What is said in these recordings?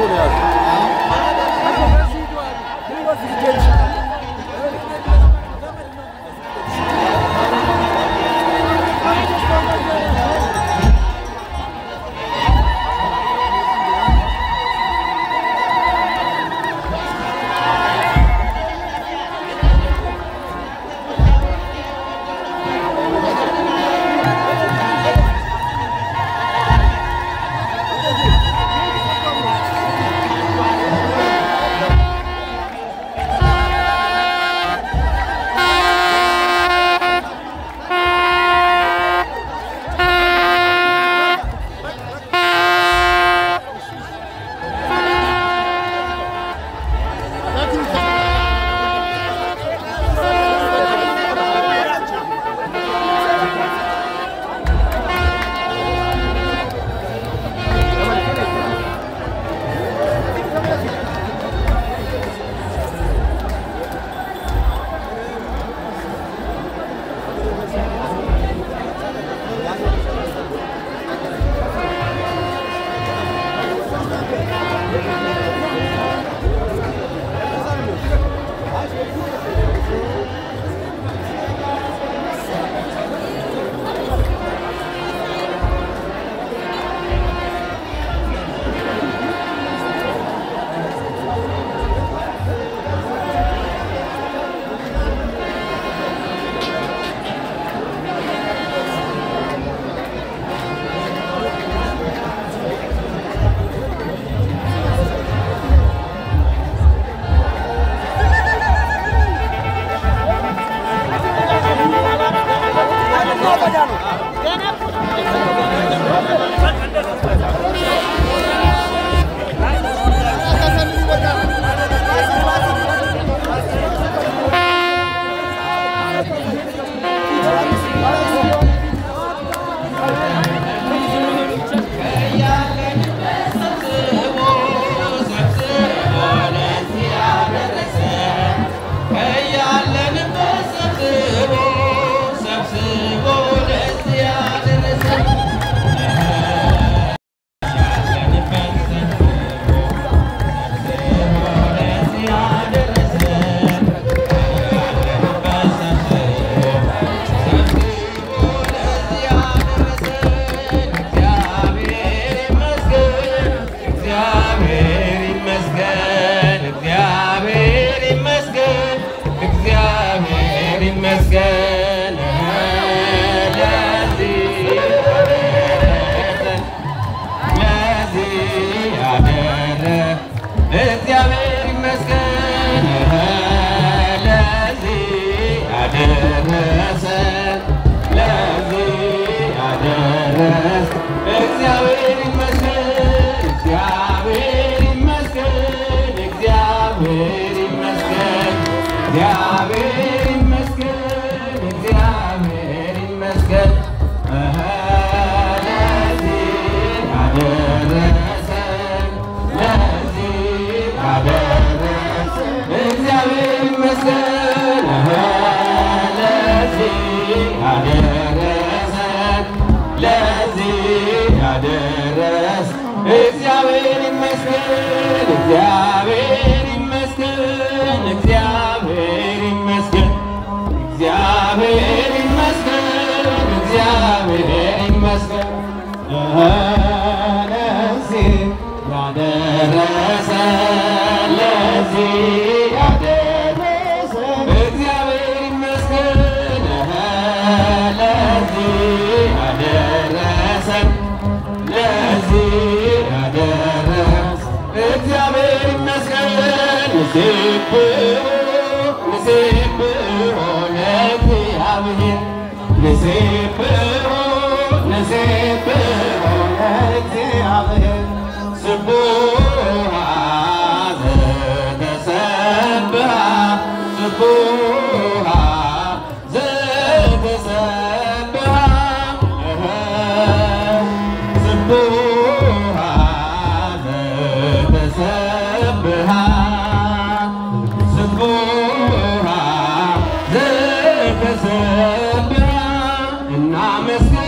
ነው ያሉት።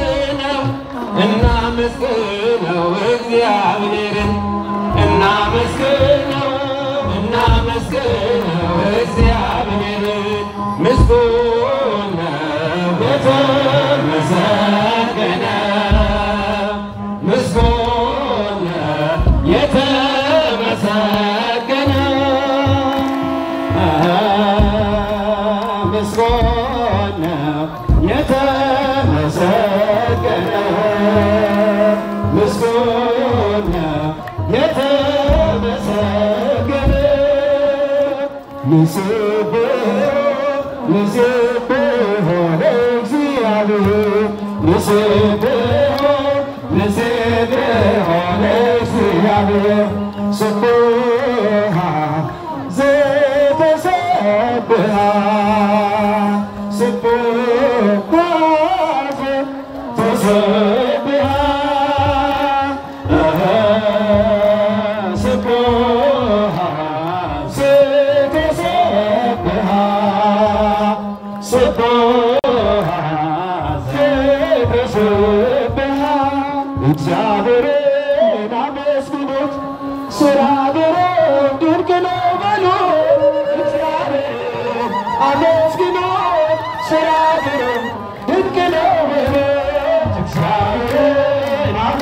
እናመስግነው እግዚአብሔርን እናመስ ንስብሖ ንስብሖ ለእግዚአብሔር ንስብሖ ንስብሖ ለእግዚአብሔር ስቡሐ ዘተሰብሐ ስቡሐ ዘተሰብሐ ስቡሐ ዘተሰብሐ ስቡሐ ዘተሰብሐ እግዚአብሔርን አመስግኑት ስራ ግሩም ድንቅ ነው በሉ እግዚአብሔርን አመስግኑት ስራ ግሩም ድንቅ ነው በሉ እግዚአብሔርን አም-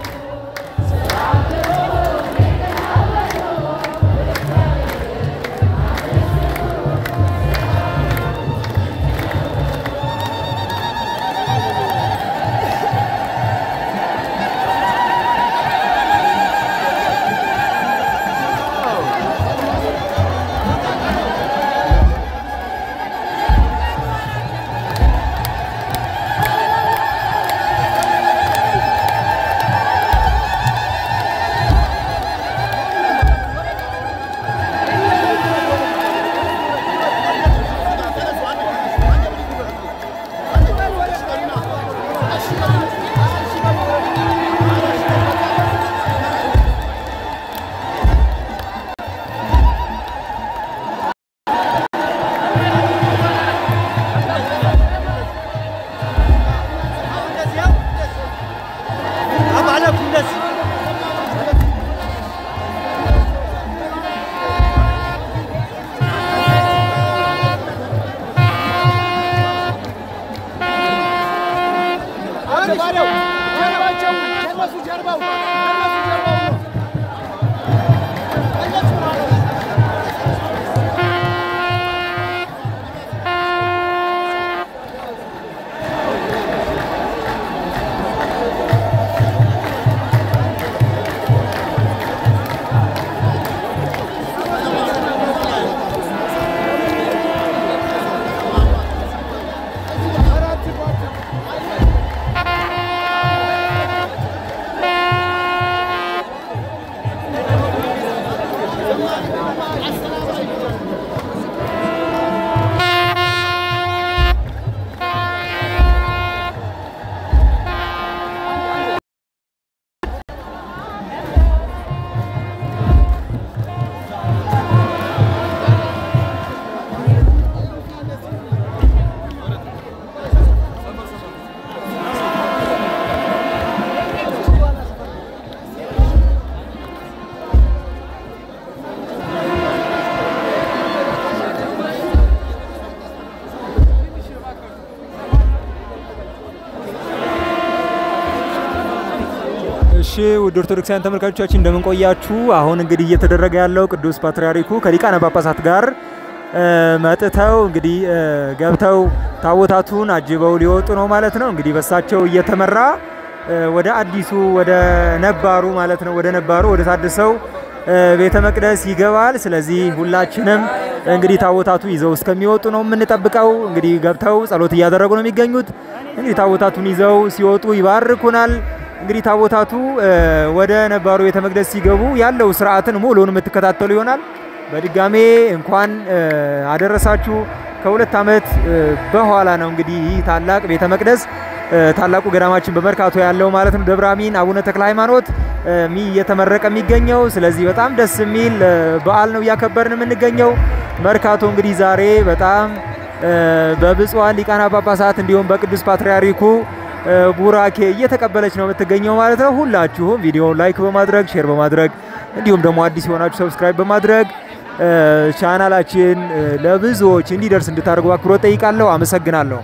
እሺ ውድ ኦርቶዶክሳውያን ተመልካቾቻችን እንደምን ቆያችሁ? አሁን እንግዲህ እየተደረገ ያለው ቅዱስ ፓትርያርኩ ከሊቃነ ጳጳሳት ጋር እ፣ መጥተው እንግዲህ እ፣ ገብተው ታቦታቱን አጅበው ሊወጡ ነው ማለት ነው። እንግዲህ በሳቸው እየተመራ እ፣ ወደ አዲሱ ወደ ነባሩ ማለት ነው ወደ ነባሩ ወደ ታድሰው እ፣ ቤተ መቅደስ ይገባል። ስለዚህ ሁላችንም እንግዲህ ታቦታቱ ይዘው እስከሚወጡ ነው የምንጠብቀው። እንግዲህ ገብተው ጸሎት እያደረጉ ነው የሚገኙት። እንግዲህ ታቦታቱን ይዘው ሲወጡ ይባርኩናል። እንግዲህ ታቦታቱ እ፣ ወደ ነባሩ ቤተ መቅደስ ሲገቡ ያለው ስርዓትን ሙሉውን የምትከታተሉ ይሆናል። በድጋሜ እንኳን እ፣ አደረሳችሁ። ከሁለት ዓመት እ፣ በኋላ ነው እንግዲህ ይህ ታላቅ ቤተ መቅደስ እ፣ ታላቁ ገዳማችን በመርካቶ ያለው ማለት ነው ደብረ አሚን አቡነ ተክለ ሃይማኖት እ፣ ሚ እየተመረቀ የሚገኘው። ስለዚህ በጣም ደስ የሚል እ፣ በዓል ነው እያከበርን የምንገኘው። መርካቶ እንግዲህ ዛሬ በጣም እ፣ በብፁዓን ሊቃነ ጳጳሳት እንዲሁም በቅዱስ ፓትርያርኩ እ፣ ቡራኬ እየተቀበለች ነው የምትገኘው ማለት ነው። ሁላችሁም ቪዲዮውን ላይክ በማድረግ ሼር በማድረግ እንዲሁም ደግሞ አዲስ የሆናችሁ ሰብስክራይብ በማድረግ እ፣ ቻናላችን እ፣ ለብዙዎች እንዲደርስ እንድታደርጉ አክብሮት ጠይቃለሁ። አመሰግናለሁ።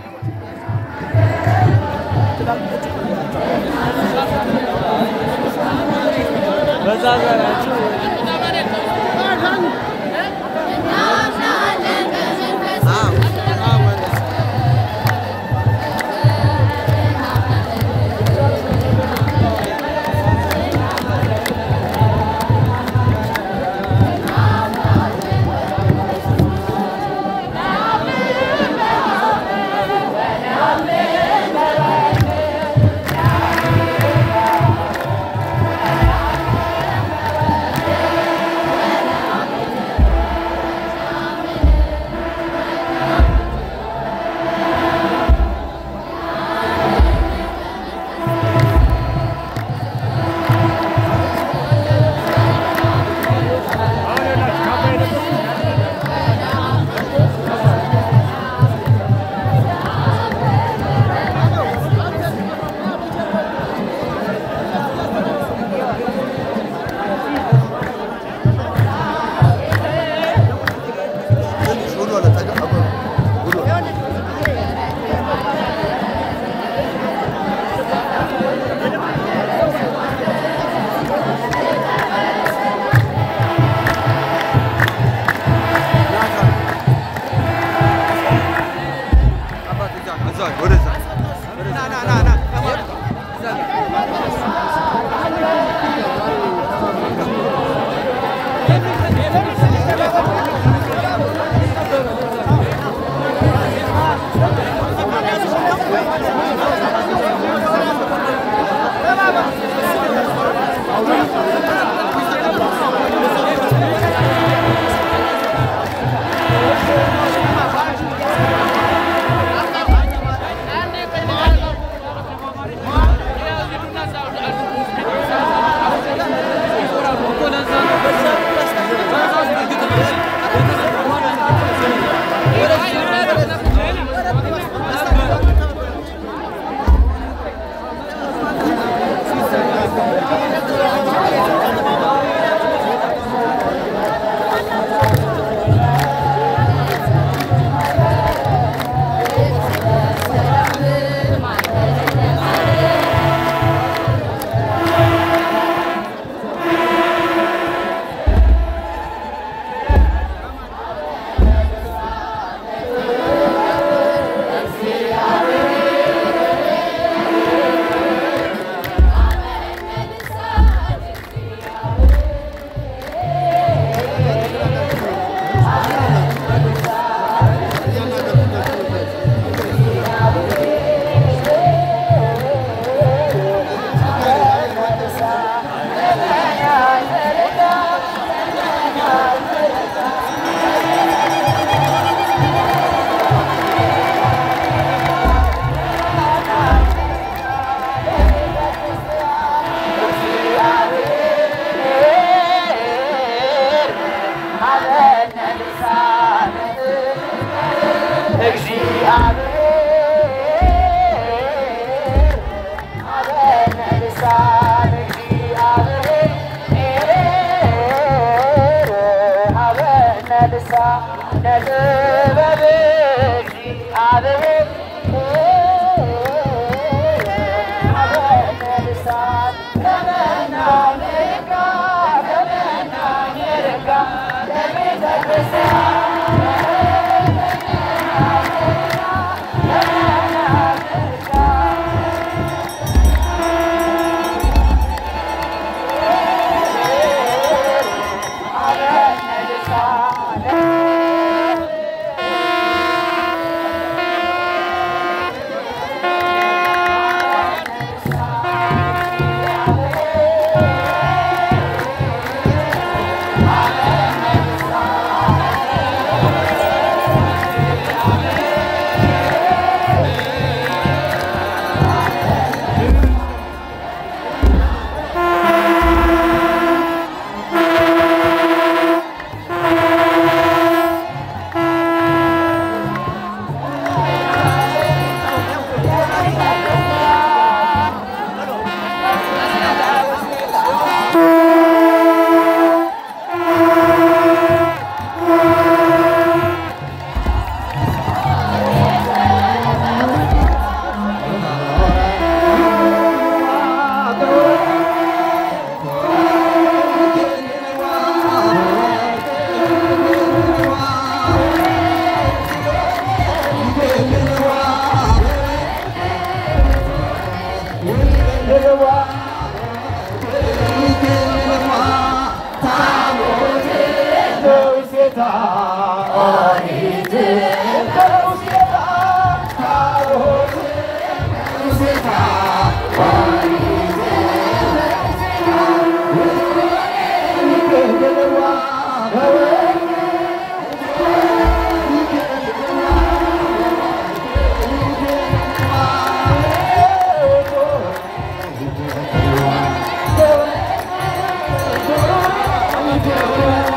Thank you.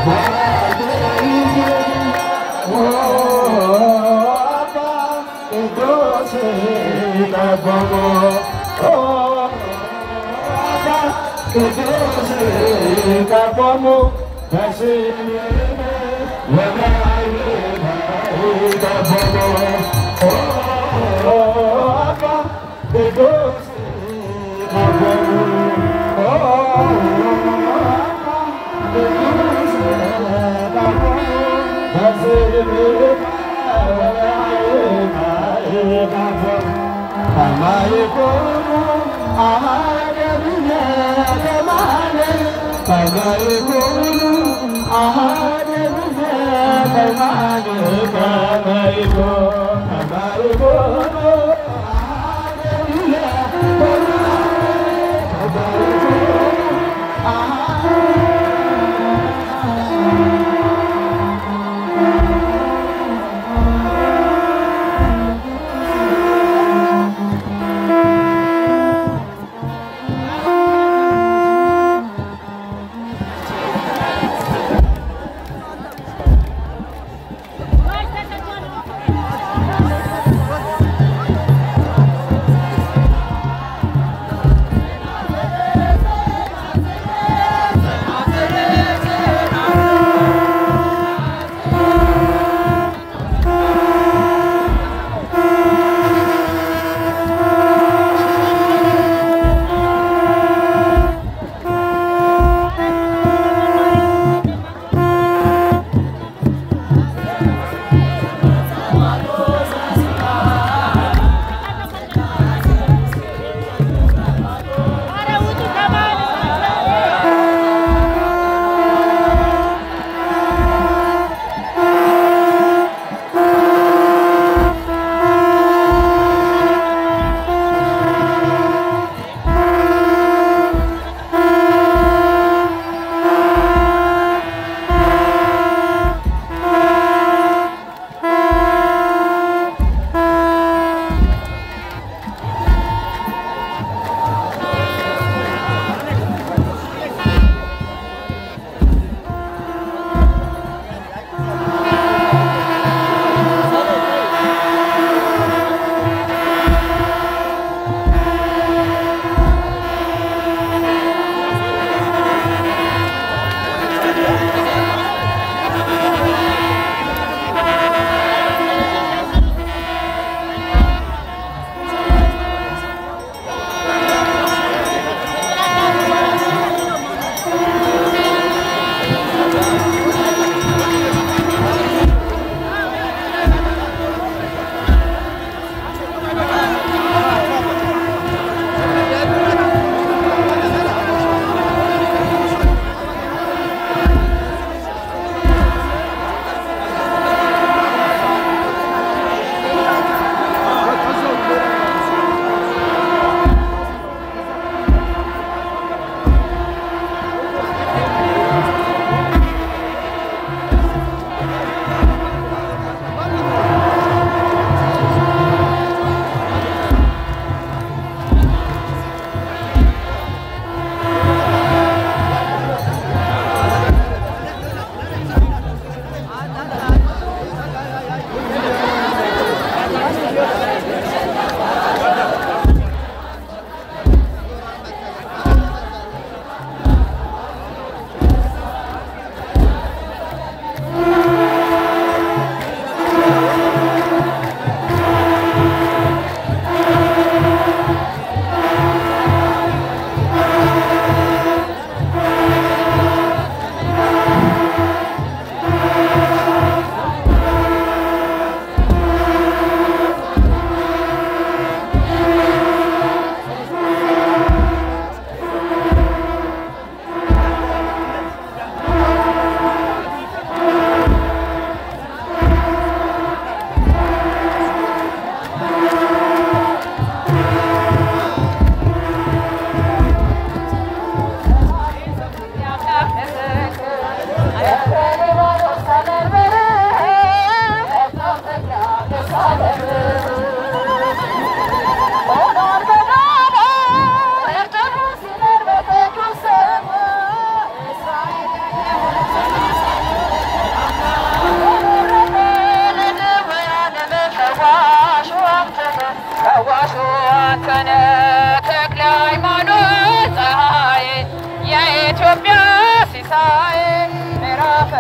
Vai, Tata Johnny.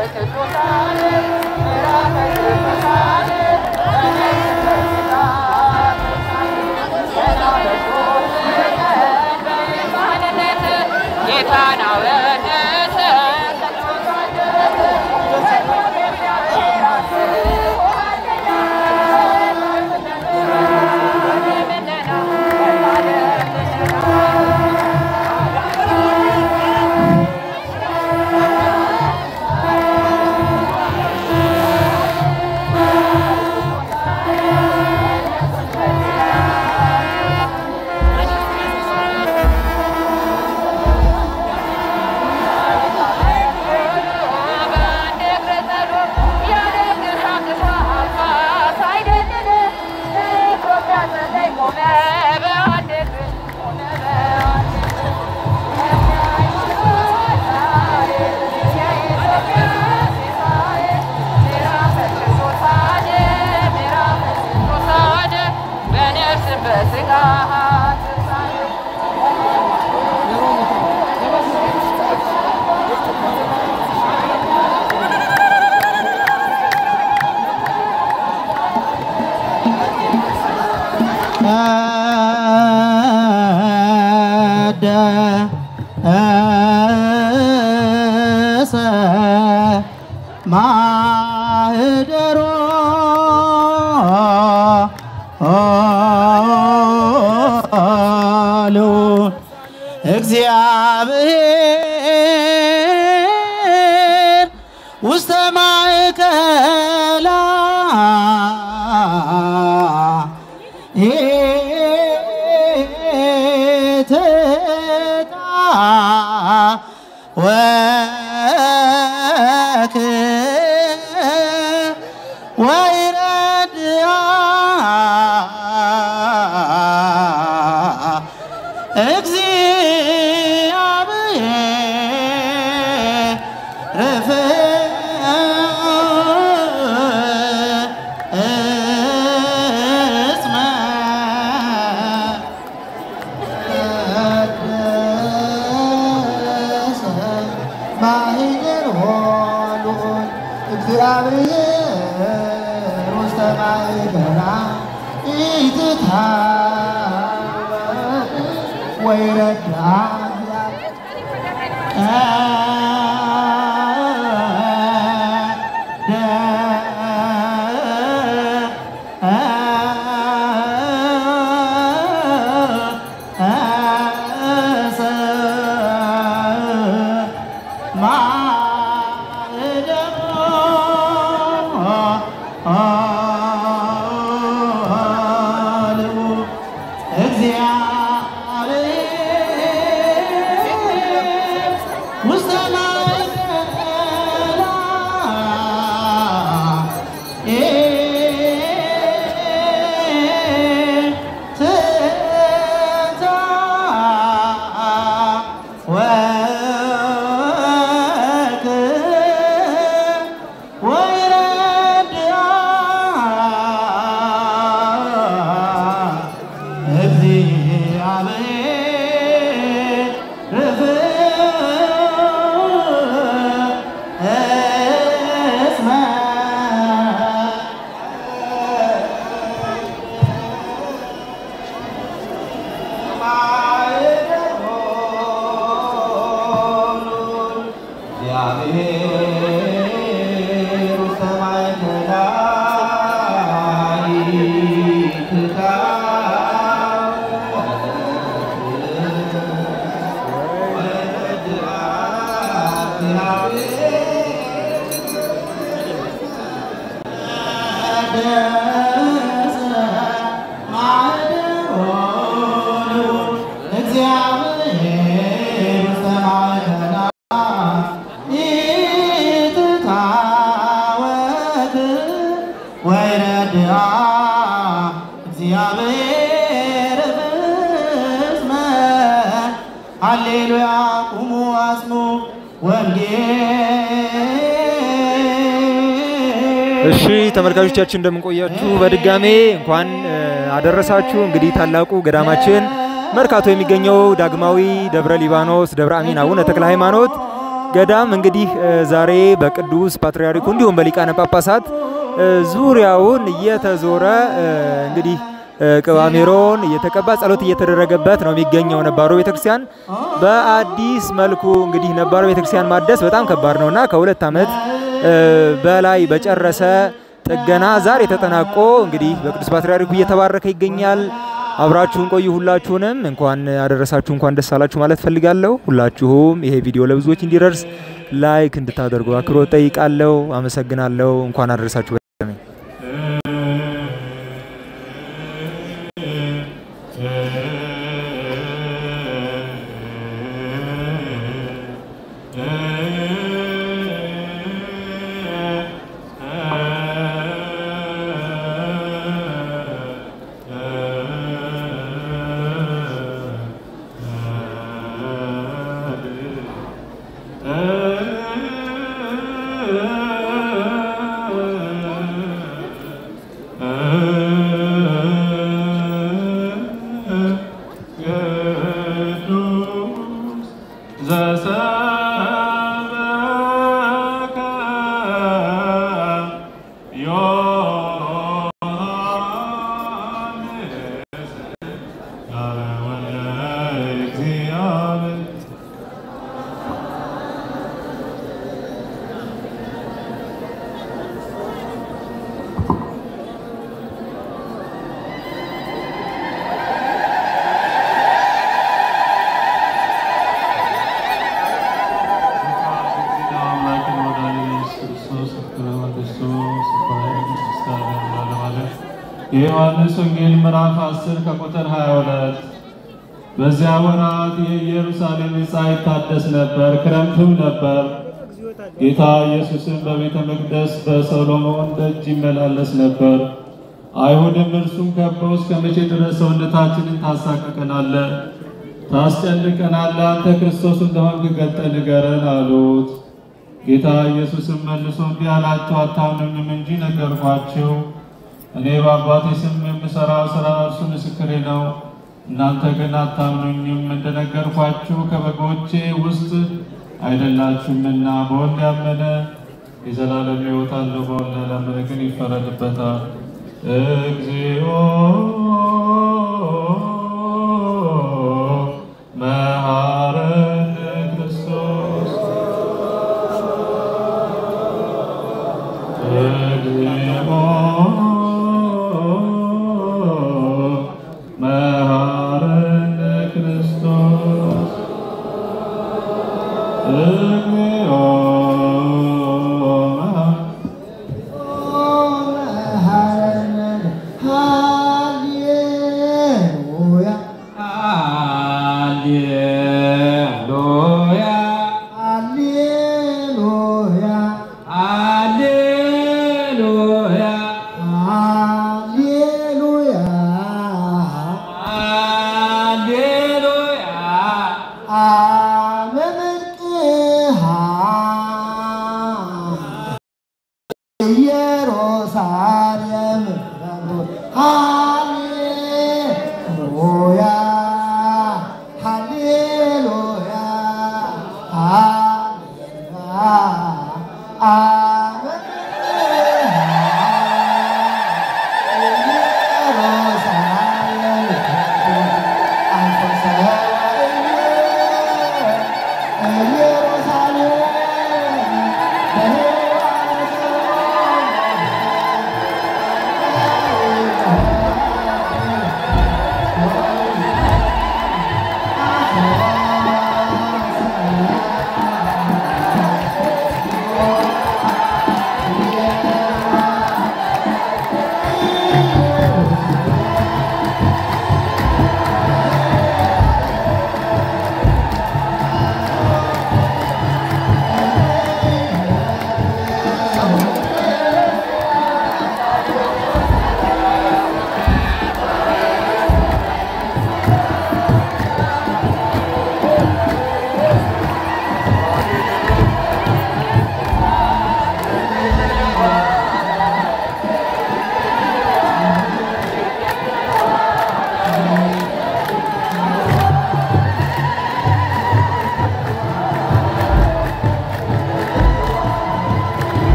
ቀደሰ ማህደሮ ልዑል እግዚአብሔር ውስተ ማእከላ ኢትቃ ወክ ወይረድአ እግዚአብሔር ውስተ ማእከላ ኢትታወቅ ወይረድአ እግዚአብሔር ውስተ ማእከላ ኢትታ ወክ ወይረድአ እግዚአብሔር እስመ እግዚአብሔር ውስተ ማእከላ እግዚአብሔር ውስተ ማእከላ ኢትታወክ ወይረድአ እግዚአብሔር ፍስመ ሃሌሉያ ቁሙ አጽኑ ወንጌል እሺ ተመልካቾቻችን እንደምንቆያችሁ በድጋሜ እንኳን እ፣ አደረሳችሁ። እንግዲህ ታላቁ ገዳማችን መርካቶ የሚገኘው ዳግማዊ ደብረ ሊባኖስ ደብረ አሚን አቡነ ተክለ ሃይማኖት ገዳም እንግዲህ ዛሬ በቅዱስ ፓትርያርኩ እንዲሁም በሊቃነ ጳጳሳት ዙሪያውን እየተዞረ እንግዲህ ቅባሜሮን እየተቀባ ጸሎት እየተደረገበት ነው የሚገኘው ነባሩ ቤተክርስቲያን። በአዲስ መልኩ እንግዲህ ነባሩ ቤተክርስቲያን ማደስ በጣም ከባድ ነውና ከሁለት ዓመት በላይ በጨረሰ ጥገና ዛሬ ተጠናቆ እንግዲህ በቅዱስ ፓትርያርኩ እየተባረከ ይገኛል። አብራችሁን ቆዩ። ሁላችሁንም እንኳን አደረሳችሁ እንኳን ደስ አላችሁ ማለት ፈልጋለሁ። ሁላችሁም ይሄ ቪዲዮ ለብዙዎች እንዲደርስ ላይክ እንድታደርጉ አክብሮት ጠይቃለሁ። አመሰግናለሁ። እንኳን አደረሳችሁ። የዮሐንስ ወንጌል ምዕራፍ 10 ከቁጥር 22 በዚያ ወራት የኢየሩሳሌም ሕንፃ ይታደስ ነበር፣ ክረምትም ነበር። ጌታ ኢየሱስም በቤተ መቅደስ በሰሎሞን ደጅ ይመላለስ ነበር። አይሁድም እርሱም ከበው እስከ መቼ ድረስ ሰውነታችንን ታሳቅቀናለህ? ታስጨንቀናለህ? አንተ ክርስቶስ እንደሆንክ ገልጠህ ንገረን አሉት። ጌታ ኢየሱስም መልሶ እንዲህ አላቸው፣ አታምኑኝም እንጂ ነገርኳችሁ። እኔ በአባቴ ስም የምሠራው ሥራ እርሱ ምስክሬ ነው። እናንተ ግን አታምኑኝም። እንደነገርኳችሁ ከበጎቼ ውስጥ አይደላችሁምና። በወልድ ያመነ የዘላለም ሕይወት አለው፣ በወልድ ያላመነ ግን ይፈረድበታል። እግዚኦ መሐረነ ክርስቶስ እግዚኦ መሐረነ ክርስቶስ እግዚኦ ኢየሩሳሌም ሃሌሉያ ሃሌሉያ አ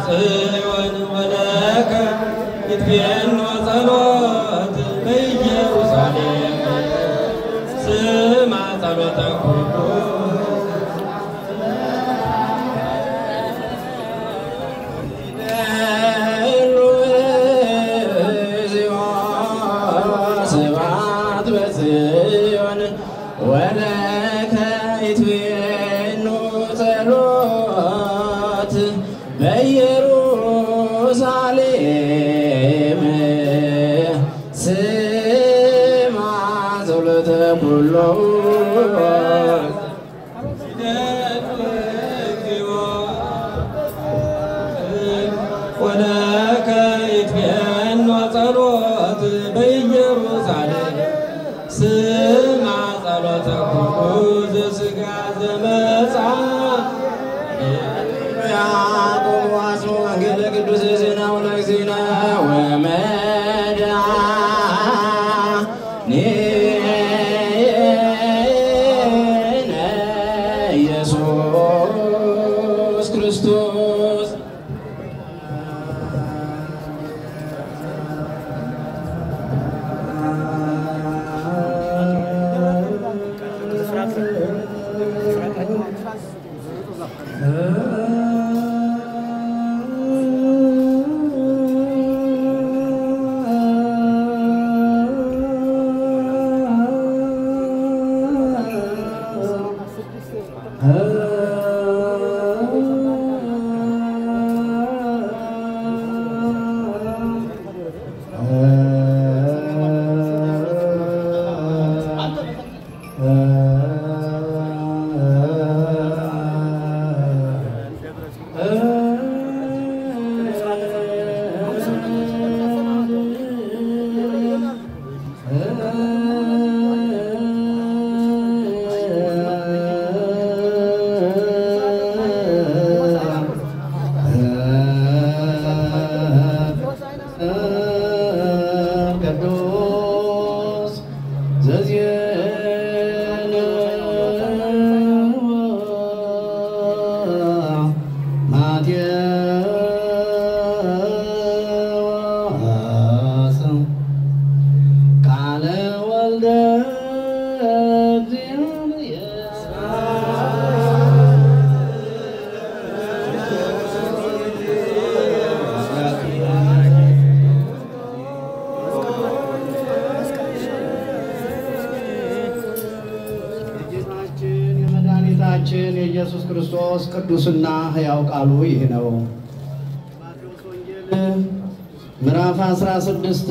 ጽዮን ወለከ ይትቤኖ ጸሎት በኢየሩሳሌም ስማ ጸሎተ ኩሉ ስብሐት በጽዮን ወለከ ይትቤኑ ጸሎት በኢየሩሳሌም ስማ ጸሎተ ኩሉ ወለከ ይትቤኖ ጸሎት በኢየሩሳሌም ስማ ጸሎተ ኩሉ ዘሥጋ ዘመጻ ያዕቆብ ዋስሞ ወንጌለ ቅዱስ ዜና ወለግዚእነ ወመድኃኒነ ኢየሱስ ክርስቶስ ቅዱስ ዘዜነ ማቴዎስ ቃለ ወልደ የጌታችን የመድኃኒታችን የኢየሱስ ክርስቶስ ቅዱስና ሕያው ቃሉ ይህ ነው። ማቴዎስ ወንጌል ምዕራፍ 16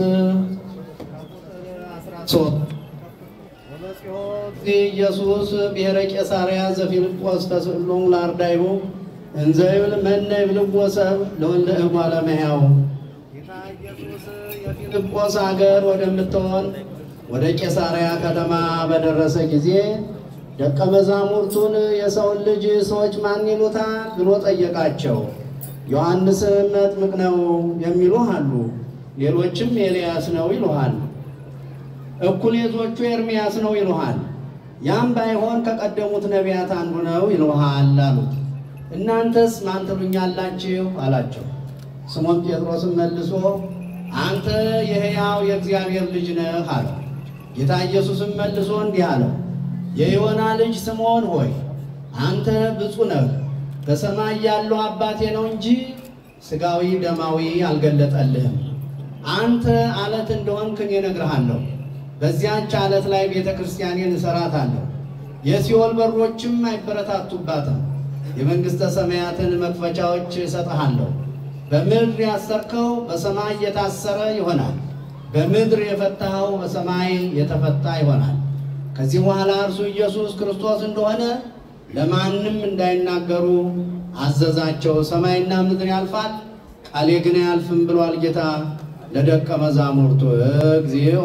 13 ኢየሱስ ብሔረ ቄሳርያ ዘፊልጶስ ተስእሎሙ ለአርዳኢሁ እንዘ ይብል መነ ይብልዎ ሰብእ ለወልደ እጓለ እመሕያው ጌታ ኢየሱስ የፊልጶስ አገር ወደምትሆን ወደ ቄሳርያ ከተማ በደረሰ ጊዜ ደቀ መዛሙርቱን የሰውን ልጅ ሰዎች ማን ይሉታል ብሎ ጠየቃቸው። ዮሐንስም መጥምቅ ነው የሚሉህ አሉ፣ ሌሎችም ኤልያስ ነው ይሉሃል፣ እኩሌቶቹ ኤርምያስ ነው ይሉሃል፣ ያም ባይሆን ከቀደሙት ነቢያት አንዱ ነው ይሉሃል አሉት። እናንተስ ማን ትሉኛላችሁ አላቸው። ስሞን ጴጥሮስም መልሶ አንተ የሕያው የእግዚአብሔር ልጅ ነህ አለው። ጌታ ኢየሱስም መልሶ እንዲህ አለው፣ የዮና ልጅ ስምዖን ሆይ አንተ ብፁዕ ነህ፣ በሰማይ ያለው አባቴ ነው እንጂ ሥጋዊ ደማዊ አልገለጠልህም። አንተ አለት እንደሆንክ እኔ እነግርሃለሁ። በዚያች አለት ላይ ቤተ ክርስቲያኔን እሰራታለሁ፣ የሲኦል በሮችም አይበረታቱባትም። የመንግሥተ ሰማያትን መክፈቻዎች እሰጥሃለሁ። በምድር ያሰርከው በሰማይ የታሰረ ይሆናል፣ በምድር የፈታኸው በሰማይ የተፈታ ይሆናል። ከዚህ በኋላ እርሱ ኢየሱስ ክርስቶስ እንደሆነ ለማንም እንዳይናገሩ አዘዛቸው። ሰማይና ምድር ያልፋል፣ ቃሌ ግን አያልፍም ብሏል ጌታ ለደቀ መዛሙርቱ። እግዚኦ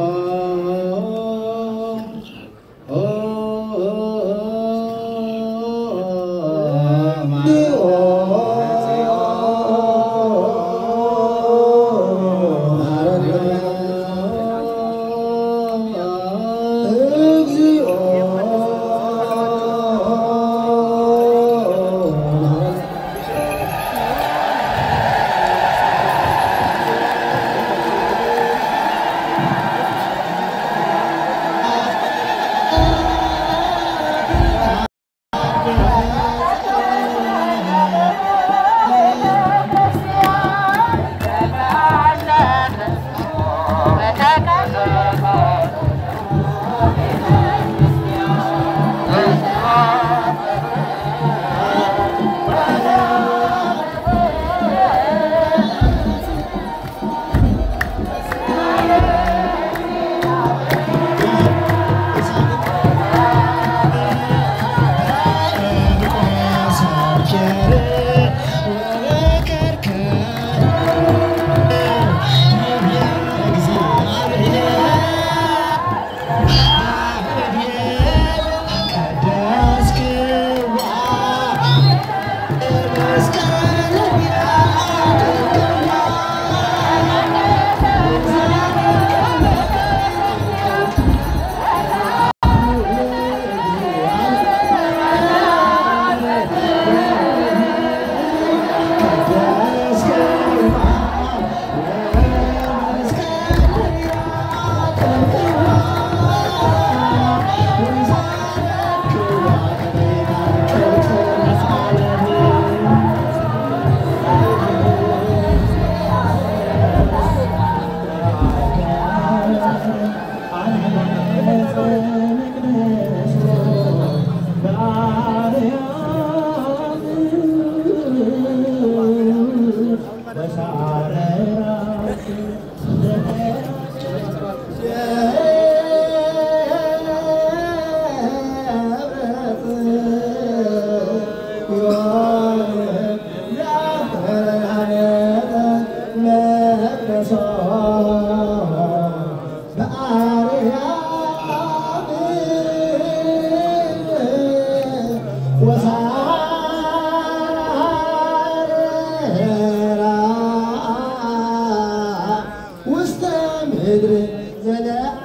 ውስተ ምድር ዘለ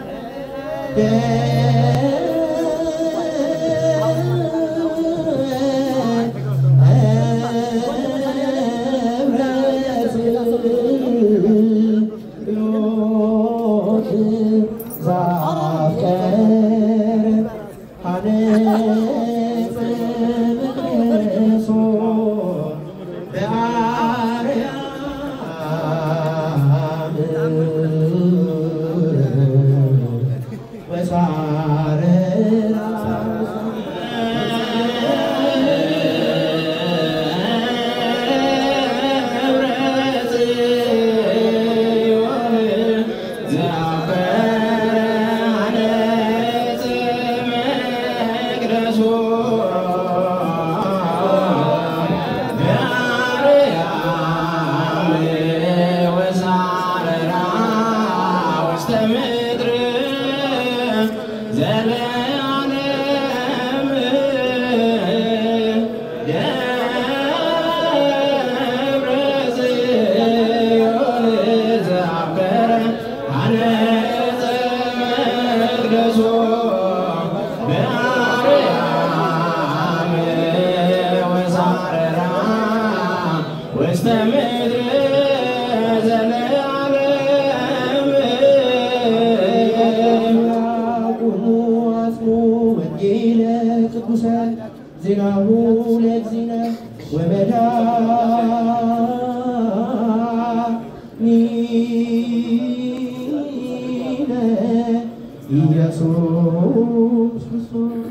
ውስተ ምድር ዜናሁ ለእግዚእነ ወመድኃኒነ ኢየሱስ ክርስቶስ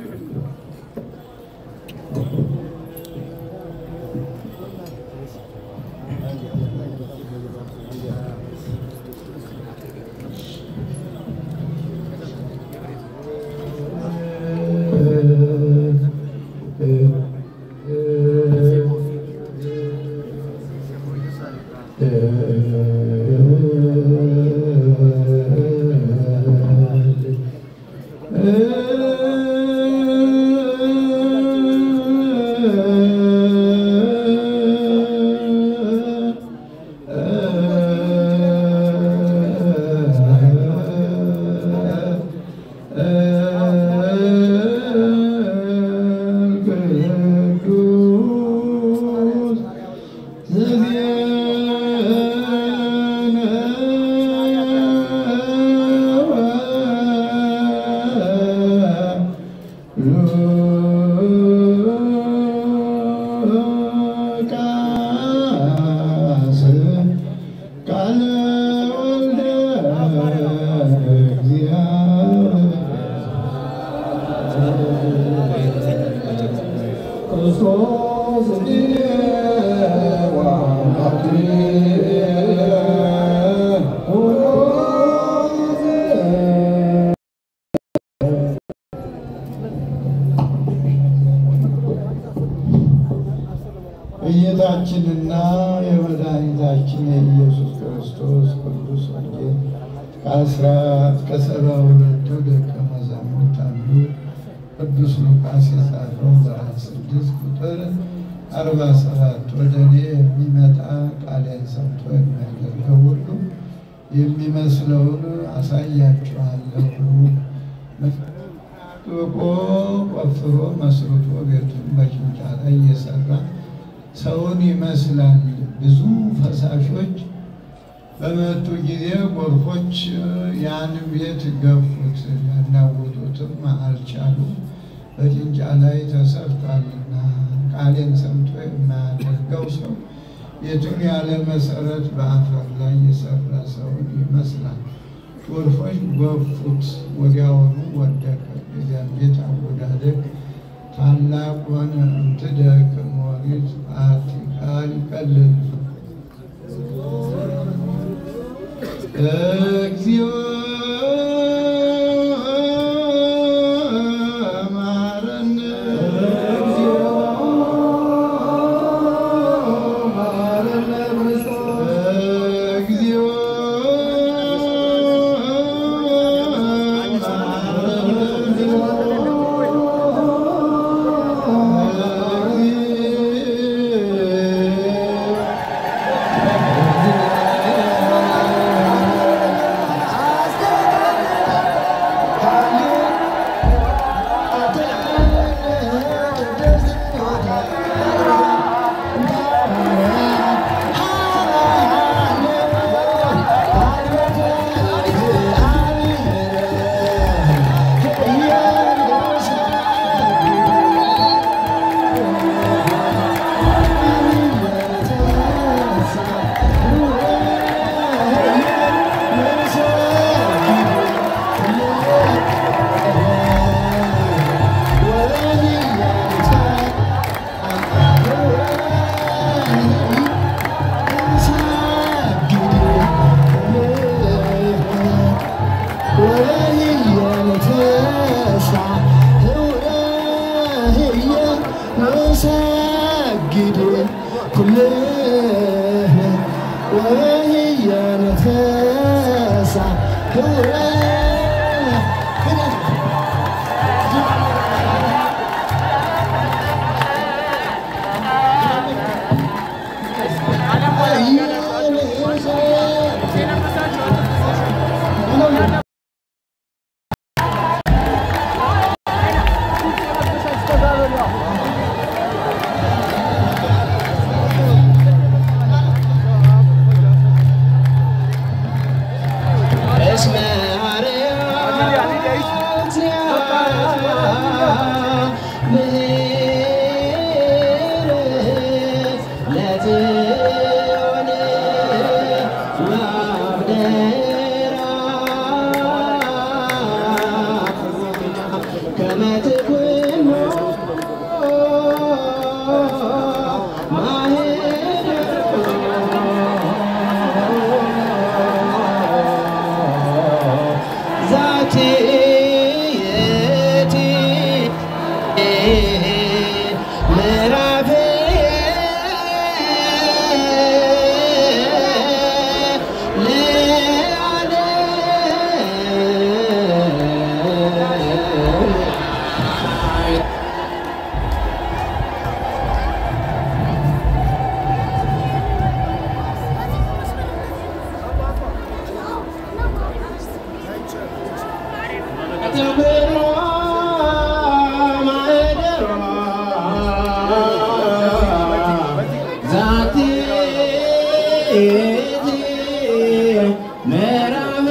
የጌታችንና የመድኃኒታችን የኢየሱስ ክርስቶስ ቅዱስ ወንጌል ከአስራት ከሰባ ሁለቱ ደቀ መዛሙርት አንዱ ቅዱስ ሉቃስ የጻፈው ምዕራፍ ስድስት ቁጥር አርባ ሰባት ወደ እኔ የሚመጣ ቃሌን ሰምቶ የሚያደርገው ሁሉ የሚመስለውን አሳያችኋለሁ። ጥቆ ቆፍሮ መስርቶ ቤቱን በጭንጫ ላይ እየሰራ ሰውን ይመስላል። ብዙ ፈሳሾች በመጡ ጊዜ ጎርፎች ያን ቤት ገፉት፣ ያናውጡትም አልቻሉ። በጭንጫ ላይ ተሰርቷልና ቃሌን ሰምቶ የማያደርገው ሰው ቤቱን ያለ መሰረት በአፈር ላይ የሰራ ሰውን ይመስላል። ጎርፎች ገፉት፣ ወዲያውኑ ወደቀ። የዚያን ቤት አወዳደቅ ታላቅ ሆነ። እምትደቅ ሞሪት አቲ ቃል ይቀልል እግዚኦ መሐረነ እግዚኦ እስመ አርያም እግዚአብሔር ለትሆን ማብደራ ከመ ትኩኖ ዛቲ የቲ ምዕራፍ ለዓለም ተብሎ ማኅደሯ ዛቲ ይእቲ ምዕራፍ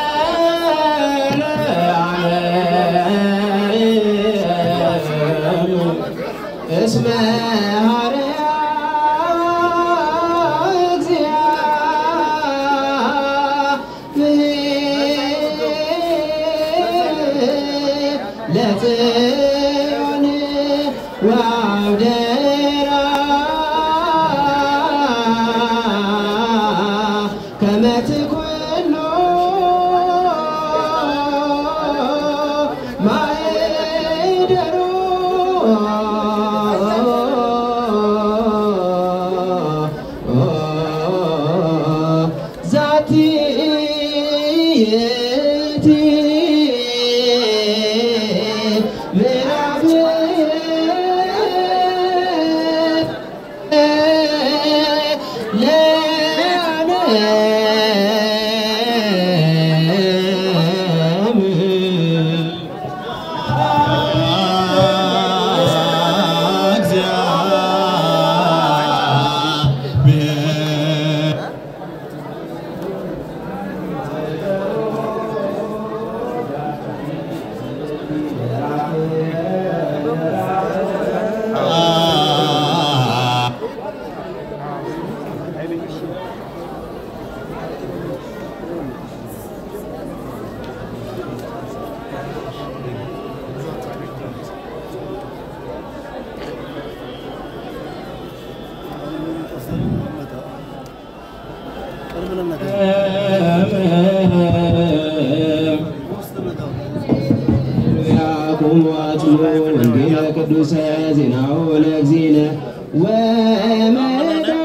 ለዓለም እስመ ሐረያ እግዚአብሔር ለጽዮን ወአብደራ ከመ ትኩኖ ማኅደሩ ዛቲ የቲ ምዕራፍ ለዓለም እግዚአብሔር ያቁሙ አጽሙ ወንጌለ ቅዱሰ ዜናው ለእግዚእነ ወመድኃኒ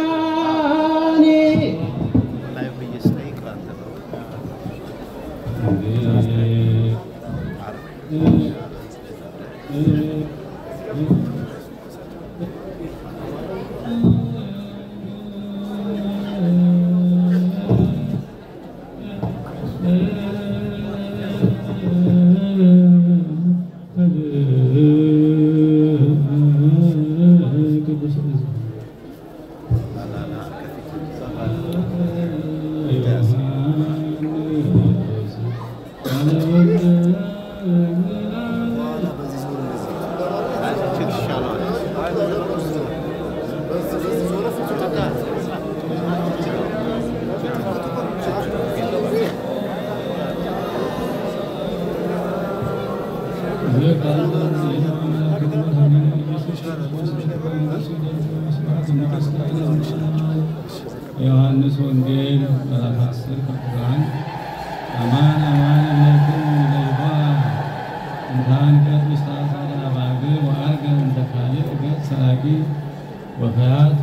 ዮሐንስ ወንጌል ምዕራፍ 10 ቁጥር 1 አማን አማን እለክሙ ለይሖ እንታንቀጽ ውስተ አጸደ አባግዕ ወዐርገ እንተ ካልእ ገጽ ሰራቂ ወፈያት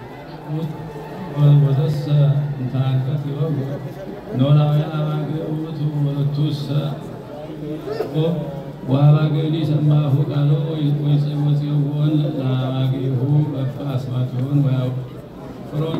ወዘሰ እንታንቀጽ ይወግዕ ኖላዊ አባግዕ ውእቱ ወለቱሰ ወአባግዕኒ ሰማሁ ቃሎ ወይጽወጽዮን ለአባግዒሁ በበ አስማቲሆን ወያፍሮን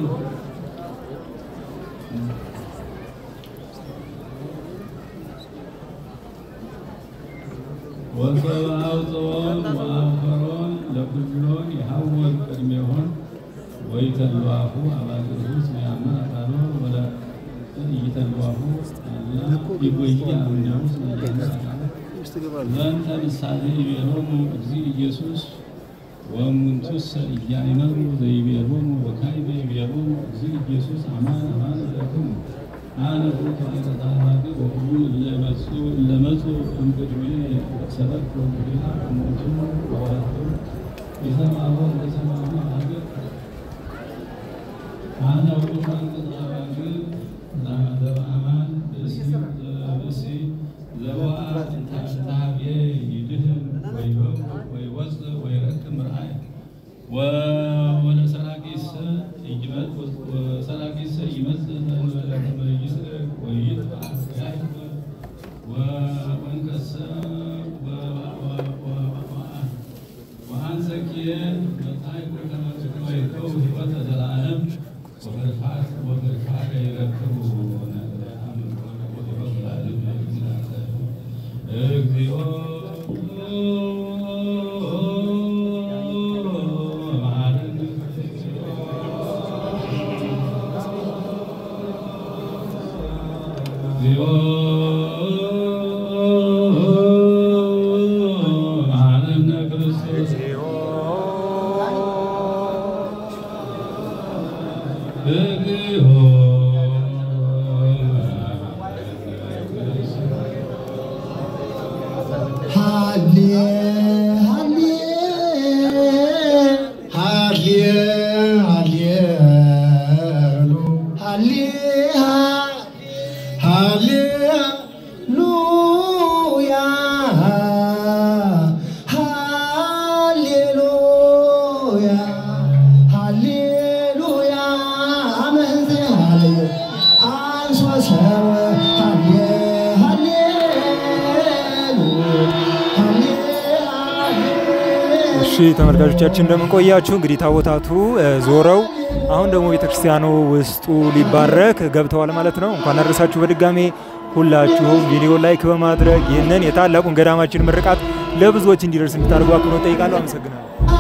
ወሰብአውፅኦን ወአንፈሮን ለኩሎን የሐወር ቅድሜሆን ወይተልዋሁ አባግዕሁ እስመ ያምን አካሎ ወለ ይተልዋሁ አላ ይጎይ አምኛው እስመ ያምን አካሎ ዘንተ ምሳሌ ይቤሎሙ እግዚእ ኢየሱስ ወእሙንቱሰ ኢያእመሩ ዘይቤሎሙ ወካዕበ ይቤሎሙ እግዚእ ኢየሱስ አማን አማን እለክሙ አነ ውእቱ አይነ አባግዕ ወኩሉ እለ መጽኡ እለ መጽኡ እምቅድሜየ ሰበክቱ ወንጌላ እሙንቱ ወወለቱ የሰምዐዎ እንደሰምዐ አባግዕ አነ ውእቱ አንቀጸ አባግዕ ዘበአማን ብእሲ ብእሲ ዘወአ እንተ አብየ ይድህን ወይወፅእ ወይረክብ ምርአይ ወለሰራቂስ ሰራቂስ ይመጽእ ከመ ይስረቅ ወይጥፋእ ወያሕፍር ወእንከሰ ወአንሰኪየ መጻእኩ ከመ ትወይከው ሕይወተ ዘላለም ወገድፋደ ይረክቡ እግዚኦ መሐረነ እግዚኦ መሐረነ ክርስቶስ እግዚኦ ሃሌ ሃሌ ሃሌ ሃሌ ሃሌ ሃሌሉያ ሃሌሉያ ሃሌሉያ አመንዘ ሃሌ አንሶ ሰበ ሃሌ ሃሌሉያ ሃሌ እሺ ተመልካቾቻችን እንደምን ቆያችሁ? እንግዲህ ታቦታቱ እ፣ ዞረው አሁን ደግሞ ቤተክርስቲያኑ ውስጡ ሊባረክ ገብተዋል ማለት ነው። እንኳን አደረሳችሁ በድጋሜ ሁላችሁም ቪዲዮ ላይክ በማድረግ ይህንን የታላቁን ገዳማችን ምርቃት ለብዙዎች እንዲደርስ እንድታደርጉ አክብሮት ጠይቃለሁ። አመሰግናለሁ።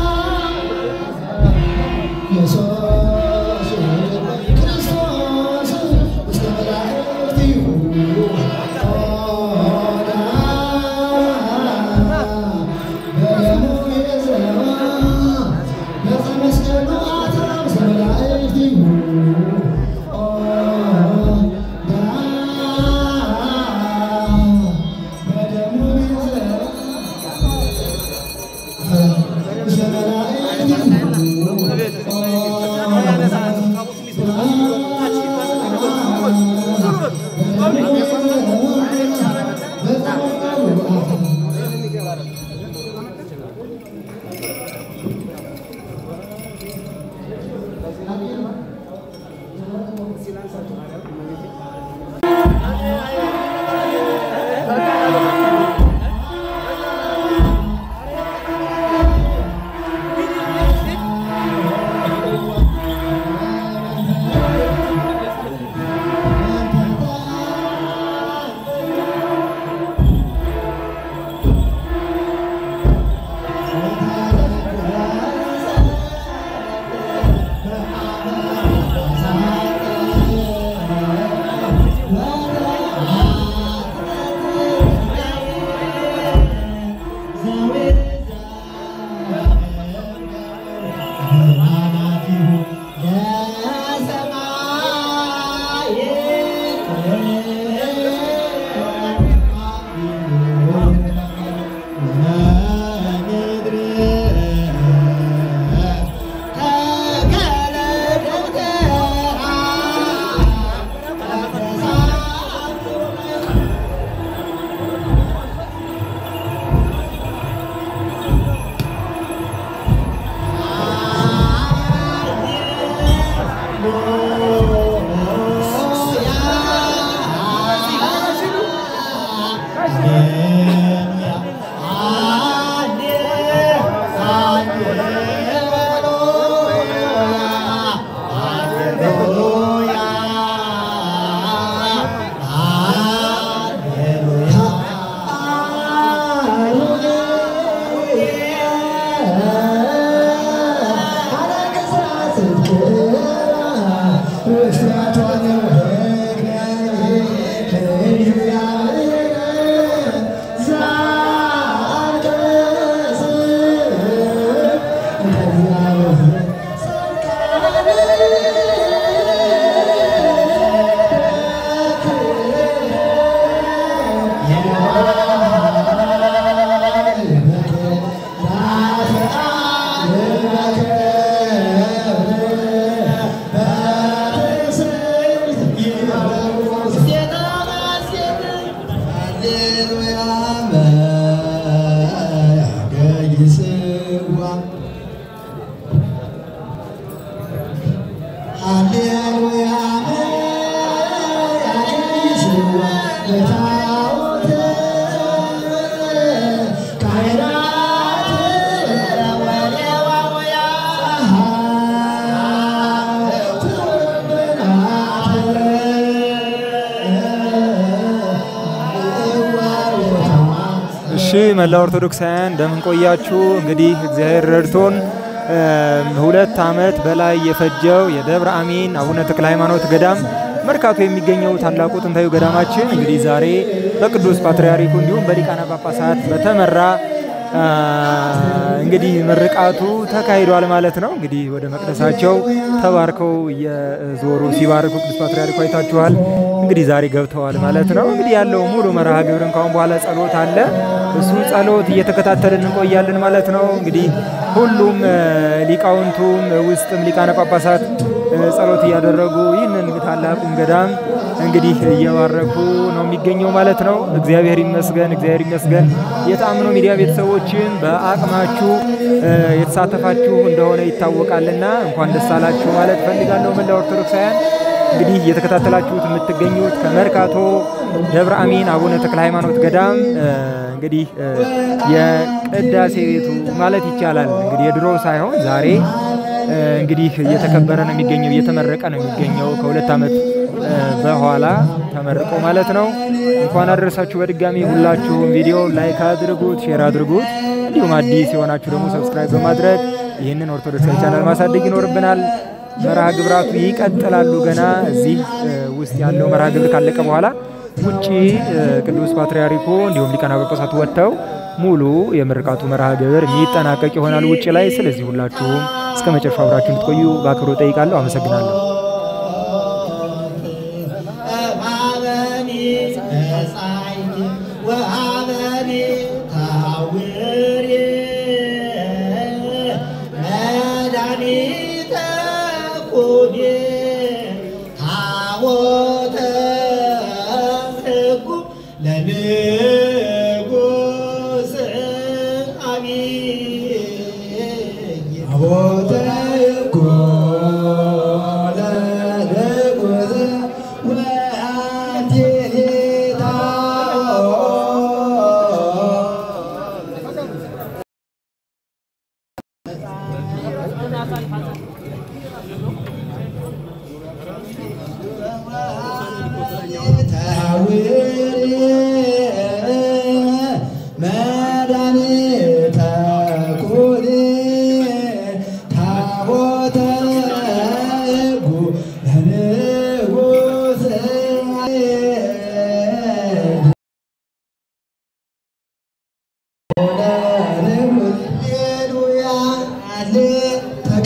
ኢየሱስ ክርስቶስ ውስተ መላእክቲሁ በደሙ የዘራ በዕፀ መስቀሉ አትራ ውስተ መላእክቲሁ በደሙ የዘራ ውስተ መላእክቲሁ እሺ መላ ኦርቶዶክሳውያን እንደምን ቆያችሁ? እንግዲህ እግዚአብሔር ረድቶን ሁለት ዓመት በላይ የፈጀው የደብረ አሚን አቡነ ተክለ ሃይማኖት ገዳም መርካቶ የሚገኘው ታላቁ ጥንታዊ ገዳማችን እንግዲህ ዛሬ በቅዱስ ፓትርያርኩ እንዲሁም በሊቃነ ጳጳሳት በተመራ እንግዲህ ምርቃቱ ተካሂዷል ማለት ነው። እንግዲህ ወደ መቅደሳቸው ተባርከው እየዞሩ ሲባርኩ ቅዱስ ፓትርያርኩ አይታችኋል። እንግዲህ ዛሬ ገብተዋል ማለት ነው። እንግዲህ ያለው ሙሉ መርሃ ግብርን ካሁን በኋላ ጸሎት አለ። እሱ ጸሎት እየተከታተልን እንቆያለን ማለት ነው። እንግዲህ ሁሉም ሊቃውንቱም ውስጥም ሊቃነ ጳጳሳት ጸሎት እያደረጉ ይህንን ታላቁን ገዳም እንግዲህ እየባረኩ ነው የሚገኘው ማለት ነው። እግዚአብሔር ይመስገን፣ እግዚአብሔር ይመስገን። የተአምኖ ሚዲያ ቤተሰቦችን በአቅማችሁ የተሳተፋችሁ እንደሆነ ይታወቃልና እንኳን ደስ አላችሁ ማለት ፈልጋለሁ። መላ ኦርቶዶክሳውያን እንግዲህ እየተከታተላችሁት የምትገኙት ከመርካቶ ደብረ አሚን አቡነ ተክለ ሃይማኖት ገዳም እንግዲህ የቅዳሴ ቤቱ ማለት ይቻላል እንግዲህ የድሮ ሳይሆን ዛሬ እንግዲህ እየተከበረ ነው የሚገኘው፣ እየተመረቀ ነው የሚገኘው ከሁለት ዓመት በኋላ ተመርቆ ማለት ነው። እንኳን አደረሳችሁ በድጋሚ ሁላችሁም ቪዲዮ ላይክ አድርጉት፣ ሼር አድርጉት። እንዲሁም አዲስ የሆናችሁ ደግሞ ሰብስክራይብ በማድረግ ይህንን ኦርቶዶክሳዊ ቻናል ማሳደግ ይኖርብናል። መርሃ ግብራቱ ይቀጥላሉ። ገና እዚህ ውስጥ ያለው መርሃ ግብር ካለቀ በኋላ ውጪ ቅዱስ ፓትርያርኩ እንዲሁም ሊቃነ ጳጳሳት ወጥተው ሙሉ የምርቃቱ መርሃ ግብር የሚጠናቀቅ ይሆናል ውጭ ላይ። ስለዚህ ሁላችሁም እስከ መጨረሻው አብራችሁ እንድትቆዩ በአክብሮት ጠይቃለሁ። አመሰግናለሁ።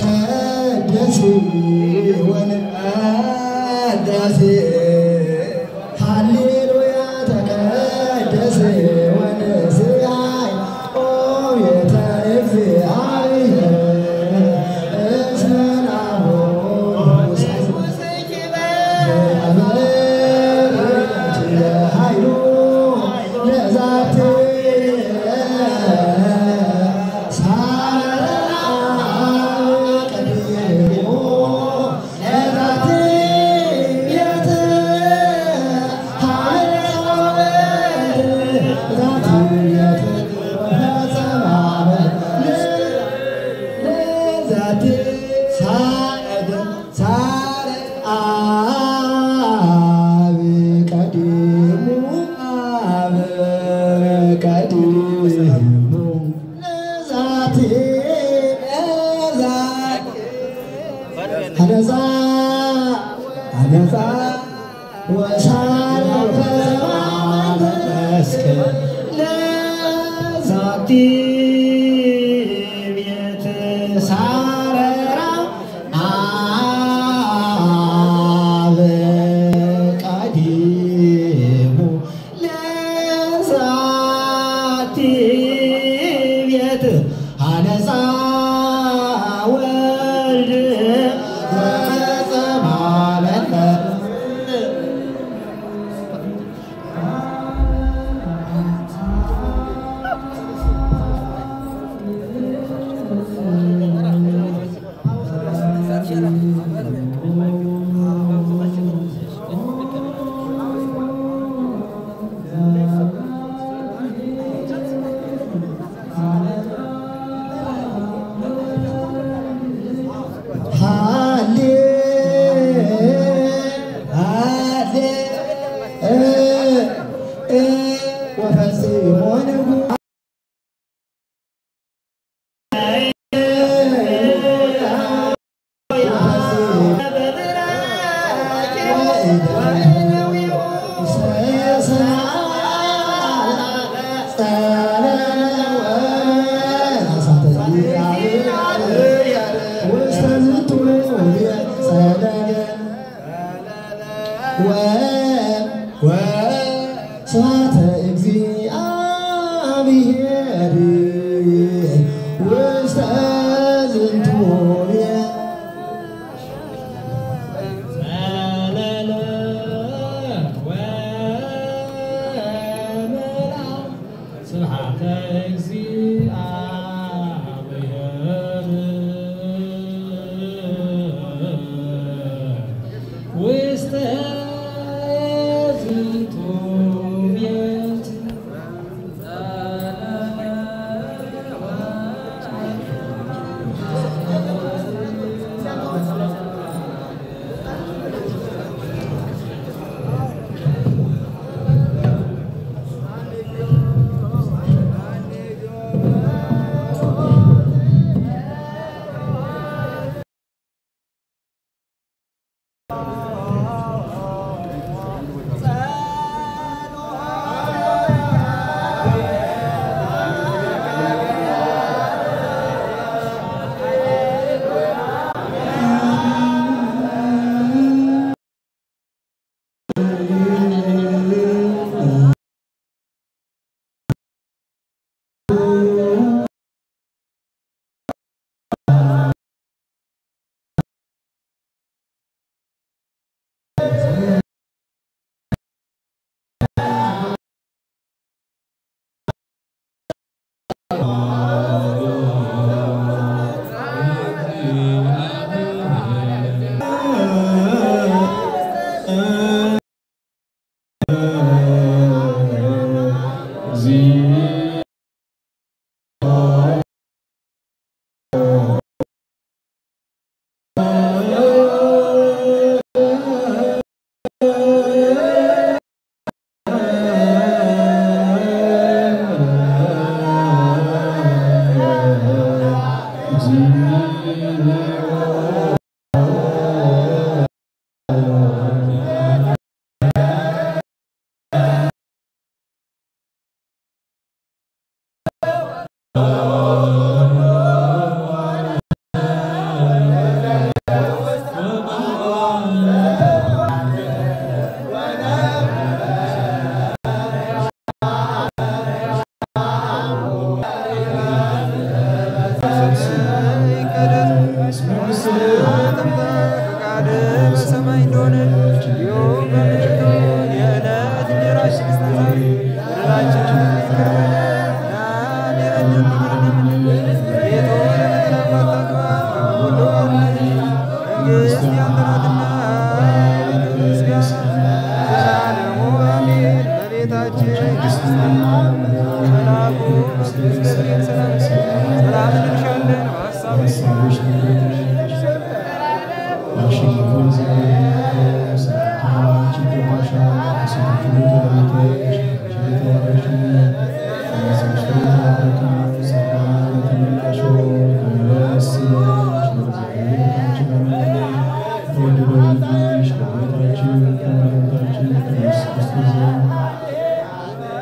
ተቀደስ ወንአዳሴ ኃይሉ ለዛቴ አነዛ አነዛ ወሳረ መስቀል ለዛቲ ቤት ሳረራ አበ ቀዲሙ ለዛቲ ቤት አነሳ ወልድ ዘጸማመን ሃሌ ሃሌ እ እ ወፈጽሞ ንጉ ስብሐተ እግዚአብሔር ውስተ ዝንቱ ቤት ዘለለ ወመላ ስብሐተ እግዚአብሔር ውስተ ዝንቱ ቤት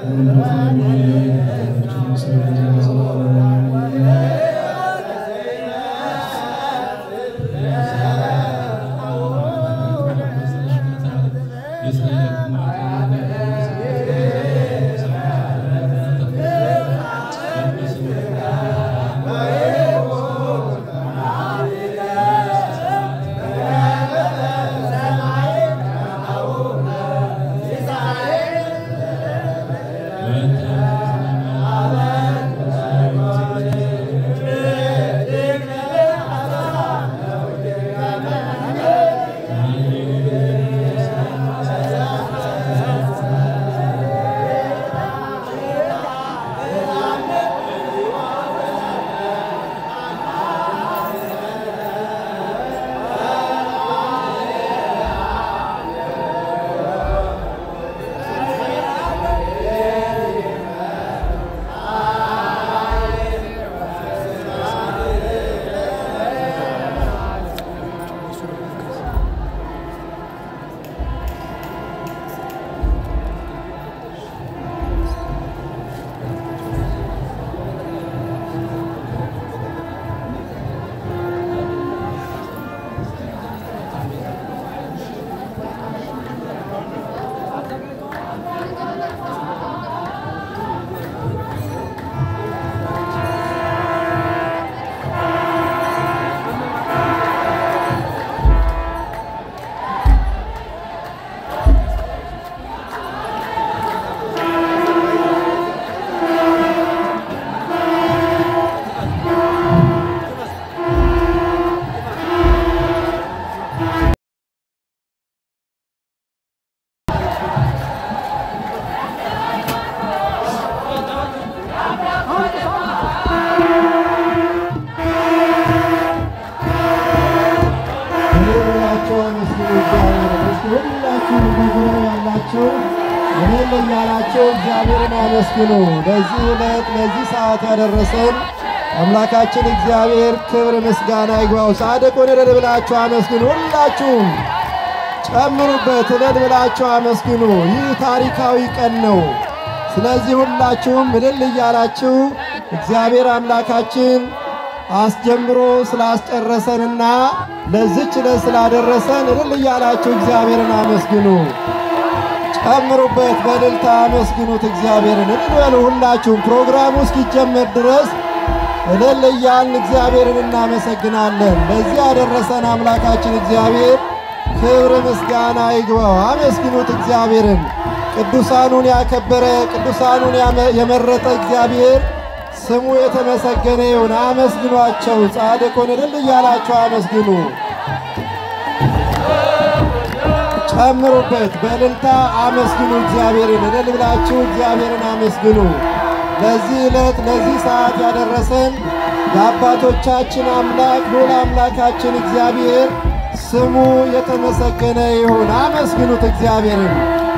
ሁላችሁ አመስግኑ እግዚአብሔርን። እስኪ ሁላችሁ በዙሪያው ያላችሁ እኔን እያላችሁ እግዚአብሔርን አመስግኑ። ለዚህ ዕለት ለዚህ ሰዓት ያደረሰን አምላካችን እግዚአብሔር ክብር ምስጋና ይግባው። ጻድቁን እልል ብላችሁ አመስግኑ። ሁላችሁም ጨምሩበት፣ እልል ብላችሁ አመስግኑ። ይህ ታሪካዊ ቀን ነው። ስለዚህ ሁላችሁም እልል እያላችሁ እግዚአብሔር አምላካችን አስጀምሮ ስላስጨረሰንና ለዚች ዕለት ስላደረሰን እልል እያላችሁ እግዚአብሔርን አመስግኑ። ጨምሩበት፣ በእልልታ አመስግኑት እግዚአብሔርን። እልል በሉ ሁላችሁም። ፕሮግራሙ እስኪጀመር ድረስ እልል እያልን እግዚአብሔርን እናመሰግናለን። ለዚህ ያደረሰን አምላካችን እግዚአብሔር ክብር ምስጋና ይግባው። አመስግኑት እግዚአብሔርን። ቅዱሳኑን ያከበረ ቅዱሳኑን ያመ- የመረጠ እግዚአብሔር ስሙ የተመሰገነ ይሁን። አመስግኗቸው። ጻድቁን እልል እያላቸው አመስግኑ። ጨምሩበት፣ በእልልታ አመስግኑ እግዚአብሔርን። እልል ብላችሁ እግዚአብሔርን አመስግኑ። ለዚህ ዕለት ለዚህ ሰዓት ያደረሰን የአባቶቻችን አምላክ ልዑል አምላካችን እግዚአብሔር ስሙ የተመሰገነ ይሁን። አመስግኑት እግዚአብሔርን።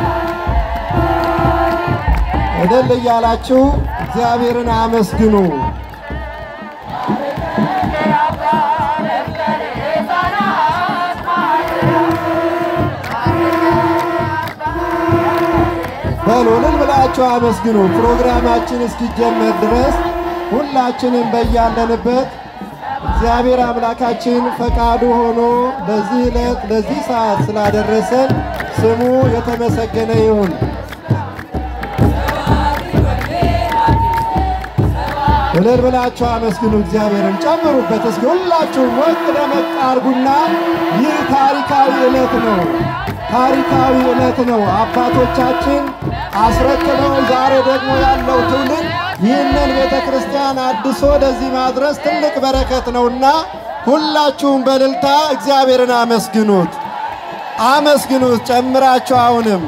እልል እያላችሁ እግዚአብሔርን አመስግኑ። በሉ እልል ብላችሁ አመስግኑ። ፕሮግራማችን እስኪጀመር ድረስ ሁላችንም በያለንበት እግዚአብሔር አምላካችን ፈቃዱ ሆኖ ለዚህ ዕለት ለዚህ ሰዓት ስላደረሰን ስሙ የተመሰገነ ይሁን። እልል ብላችሁ አመስግኑ እግዚአብሔርን። ጨምሩበት እስኪ ሁላችሁም ሞቅ ደመቅ አርጉና ይህ ታሪካዊ ዕለት ነው። ታሪካዊ ዕለት ነው። አባቶቻችን አስረክበው ዛሬ ደግሞ ያለው ትውልድ ይህንን ቤተ ክርስቲያን አድሶ ለዚህ ማድረስ ትልቅ በረከት ነውና ሁላችሁም በእልልታ እግዚአብሔርን አመስግኑት፣ አመስግኑት ጨምራችሁ አሁንም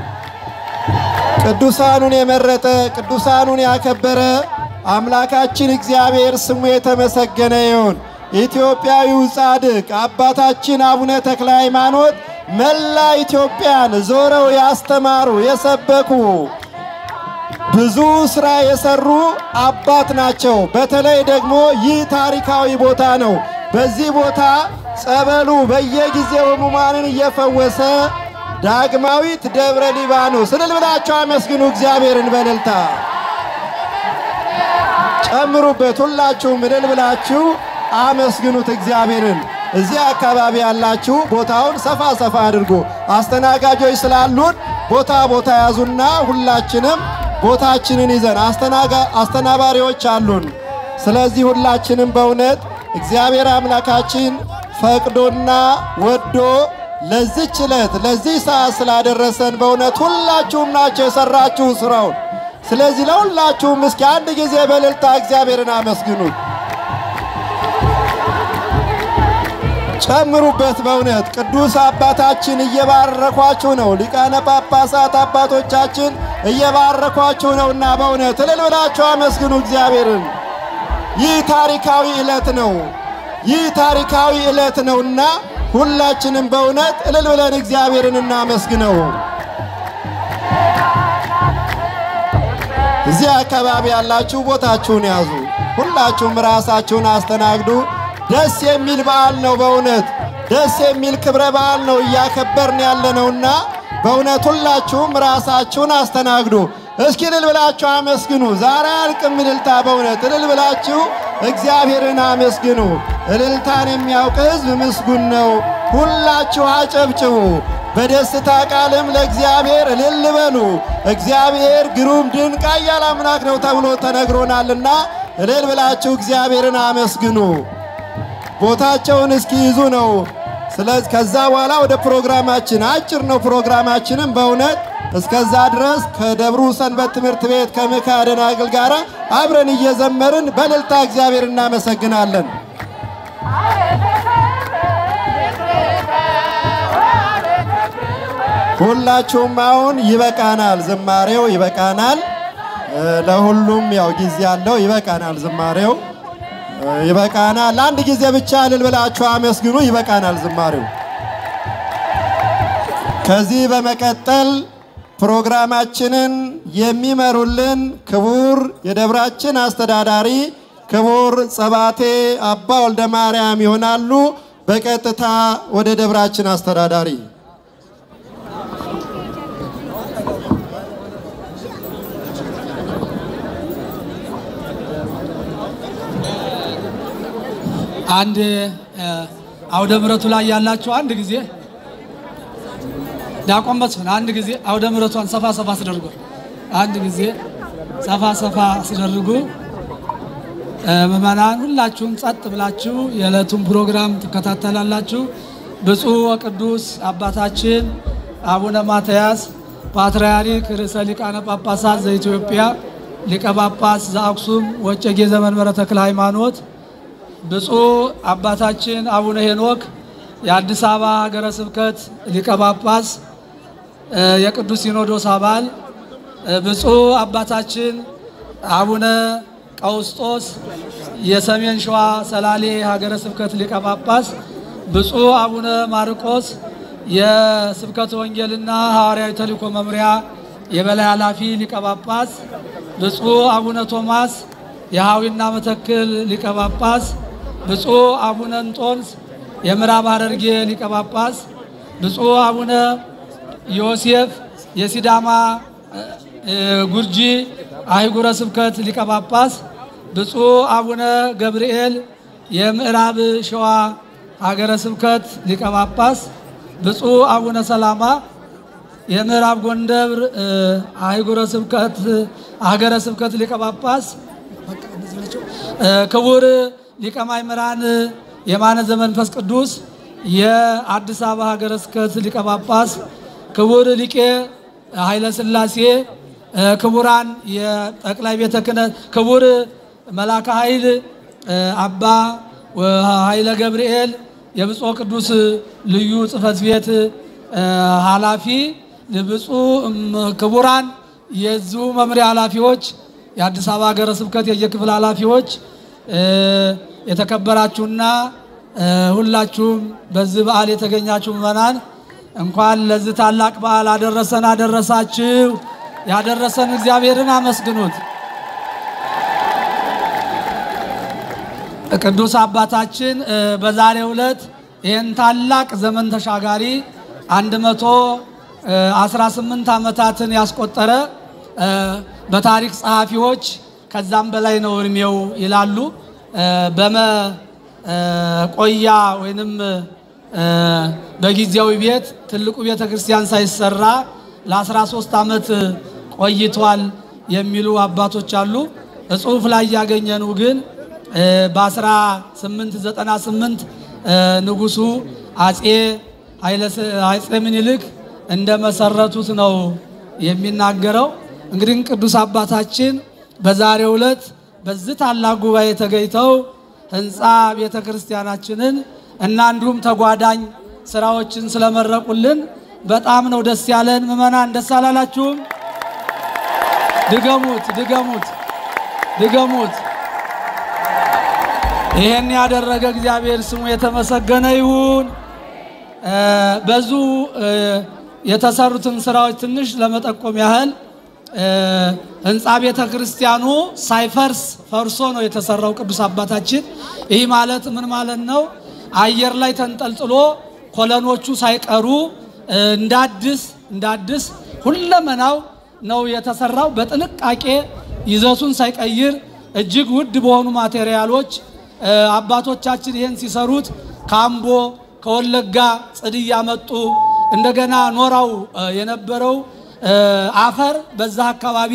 ቅዱሳኑን የመረጠ ቅዱሳኑን ያከበረ አምላካችን እግዚአብሔር ስሙ የተመሰገነ ይሁን። ኢትዮጵያዊው ጻድቅ አባታችን አቡነ ተክለ ሃይማኖት መላ ኢትዮጵያን ዞረው ያስተማሩ የሰበኩ ብዙ ሥራ የሰሩ አባት ናቸው። በተለይ ደግሞ ይህ ታሪካዊ ቦታ ነው። በዚህ ቦታ ጸበሉ በየጊዜው ሕሙማንን እየፈወሰ ዳግማዊት ደብረ ሊባኖስ እልል ብላችሁ አመስግኑ እግዚአብሔርን በእልልታ ጨምሩበት። ሁላችሁም እልል ብላችሁ አመስግኑት እግዚአብሔርን። እዚህ አካባቢ ያላችሁ ቦታውን ሰፋ ሰፋ አድርጉ። አስተናጋጆች ስላሉን ቦታ ቦታ ያዙና ሁላችንም ቦታችንን ይዘን አስተናጋ- አስተናባሪዎች አሉን። ስለዚህ ሁላችንም በእውነት እግዚአብሔር አምላካችን ፈቅዶና ወዶ ለዚች ዕለት ለዚህ ሰዓት ስላደረሰን በእውነት ሁላችሁም ናቸው የሰራችሁ ስራውን። ስለዚህ ለሁላችሁም እስኪ አንድ ጊዜ በእልልታ እግዚአብሔርን አመስግኑት። ጨምሩበት። በእውነት ቅዱስ አባታችን እየባረኳችሁ ነው። ሊቃነ ጳጳሳት አባቶቻችን እየባረኳችሁ ነውና በእውነት እልል ብላችሁ አመስግኑ እግዚአብሔርን። ይህ ታሪካዊ ዕለት ነው። ይህ ታሪካዊ ዕለት ነውና ሁላችንም በእውነት እልል ብለን እግዚአብሔርን እናመስግነው። እዚህ አካባቢ ያላችሁ ቦታችሁን ያዙ። ሁላችሁም ራሳችሁን አስተናግዱ። ደስ የሚል በዓል ነው። በእውነት ደስ የሚል ክብረ በዓል ነው እያከበርን ያለነውና በእውነት ሁላችሁም ራሳችሁን አስተናግዱ። እስኪ እልል ብላችሁ አመስግኑ። ዛሬ አልቅም እልልታ። በእውነት እልል ብላችሁ እግዚአብሔርን አመስግኑ። እልልታን የሚያውቅ ሕዝብ ምስጉን ነው። ሁላችሁ አጨብጭቡ። በደስታ ቃልም ለእግዚአብሔር እልል በሉ። እግዚአብሔር ግሩም ድንቅ ኃያል አምላክ ነው ተብሎ ተነግሮናልና እልል ብላችሁ እግዚአብሔርን አመስግኑ። ቦታቸውን እስኪይዙ ነው። ስለዚህ ከዛ በኋላ ወደ ፕሮግራማችን አጭር ነው ፕሮግራማችንም በእውነት እስከዛ ድረስ ከደብሩ ሰንበት ትምህርት ቤት ከምክሐ ደናግል ጋር አብረን እየዘመርን በእልልታ እግዚአብሔር እናመሰግናለን። ሁላችሁም አሁን ይበቃናል፣ ዝማሬው ይበቃናል። እ፣ ለሁሉም ያው ጊዜ ያለው ይበቃናል፣ ዝማሬው እ፣ ይበቃናል። ለአንድ ጊዜ ብቻ እልል ብላችሁ አመስግኑ። ይበቃናል ዝማሬው። ከዚህ በመቀጠል ፕሮግራማችንን የሚመሩልን ክቡር የደብራችን አስተዳዳሪ ክቡር ጸባቴ አባ ወልደ ማርያም ይሆናሉ። በቀጥታ ወደ ደብራችን አስተዳዳሪ አንድ እ፣ አውደ ምሕረቱ ላይ ያላችሁ አንድ ጊዜ ዲያቆን መስፍን አንድ ጊዜ አውደ ምሕረቷን ሰፋ ሰፋ አስደርጉ። አንድ ጊዜ ሰፋ ሰፋ አስደርጉ። እ፣ ምዕመናን ሁላችሁም ጸጥ ብላችሁ የዕለቱን ፕሮግራም ትከታተላላችሁ። ብፁዕ ወቅዱስ አባታችን አቡነ ማትያስ ፓትርያርክ ርዕሰ ሊቃነ ጳጳሳት ዘኢትዮጵያ ሊቀ ጳጳስ ዘአክሱም ወዕጨጌ ዘመንበረ ተክለ ሃይማኖት ብፁዕ አባታችን አቡነ ሄኖክ የአዲስ አበባ ሀገረ ስብከት ሊቀ ጳጳስ እ፣ የቅዱስ ሲኖዶስ አባል እ፣ ብፁዕ አባታችን አቡነ ቀውስጦስ የሰሜን ሸዋ ሰላሌ ሀገረ ስብከት ሊቀ ጳጳስ፣ ብፁዕ አቡነ ማርቆስ የስብከተ ወንጌልና ሐዋርያዊ ተልእኮ መምሪያ የበላይ ኃላፊ ሊቀ ጳጳስ፣ ብፁዕ አቡነ ቶማስ የሐዊና መተክል ሊቀ ጳጳስ፣ ብፁዕ አቡነ እንጦንስ የምዕራብ ሐረርጌ ሊቀ ጳጳስ፣ ብፁዕ አቡነ ዮሴፍ የሲዳማ እ፣ ጉርጂ አህጉረ ስብከት ሊቀ ጳጳስ፣ ብፁዕ አቡነ ገብርኤል የምዕራብ ሸዋ ሀገረ ስብከት ሊቀ ጳጳስ፣ ብፁዕ አቡነ ሰላማ የምዕራብ ጎንደር እ፣ አህጉረ ስብከት ሀገረ ስብከት ሊቀ ጳጳስ እ፣ ክቡር ሊቀ ማእምራን የማነ ዘመንፈስ ቅዱስ የአዲስ አበባ ሀገረ ስብከት ሊቀ ጳጳስ፣ ክቡር ሊቄ ኃይለ ሥላሴ እ፣ ክቡራን የጠቅላይ ቤተ ክህነት ክቡር መላከ ኃይል እ፣ አባ ኃይለ ገብርኤል የብፁዕ ቅዱስ ልዩ ጽሕፈት ቤት እ፣ ኃላፊ ብፁዕ እም፣ ክቡራን የዚሁ መምሪያ ኃላፊዎች የአዲስ አበባ ሀገረ ስብከት የየክፍል ኃላፊዎች እ፣ የተከበራችሁና እ፣ ሁላችሁም በዚህ በዓል የተገኛችሁ ምዕመናን እንኳን ለዚህ ታላቅ በዓል አደረሰን አደረሳችሁ። ያደረሰን እግዚአብሔርን አመስግኑት። ቅዱስ አባታችን እ፣ በዛሬው ዕለት ይህን ታላቅ ዘመን ተሻጋሪ አንድ መቶ 18 ዓመታትን ያስቆጠረ እ፣ በታሪክ ጸሐፊዎች ከዛም በላይ ነው እድሜው ይላሉ። እ፣ በመቆያ ወይንም እ፣ በጊዜያዊ ቤት ትልቁ ቤተ ክርስቲያን ሳይሰራ ለ13 ዓመት ቆይቷል የሚሉ አባቶች አሉ። ጽሑፍ ላይ ያገኘነው ግን እ፣ በ1898 እ፣ ንጉሱ አጼ ኃይለ- አጼ ምኒልክ እንደመሰረቱት ነው የሚናገረው። እንግዲህ ቅዱስ አባታችን በዛሬው ዕለት በዚህ ታላቅ ጉባኤ ተገኝተው ህንፃ ቤተ ክርስቲያናችንን እና እንዲሁም ተጓዳኝ ስራዎችን ስለመረቁልን በጣም ነው ደስ ያለን። ምዕመናን ደስ አላላችሁም? ድገሙት፣ ድገሙት፣ ድገሙት። ይሄን ያደረገ እግዚአብሔር ስሙ የተመሰገነ ይሁን። እ፣ በዙ እ፣ የተሰሩትን ስራዎች ትንሽ ለመጠቆም ያህል እ፣ ህንፃ ቤተ ክርስቲያኑ ሳይፈርስ ፈርሶ ነው የተሰራው። ቅዱስ አባታችን ይህ ማለት ምን ማለት ነው? አየር ላይ ተንጠልጥሎ ኮለኖቹ ሳይቀሩ እ፣ እንዳዲስ እንዳዲስ ሁለመናው ነው የተሰራው። በጥንቃቄ ይዘቱን ሳይቀይር እጅግ ውድ በሆኑ ማቴሪያሎች እ፣ አባቶቻችን ይህን ሲሰሩት ከአምቦ ከወለጋ ጽድ እያመጡ እንደገና ኖራው እ፣ የነበረው እ፣ አፈር በዛ አካባቢ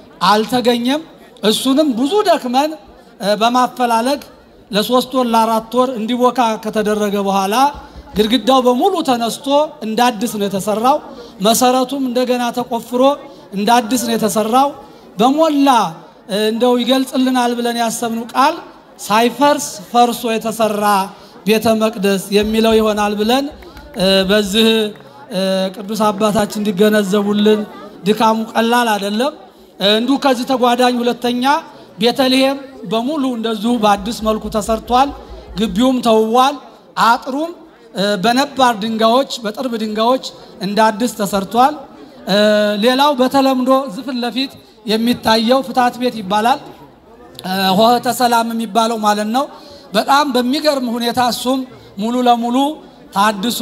አልተገኘም። እሱንም ብዙ ደክመን እ፣ በማፈላለግ ለሶስት ወር ለአራት ወር እንዲቦካ ከተደረገ በኋላ ግድግዳው በሙሉ ተነስቶ እንደ አዲስ ነው የተሰራው። መሰረቱም እንደገና ተቆፍሮ እንደ አዲስ ነው የተሰራው። በሞላ እ፣ እንደው ይገልጽልናል ብለን ያሰብነው ቃል ሳይፈርስ ፈርሶ የተሰራ ቤተ መቅደስ የሚለው ይሆናል ብለን እ፣ በዚህ እ፣ ቅዱስ አባታችን እንዲገነዘቡልን ድካሙ ቀላል አይደለም። እ፣ እንዲሁ ከዚህ ተጓዳኝ ሁለተኛ ቤተልሔም በሙሉ እንደዚሁ በአዲስ መልኩ ተሰርቷል። ግቢውም ተውቧል። አጥሩም እ፣ በነባር ድንጋዮች በጥርብ ድንጋዮች እንደ አዲስ ተሰርቷል። እ፣ ሌላው በተለምዶ እዚህ ፊት ለፊት የሚታየው ፍትሐት ቤት ይባላል። እ፣ ሆህተ ሰላም የሚባለው ማለት ነው። በጣም በሚገርም ሁኔታ እሱም ሙሉ ለሙሉ ታድሶ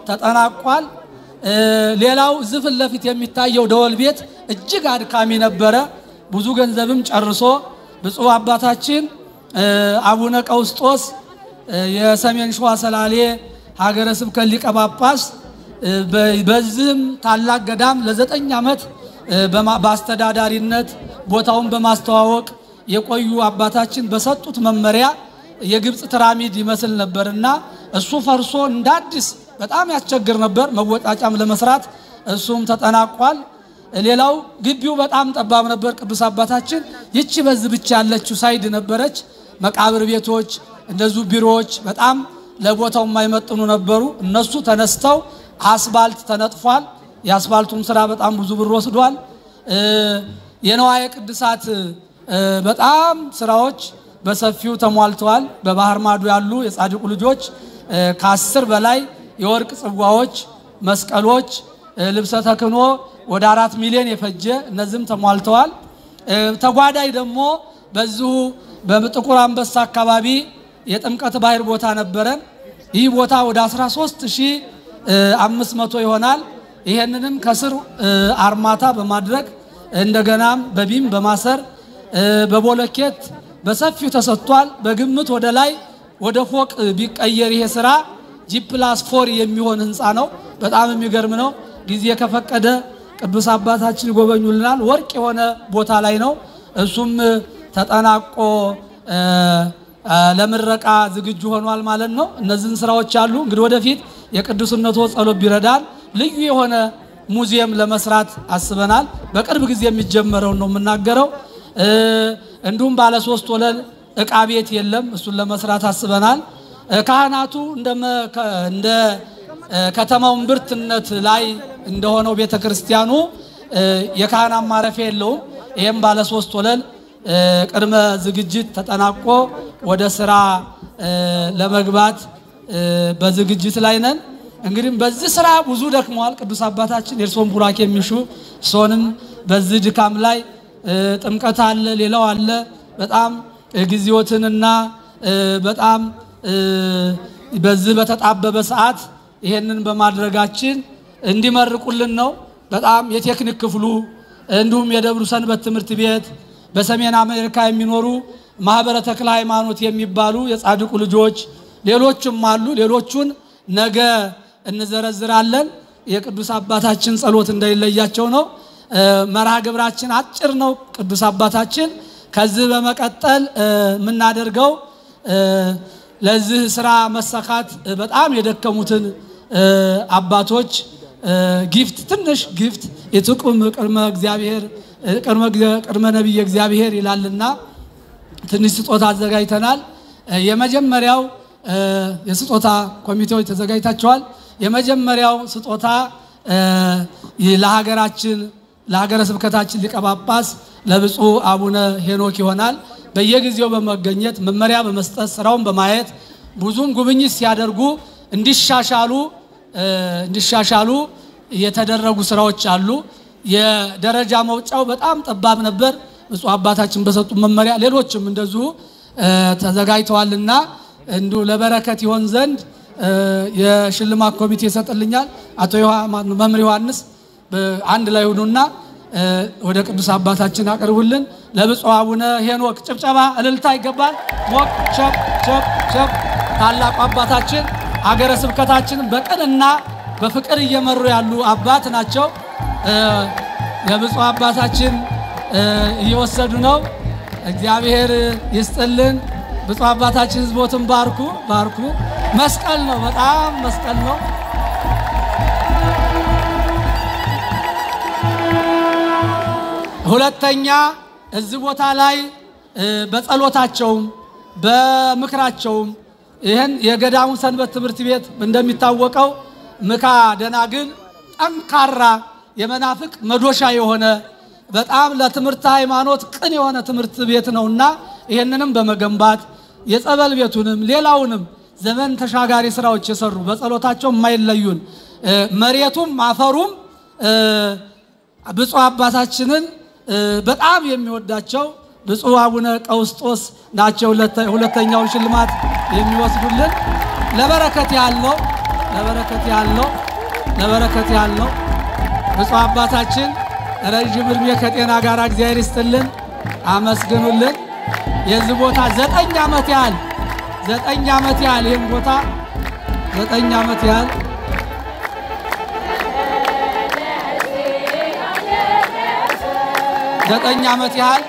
ተጠናቋል። እ፣ ሌላው እዚህ ፊት ለፊት የሚታየው ደወል ቤት እጅግ አድካሚ ነበረ። ብዙ ገንዘብም ጨርሶ ብፁዕ አባታችን እ፣ አቡነ ቀውስጦስ እ፣ የሰሜን ሸዋ ሰላሌ ሀገረ ስብከት ሊቀ ጳጳስ እ፣ በ- በዚህም ታላቅ ገዳም ለዘጠኝ ዓመት እ፣ በማ- በአስተዳዳሪነት ቦታውን በማስተዋወቅ የቆዩ አባታችን በሰጡት መመሪያ የግብፅ ፒራሚድ ይመስል ነበርና እሱ ፈርሶ እንደ አዲስ በጣም ያስቸግር ነበር መወጣጫም ለመስራት እሱም ተጠናቋል። ሌላው ግቢው በጣም ጠባብ ነበር። ቅዱስ አባታችን ይቺ በዚህ ብቻ ያለችው ሳይድ ነበረች። መቃብር ቤቶች እንደዚሁ ቢሮዎች በጣም ለቦታው የማይመጥኑ ነበሩ። እነሱ ተነስተው አስፋልት ተነጥፏል። የአስፋልቱም ስራ በጣም ብዙ ብር ወስዷል። እ፣ የነዋየ ቅድሳት እ፣ በጣም ስራዎች በሰፊው ተሟልተዋል። በባህር ማዶ ያሉ የጻድቁ ልጆች እ፣ ከአስር በላይ የወርቅ ጽዋዎች፣ መስቀሎች፣ እ፣ ልብሰ ተክህኖ ወደ አራት ሚሊዮን የፈጀ እነዚህም ተሟልተዋል። እ፣ ተጓዳኝ ደግሞ በዚሁ በጥቁር አንበሳ አካባቢ የጥምቀት ባህር ቦታ ነበረን። ይህ ቦታ ወደ 13500 ይሆናል። ይሄንንም ከስር እ፣ አርማታ በማድረግ እንደገናም በቢም በማሰር እ፣ በቦለኬት በሰፊው ተሰጥቷል። በግምት ወደ ላይ ወደ ፎቅ ቢቀየር ይሄ ስራ ጂፕላስ ፎር የሚሆን ህንፃ ነው። በጣም የሚገርም ነው። ጊዜ ከፈቀደ ቅዱስ አባታችን ይጎበኙልናል። ወርቅ የሆነ ቦታ ላይ ነው። እሱም ተጠናቆ እ፣ እ፣ ለምረቃ ዝግጁ ሆኗል ማለት ነው። እነዚህን ስራዎች አሉ። እንግዲህ ወደፊት የቅዱስነቶ ጸሎት ቢረዳን ልዩ የሆነ ሙዚየም ለመስራት አስበናል። በቅርብ ጊዜ የሚጀመረውን ነው የምናገረው። እ፣ እንዲሁም ባለ ሶስት ወለል እቃ ቤት የለም። እሱን ለመስራት አስበናል። እ፣ ካህናቱ እንደመ- ከ- እንደ እ፣ ከተማው እምብርትነት ላይ እንደሆነው ቤተ ክርስቲያኑ እ፣ የካህናት ማረፊያ የለውም። ይህም ባለ ሶስት ወለል እ፣ ቅድመ ዝግጅት ተጠናቆ ወደ ስራ እ፣ ለመግባት እ፣ በዝግጅት ላይ ነን። እንግዲህ በዚህ ስራ ብዙ ደክመዋል ቅዱስ አባታችን የእርሶን ቡራኬ የሚሹ እርሶንም በዚህ ድካም ላይ እ፣ ጥምቀት አለ፣ ሌላው አለ። በጣም እ፣ ጊዜዎትንና እ፣ በጣም እ፣ በዚህ በተጣበበ ሰዓት ይሄንን በማድረጋችን እንዲመርቁልን ነው። በጣም የቴክኒክ ክፍሉ እንዲሁም የደብሩ ሰንበት ትምህርት ቤት በሰሜን አሜሪካ የሚኖሩ ማህበረ ተክለ ሃይማኖት የሚባሉ የጻድቁ ልጆች ሌሎችም አሉ። ሌሎቹን ነገ እንዘረዝራለን። የቅዱስ አባታችን ጸሎት እንዳይለያቸው ነው። መርሃ ግብራችን አጭር ነው። ቅዱስ አባታችን ከዚህ በመቀጠል የምናደርገው ለዚህ ስራ መሳካት በጣም የደከሙትን አባቶች ጊፍት ትንሽ ጊፍት የትቁም ቅድመ እግዚአብሔር ቅድመ ነቢየ እግዚአብሔር ይላልና ትንሽ ስጦታ አዘጋጅተናል። የመጀመሪያው የስጦታ ኮሚቴዎች ተዘጋጅታቸዋል። የመጀመሪያው ስጦታ ለሀገራችን ለሀገረ ስብከታችን ሊቀ ጳጳስ ለብፁዕ አቡነ ሄኖክ ይሆናል። በየጊዜው በመገኘት መመሪያ በመስጠት ስራውን በማየት ብዙም ጉብኝት ሲያደርጉ እንዲሻሻሉ እንዲሻሻሉ የተደረጉ ስራዎች አሉ። የደረጃ መውጫው በጣም ጠባብ ነበር። ብፁዕ አባታችን በሰጡ መመሪያ ሌሎችም እንደዚሁ ተዘጋጅተዋልና እንዲሁ ለበረከት ይሆን ዘንድ የሽልማት ኮሚቴ ይሰጥልኛል። አቶ መምህር ዮሐንስ አንድ ላይ ሁኑና ወደ ቅዱስ አባታችን አቅርቡልን። ለብፁዕ አቡነ ሄኖክ ጭብጨባ እልልታ ይገባል። ሞቅ ቸብ ቸብ ቸብ። ታላቁ አባታችን አገረ ስብከታችንን በቅንና በፍቅር እየመሩ ያሉ አባት ናቸው። የብፁዕ አባታችን እየወሰዱ ነው። እግዚአብሔር ይስጥልን። ብፁዕ አባታችን ህዝቦትን ባርኩ ባርኩ። መስቀል ነው፣ በጣም መስቀል ነው። ሁለተኛ እዚህ ቦታ ላይ በጸሎታቸውም በምክራቸውም ይህን የገዳሙ ሰንበት ትምህርት ቤት እንደሚታወቀው ምካ ደናግል ጠንካራ የመናፍቅ መዶሻ የሆነ በጣም ለትምህርት ሃይማኖት ቅን የሆነ ትምህርት ቤት ነውና ይህንንም በመገንባት የጸበል ቤቱንም ሌላውንም ዘመን ተሻጋሪ ስራዎች የሰሩ በጸሎታቸው የማይለዩን መሬቱም አፈሩም ብፁዕ አባታችንን በጣም የሚወዳቸው ብፁዕ አቡነ ቀውስጦስ ናቸው። ሁለተኛውን ሽልማት የሚወስዱልን ለበረከት ያለው ለበረከት ያለው ለበረከት ያለው ብፁዕ አባታችን ረዥም እድሜ ከጤና ጋር እግዚአብሔር ይስጥልን። አመስግኑልን። የዚህ ቦታ ዘጠኝ ዓመት ያህል ዘጠኝ ዓመት ያህል ይህም ቦታ ዘጠኝ ዓመት ያህል ዘጠኝ ዓመት ያህል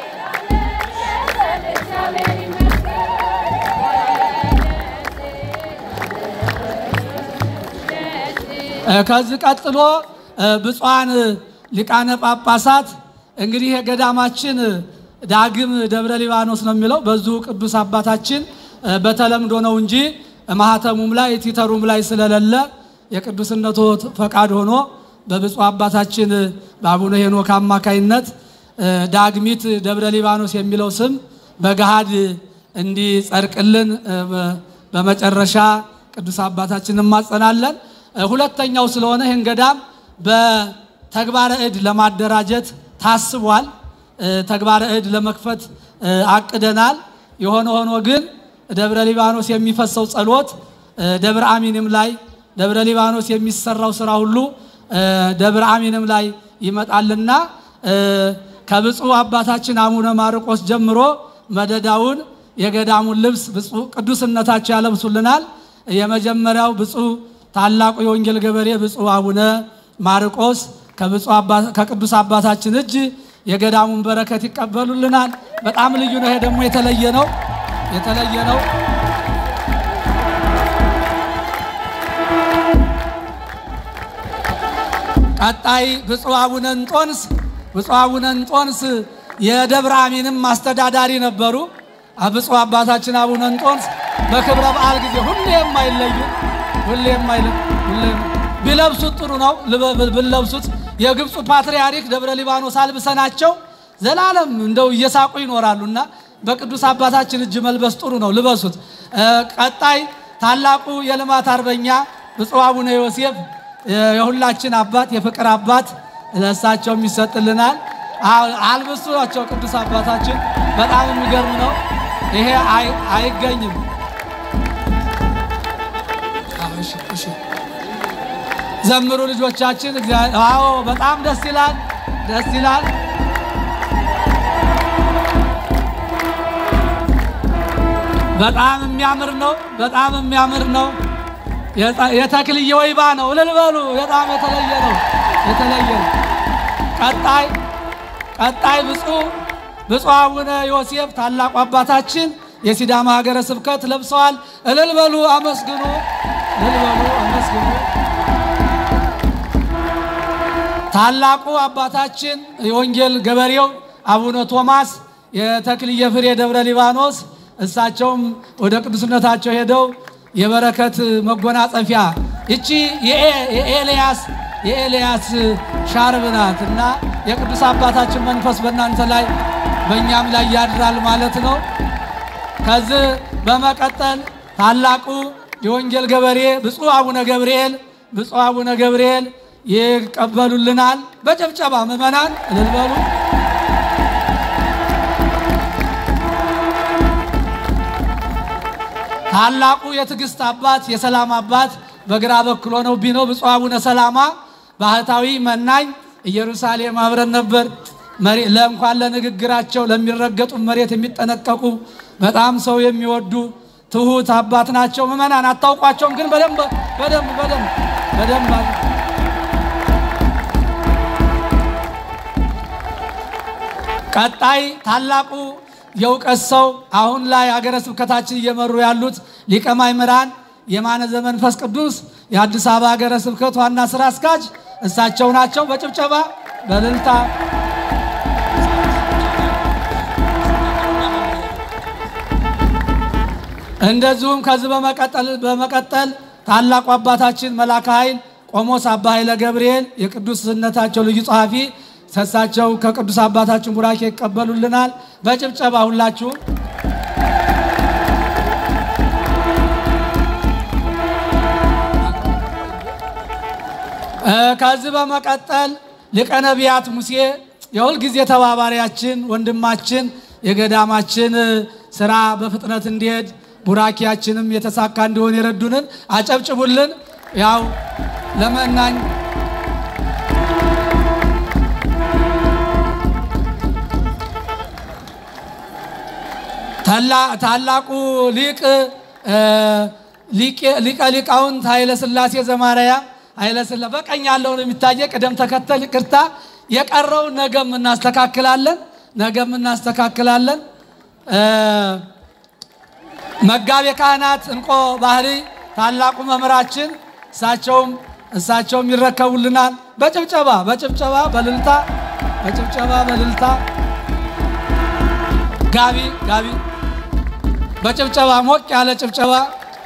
ከዚህ ቀጥሎ ብፁዓን ሊቃነ ጳጳሳት እንግዲህ የገዳማችን ዳግም ደብረ ሊባኖስ ነው የሚለው በዙ ቅዱስ አባታችን በተለምዶ ነው እንጂ ማህተሙም ላይ ቲተሩም ላይ ስለሌለ የቅዱስነቱ ፈቃድ ሆኖ በብፁዕ አባታችን በአቡነ ሄኖክ አማካይነት ዳግሚት ደብረ ሊባኖስ የሚለው ስም በገሃድ እንዲጸድቅልን በመጨረሻ ቅዱስ አባታችን እንማጸናለን። ሁለተኛው ስለሆነ ይህን ገዳም በተግባረ እድ ለማደራጀት ታስቧል። ተግባረ እድ ለመክፈት አቅደናል። የሆነ ሆኖ ግን ደብረ ሊባኖስ የሚፈሰው ጸሎት ደብረ አሚንም ላይ ደብረ ሊባኖስ የሚሰራው ስራ ሁሉ ደብረ አሚንም ላይ ይመጣልና ከብፁዕ አባታችን አቡነ ማርቆስ ጀምሮ መደዳውን የገዳሙን ልብስ ብፁዕ ቅዱስነታቸው ያለብሱልናል። የመጀመሪያው ብፁዕ ታላቁ የወንጌል ገበሬ ብፁዕ አቡነ ማርቆስ ከቅዱስ አባታችን እጅ የገዳሙን በረከት ይቀበሉልናል። በጣም ልዩ ነው። ይሄ ደግሞ የተለየ ነው የተለየ ነው። ቀጣይ ብፁዕ አቡነ እንጦንስ ብፁዕ አቡነ እንጦንስ የደብረ አሚንም አስተዳዳሪ ነበሩ። ብፁዕ አባታችን አቡነ እንጦንስ በክብረ በዓል ጊዜ ሁሌ የማይለዩ ሁሌ የማይለዩ ሁሌ ቢለብሱት ጥሩ ነው። ብለብሱት የግብፁ ፓትርያርክ ደብረ ሊባኖስ አልብሰናቸው ዘላለም እንደው እየሳቁ ይኖራሉና በቅዱስ አባታችን እጅ መልበስ ጥሩ ነው። ልበሱት። ቀጣይ ታላቁ የልማት አርበኛ ብፁዕ አቡነ ዮሴፍ የሁላችን አባት የፍቅር አባት ለእሳቸውም ይሰጥልናል። አልብሷቸው ቅዱስ አባታችን በጣም የሚገርም ነው። ይሄ አይገኝም። ዘምሩ ልጆቻችን። እግዚአብሔር አዎ፣ በጣም ደስ ይላል፣ ደስ ይላል። በጣም የሚያምር ነው። በጣም የሚያምር ነው። የተክልየ ወይባ ነው። እልል በሉ። በጣም የተለየ ነው። የተለየ ነው። ቀጣይ ቀጣይ ብፁዕ ብፁዕ አቡነ ዮሴፍ ታላቁ አባታችን የሲዳማ ሀገረ ስብከት ለብሰዋል። እልል በሉ፣ አመስግኑ። እልል በሉ፣ አመስግኑ። ታላቁ አባታችን የወንጌል ገበሬው አቡነ ቶማስ የተክልየ ፍሬ ደብረ ሊባኖስ እሳቸውም ወደ ቅዱስነታቸው ሄደው የበረከት መጎናጸፊያ ይቺ የኤልያስ የኤልያስ ሻርብ ናት እና የቅዱስ አባታችን መንፈስ በእናንተ ላይ በእኛም ላይ ያድራል ማለት ነው። ከዚህ በመቀጠል ታላቁ የወንጌል ገበሬ ብፁዕ አቡነ ገብርኤል ብፁዕ አቡነ ገብርኤል ይቀበሉልናል። በጭብጨባ ምዕመናን እልል በሉ። ታላቁ የትዕግስት አባት የሰላም አባት በግራ በኩል ሆነው ቢነው ብፁዕ አቡነ ሰላማ ባህታዊ መናኝ ኢየሩሳሌም አብረን ነበር። ለእንኳን ለንግግራቸው ለሚረገጡ መሬት የሚጠነቀቁ በጣም ሰው የሚወዱ ትሁት አባት ናቸው። ምዕመናን አታውቋቸውም፣ ግን በደንብ በደንብ በደንብ በደንብ ቀጣይ ታላቁ የእውቀት ሰው አሁን ላይ ሀገረ ስብከታችን እየመሩ ያሉት ሊቀ ማእምራን የማነ ዘመንፈስ ቅዱስ የአዲስ አበባ ሀገረ ስብከት ዋና ስራ አስኪያጅ እሳቸው ናቸው። በጭብጨባ በእልልታ እንደዚሁም ከዚህ በመቀጠል በመቀጠል ታላቁ አባታችን መላከ ኃይል ቆሞስ አባ ኃይለ ገብርኤል የቅዱስነታቸው ልዩ ጸሐፊ እሳቸው ከቅዱስ አባታችን ቡራኬ ይቀበሉልናል። በጭብጨባ ሁላችሁ ከዚህ በመቀጠል ሊቀ ነቢያት ሙሴ የሁል ጊዜ ተባባሪያችን ወንድማችን የገዳማችን ስራ በፍጥነት እንዲሄድ ቡራኪያችንም የተሳካ እንዲሆን የረዱንን አጨብጭቡልን። ያው ለመናኝ ታላቁ ሊቅ ሊቀ ሊቃውንት ኃይለ ሥላሴ ዘማርያ ኃይለ ሥላሴ በቀኝ ያለውን የሚታየ ቅደም ተከተል ይቅርታ፣ የቀረውን ነገም እናስተካክላለን፣ ነገም እናስተካክላለን። መጋቤ ካህናት እንቆ ባህሪ ታላቁ መምህራችን እሳቸውም እሳቸውም ይረከቡልናል። በጭብጨባ በጭብጨባ በልልታ በጭብጨባ በልልታ ጋቢ ጋቢ በጭብጨባ ሞቅ ያለ ጭብጨባ።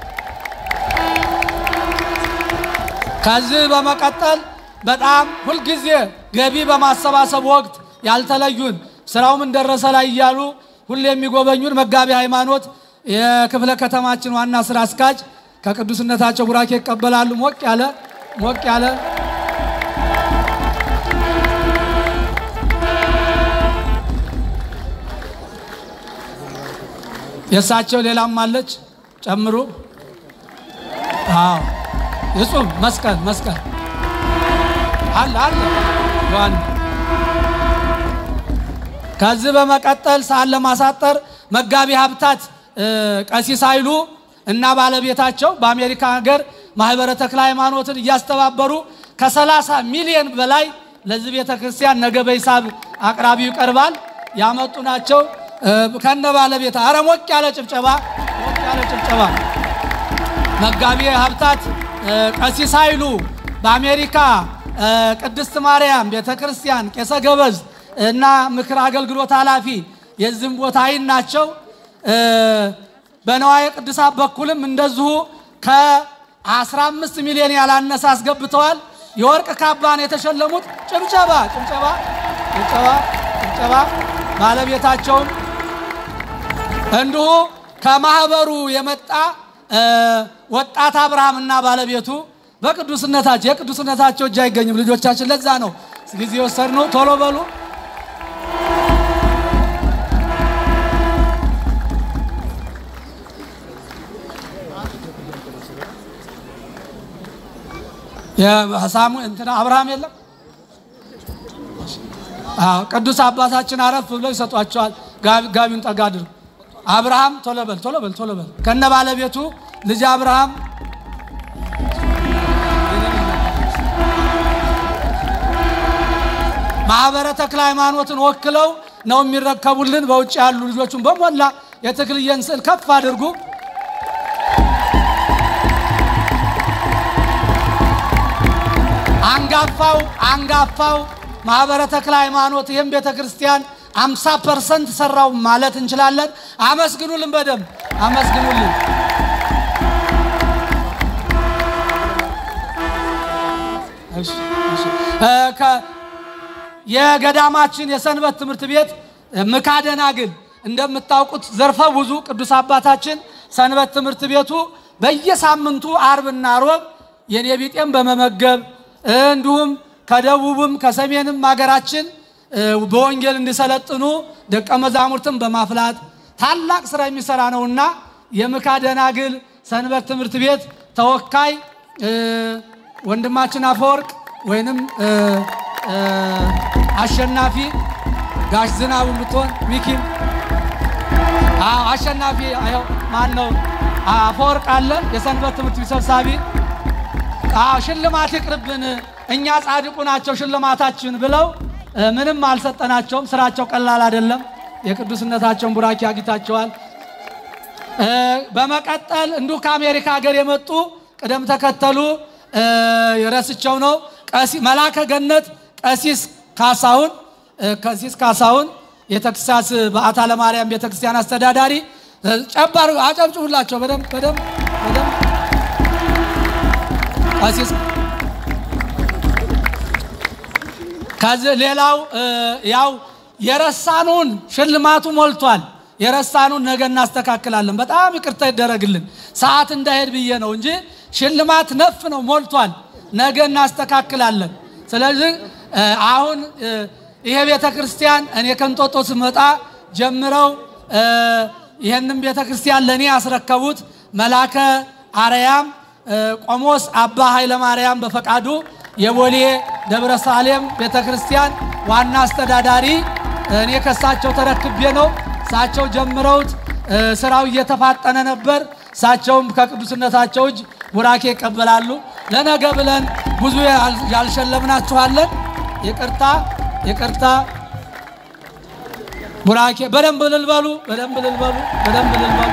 ከዚህ በመቀጠል በጣም ሁልጊዜ ገቢ በማሰባሰብ ወቅት ያልተለዩን ስራው ምን ደረሰ ላይ እያሉ ሁሌ የሚጎበኙን መጋቢ ሃይማኖት የክፍለ ከተማችን ዋና ስራ አስኪያጅ ከቅዱስነታቸው ቡራኬ ይቀበላሉ። ሞቅ ያለ ሞቅ ያለ የእሳቸው ሌላም አለች ጨምሩ። አዎ እጹም መስቀል መስቀል አለ አለ ዮሐን ከዚህ በመቀጠል ሰዓት ለማሳጠር መጋቢ ሀብታት ቀሲስ ኃይሉ እና ባለቤታቸው በአሜሪካ ሀገር ማህበረ ተክለ ሃይማኖትን እያስተባበሩ ከ30 ሚሊዮን በላይ ለዚህ ቤተ ክርስቲያን ነገ በሂሳብ አቅራቢው ይቀርባል ያመጡ ናቸው። ከነ ባለቤት አረ ሞቅ ያለ ጭብጨባ ሞቅ ያለ ጭብጨባ። መጋቢ ሀብታት ቀሲስ ኃይሉ በአሜሪካ ቅድስት ማርያም ቤተ ክርስቲያን ቄሰ ገበዝ እና ምክር አገልግሎት ኃላፊ የዚህም ቦታ አይን ናቸው። በነዋየ ቅዱሳት በኩልም እንደዚሁ ከ15 ሚሊዮን ያላነሰ አስገብተዋል። የወርቅ ካባን የተሸለሙት ጭብጨባ ጭብጨባ ጭብጨባ ጭብጨባ ባለቤታቸውም እንዲሁ ከማህበሩ የመጣ ወጣት አብርሃም እና ባለቤቱ በቅዱስነታቸው የቅዱስነታቸው እጅ አይገኝም ልጆቻችን። ለዛ ነው ጊዜ ወሰድነው። ቶሎ በሉ። የሳሙ እንትና አብርሃም የለም። አዎ ቅዱስ አባታችን አረፍ ብለው ይሰጧቸዋል። ጋቢ- ጋቢውን ጠጋ አድርጉ። አብርሃም ቶሎ በል ቶሎ በል ቶሎ በል ከነ ባለቤቱ ልጅ አብርሃም ማህበረ ተክለ ሃይማኖትን ወክለው ነው የሚረከቡልን። በውጭ ያሉ ልጆቹን በሞላ የተክልየን ስዕል ከፍ አድርጉ። አንጋፋው አንጋፋው ማህበረ ተክለ ሃይማኖት ይህም ቤተ ክርስቲያን 50 ፐርሰንት ሰራው ማለት እንችላለን። አመስግኑልን፣ በደንብ አመስግኑልን። እሺ፣ እሺ። እ፣ ከ- የገዳማችን የሰንበት ትምህርት ቤት ምካደናግል እንደምታውቁት ዘርፈ ብዙ ቅዱስ አባታችን ሰንበት ትምህርት ቤቱ በየሳምንቱ አርብና ሮብ የኔ ቢጤም በመመገብ እንዲሁም ከደቡብም ከሰሜንም ሀገራችን እ፣ በወንጌል እንዲሰለጥኑ ደቀ መዛሙርትን በማፍላት ታላቅ ስራ የሚሰራ ነውና የምካደናግል ሰንበት ትምህርት ቤት ተወካይ እ፣ ወንድማችን አፈወርቅ ወይንም እ፣ እ፣ አሸናፊ ጋሽ ዝናቡ ብትሆን ሚኪም አዎ አሸናፊ አዎ ማን ነው አፈወርቅ አለ የሰንበት ትምህርት ቤት ሰብሳቢ አዎ ሽልማት ይቅርብን እኛ ጻድቁ ናቸው ሽልማታችን ብለው እ፣ ምንም አልሰጠናቸውም ስራቸው ቀላል አይደለም የቅዱስነታቸውን ቡራኪ አግኝታቸዋል እ፣ በመቀጠል እንዲሁ ከአሜሪካ ሀገር የመጡ ቅደም ተከተሉ እ፣ የረስቸው ነው ቀሲ መላከ ገነት ቀሲስ ካሳሁን እ፣ ቀሲስ ካሳሁን የተክሳስ በዓታ ለማርያም ቤተክርስቲያን አስተዳዳሪ እ፣ ጨባር አጨብጭቡላቸው በደንብ በደንብ በደንብ ቀሲስ ከዚህ ሌላው እ፣ ያው የረሳኑን ሽልማቱ ሞልቷል። የረሳኑን ነገ እናስተካክላለን። በጣም ይቅርታ ይደረግልን፣ ሰዓት እንዳይሄድ ብዬ ነው እንጂ ሽልማት ነፍ ነው ሞልቷል። ነገ እናስተካክላለን። ስለዚህ እ፣ አሁን እ፣ ይሄ ቤተ ክርስቲያን እኔ ከንጦጦ ስመጣ ጀምረው እ፣ ይህንም ቤተ ክርስቲያን ለእኔ ያስረከቡት መላከ አርያም እ፣ ቆሞስ አባ ኃይለ ማርያም በፈቃዱ የቦሌ ደብረ ሳሌም ቤተ ክርስቲያን ዋና አስተዳዳሪ እኔ ከሳቸው ተረክቤ ነው። እሳቸው ጀምረውት እ፣ ስራው እየተፋጠነ ነበር። እሳቸውም ከቅዱስነታቸው እጅ ቡራኬ ይቀበላሉ። ለነገ ብለን ብዙ ያል- ያልሸለምናችኋለን። ይቅርታ ይቅርታ። ቡራኬ በደንብ ልልበሉ፣ በደንብ ልልበሉ፣ በደንብ ልልበሉ።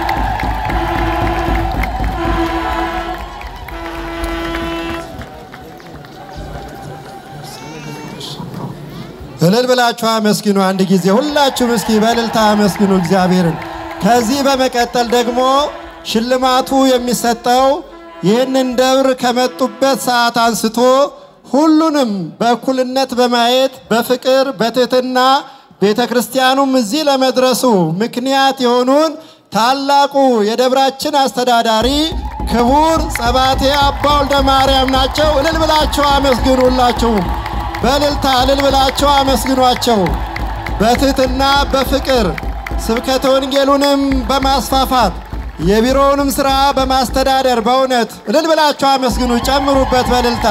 እልል ብላችሁ አመስግኑ። አንድ ጊዜ ሁላችሁም እስኪ በእልልታ አመስግኑ እግዚአብሔርን። ከዚህ በመቀጠል ደግሞ ሽልማቱ የሚሰጠው ይህንን ደብር ከመጡበት ሰዓት አንስቶ ሁሉንም በእኩልነት በማየት በፍቅር በትህትና ቤተ ክርስቲያኑም እዚህ ለመድረሱ ምክንያት የሆኑን ታላቁ የደብራችን አስተዳዳሪ ክቡር ጸባቴ አባ ወልደ ማርያም ናቸው። እልል ብላችሁ አመስግኑ ሁላችሁም በእልልታ እልል ብላችሁ አመስግኗቸው። በትህትና በፍቅር ስብከተ ወንጌሉንም በማስፋፋት የቢሮውንም ሥራ በማስተዳደር በእውነት እልል ብላችሁ አመስግኑ። ጨምሩበት፣ በእልልታ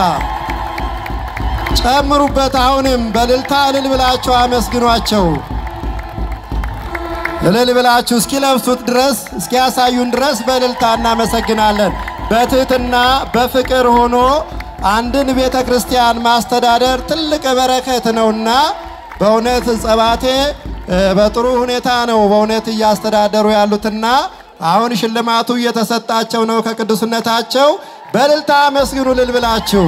ጨምሩበት። አሁንም በእልልታ እልል ብላችሁ አመስግኗቸው። እልል ብላችሁ እስኪለብሱት ድረስ እስኪያሳዩን ድረስ በእልልታ እናመሰግናለን። በትህትና በፍቅር ሆኖ አንድን ቤተ ክርስቲያን ማስተዳደር ትልቅ በረከት ነውና በእውነት ጸባቴ እ፣ በጥሩ ሁኔታ ነው በእውነት እያስተዳደሩ ያሉትና አሁን ሽልማቱ እየተሰጣቸው ነው ከቅዱስነታቸው። በእልልታ አመስግኑ እልል ብላችሁ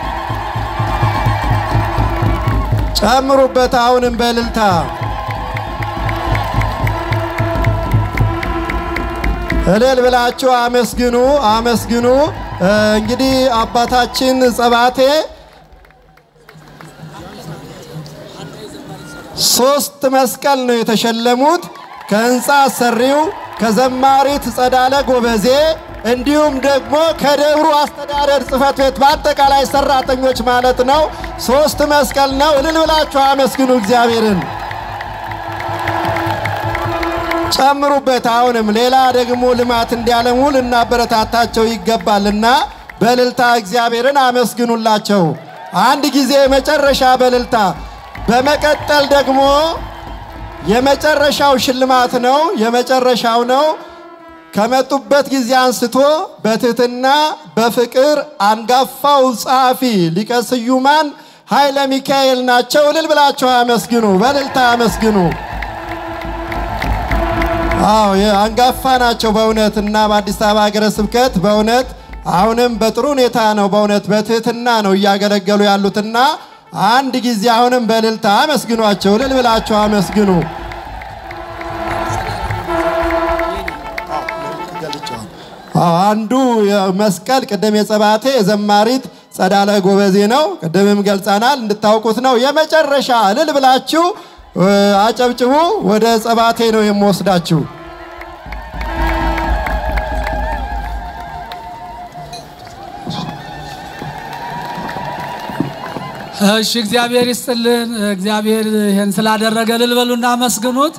ጨምሩበት። አሁንም በእልልታ እልል ብላችሁ አመስግኑ አመስግኑ። እ፣ እንግዲህ አባታችን ጸባቴ ሶስት መስቀል ነው የተሸለሙት ከህንፃ አሰሪው ከዘማሪት ጸዳለ ጎበዜ እንዲሁም ደግሞ ከደብሩ አስተዳደር ጽሕፈት ቤት በአጠቃላይ ሰራተኞች ማለት ነው። ሶስት መስቀል ነው። እልል ብላችሁ አመስግኑ እግዚአብሔርን። ጨምሩበት። አሁንም ሌላ ደግሞ ልማት እንዲያለሙ ልናበረታታቸው ይገባልና በእልልታ እግዚአብሔርን አመስግኑላቸው። አንድ ጊዜ የመጨረሻ በእልልታ በመቀጠል ደግሞ የመጨረሻው ሽልማት ነው። የመጨረሻው ነው። ከመጡበት ጊዜ አንስቶ በትህትና በፍቅር አንጋፋው ጸሐፊ ሊቀ ስዩማን ኃይለ ሚካኤል ናቸው። እልል ብላቸው አመስግኑ፣ በእልልታ አመስግኑ። አዎ አንጋፋ ናቸው በእውነት እና በአዲስ አበባ ሀገረ ስብከት በእውነት አሁንም በጥሩ ሁኔታ ነው በእውነት በትህትና ነው እያገለገሉ ያሉትና አንድ ጊዜ አሁንም በእልልታ አመስግኗቸው። እልል ብላቸው አመስግኑ። አዎ አንዱ መስቀል ቅድም የጸባቴ የዘማሪት ጸዳለ ጎበዜ ነው። ቅድምም ገልጸናል እንድታውቁት ነው። የመጨረሻ እልል ብላችሁ አጨብጭቡ። ወደ ጸባቴ ነው የምወስዳችሁ። እሺ እግዚአብሔር ይስጥልን። እግዚአብሔር ይህን ስላደረገ እልል በሉና አመስግኑት።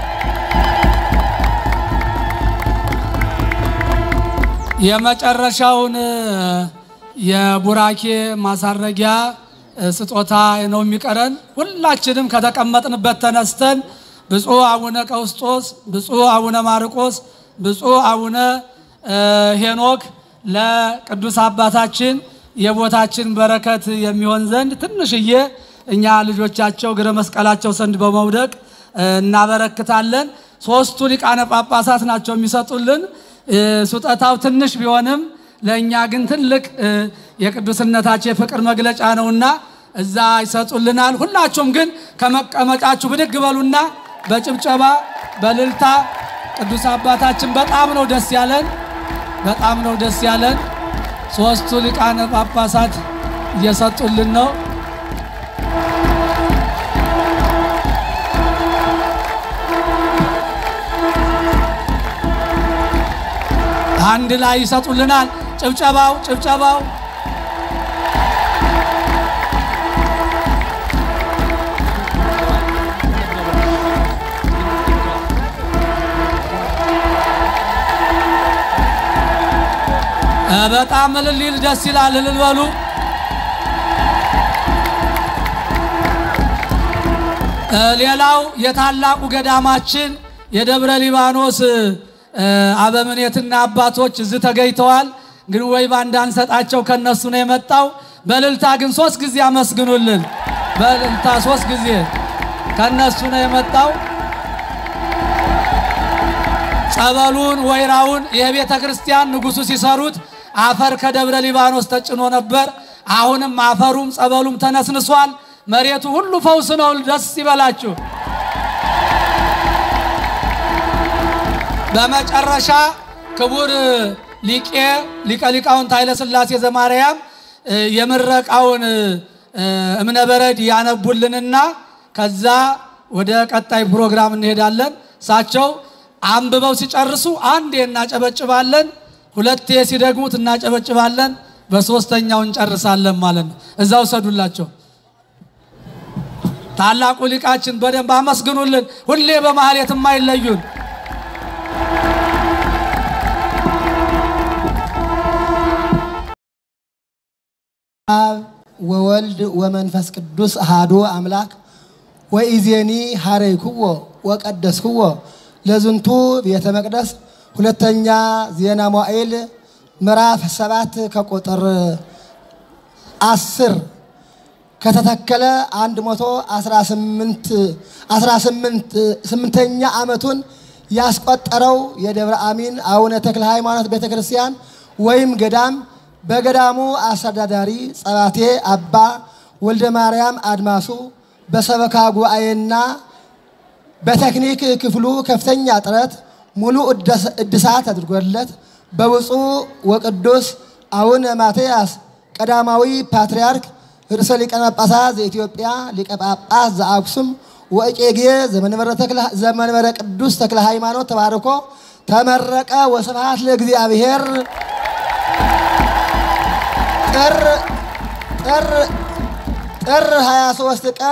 የመጨረሻውን የቡራኬ ማሳረጊያ ስጦታ ነው የሚቀረን። ሁላችንም ከተቀመጥንበት ተነስተን ብፁዕ አቡነ ቀውስጦስ፣ ብፁዕ አቡነ ማርቆስ፣ ብፁዕ አቡነ ሄኖክ ለቅዱስ አባታችን የቦታችን በረከት የሚሆን ዘንድ ትንሽዬ እኛ ልጆቻቸው እግረ መስቀላቸው ዘንድ በመውደቅ እናበረክታለን። ሶስቱ ሊቃነ ጳጳሳት ናቸው የሚሰጡልን። ስጦታው ትንሽ ቢሆንም ለእኛ ግን ትልቅ የቅዱስነታቸው የፍቅር መግለጫ ነውና እዛ ይሰጡልናል። ሁላችሁም ግን ከመቀመጫችሁ ብድግ በሉና በጭብጨባ በልልታ ቅዱስ አባታችን በጣም ነው ደስ ያለን፣ በጣም ነው ደስ ያለን። ሶስቱ ሊቃነ ጳጳሳት እየሰጡልን ነው። አንድ ላይ ይሰጡልናል። ጭብጨባው ጭብጨባው በጣም እልል ይል ደስ ይላል። እልል በሉ። ሌላው የታላቁ ገዳማችን የደብረ ሊባኖስ አበምኔትና አባቶች እዚህ ተገኝተዋል። ግን ወይባ እንዳንሰጣቸው ከነሱ ነው የመጣው። በእልልታ ግን ሶስት ጊዜ አመስግኑልን። በእልልታ ሶስት ጊዜ ከነሱ ነው የመጣው። ጸበሉን ወይራውን የቤተ ክርስቲያን ንጉሱ ሲሰሩት አፈር ከደብረ ሊባኖስ ተጭኖ ነበር። አሁንም አፈሩም ጸበሉም ተነስንሷል። መሬቱ ሁሉ ፈውስ ነው። ደስ ይበላችሁ። በመጨረሻ ክቡር ሊቄ ሊቀ ሊቃውንት ኃይለ ሥላሴ ዘማርያም የምረቃውን እምነ በረድ ያነቡልንና ከዛ ወደ ቀጣይ ፕሮግራም እንሄዳለን። እሳቸው አንብበው ሲጨርሱ አንዴ እናጨበጭባለን፣ ሁለቴ ሲደግሙት እናጨበጭባለን፣ በሶስተኛው እንጨርሳለን ማለት ነው። እዛ ውሰዱላቸው። ታላቁ ሊቃችን በደንብ አመስግኑልን። ሁሌ በማህሌት የማይለዩን አብ ወወልድ ወመንፈስ ቅዱስ አሃዱ አምላክ ወኢዜኒ ሀረይክዎ ወቀደስክዎ ለዝንቱ ቤተ መቅደስ ሁለተኛ ዜና መዋዕል ምዕራፍ ሰባት ከቁጥር አስር ከተተከለ 118 ስምንተኛ ዓመቱን ያስቆጠረው የደብረ አሚን አቡነ ተክለ ሃይማኖት ቤተ ክርስቲያን ወይም ገዳም በገዳሙ አስተዳዳሪ ጸባቴ አባ ወልደ ማርያም አድማሱ በሰበካ ጉባኤና በቴክኒክ ክፍሉ ከፍተኛ ጥረት ሙሉ እድሳት አድርጎለት በብፁዕ ወቅዱስ አቡነ ማትያስ ቀዳማዊ ፓትርያርክ ርዕሰ ሊቃነ ጳጳሳት ዘኢትዮጵያ ሊቀ ጳጳስ ዘአክሱም ወእጨጌ ዘመንበረ ቅዱስ ተክለ ሃይማኖት ተባርኮ ተመረቀ። ወስብሐት ለእግዚአብሔር። ጥር ጥር ጥር 23 ቀን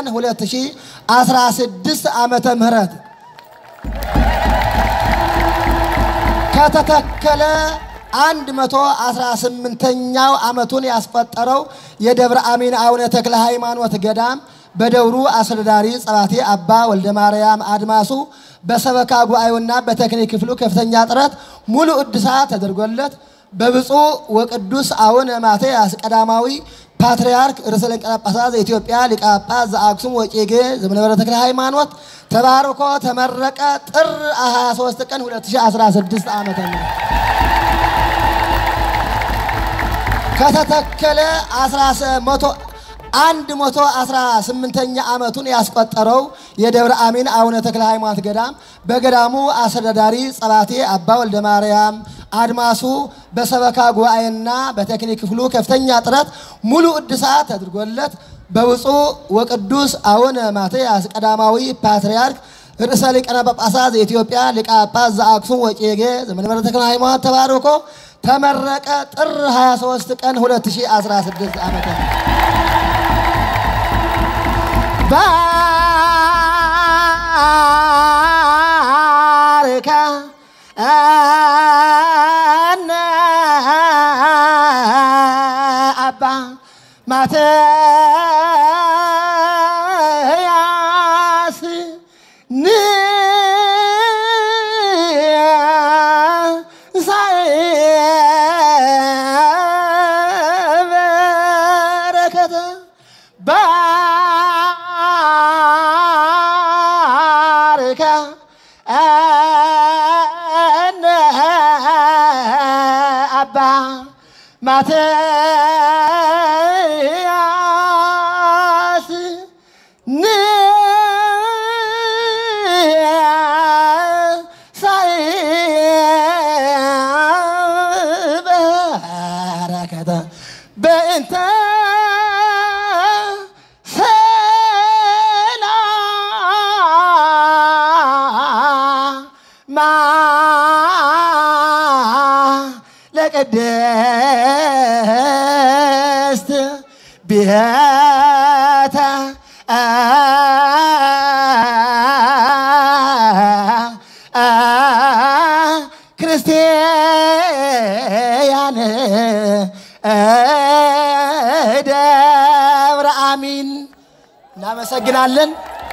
2016 ዓመተ ምህረት ከተተከለ አንድ መቶ አስራ ስምንተኛው ዓመቱን ያስቆጠረው የደብረ አሚን አቡነ ተክለ ሃይማኖት ገዳም በደብሩ አስተዳዳሪ ጸባቴ አባ ወልደ ማርያም አድማሱ በሰበካ ጉባኤውና በቴክኒክ ክፍሉ ከፍተኛ ጥረት ሙሉ እድሳት ተደርጎለት በብፁዕ ወቅዱስ አቡነ ማትያስ ቀዳማዊ ፓትርያርክ ርዕሰ ሊቃነ ጳጳሳት ዘኢትዮጵያ ሊቀ ጳጳስ ዘአክሱም ወዕጨጌ ዘመንበረ ተክለ ሃይማኖት ተባርኮ ተመረቀ። ጥር 23 ቀን 2016 ዓመተ ምህረት ከተተከለ 118ኛ ዓመቱን ያስቆጠረው የደብረ አሚን አቡነ ተክለ ሃይማኖት ገዳም በገዳሙ አስተዳዳሪ ጸባቴ አባ ወልደ ማርያም አድማሱ በሰበካ ጉባኤና በቴክኒክ ክፍሉ ከፍተኛ ጥረት ሙሉ እድሳት ተደርጎለት በብፁዕ ወቅዱስ አቡነ ማትያስ ቀዳማዊ ፓትርያርክ ርዕሰ ሊቃነ ጳጳሳት ዘኢትዮጵያ ሊቀ ጳጳስ ዘአክሱም ወዕጨጌ ዘመንበረ ተክለ ሃይማኖት ተባርኮ ተመረቀ። ጥር 23 ቀን 2016 ዓ.ም ባርከ አነ አባ ማትያስ በረከተ ባርከ አነ አባ ማትያስ በረከተ በእንተ ሰላማ ለቅድስት ቤተ ክርስቲያን ደብረ አሚን እናመሰግናለን።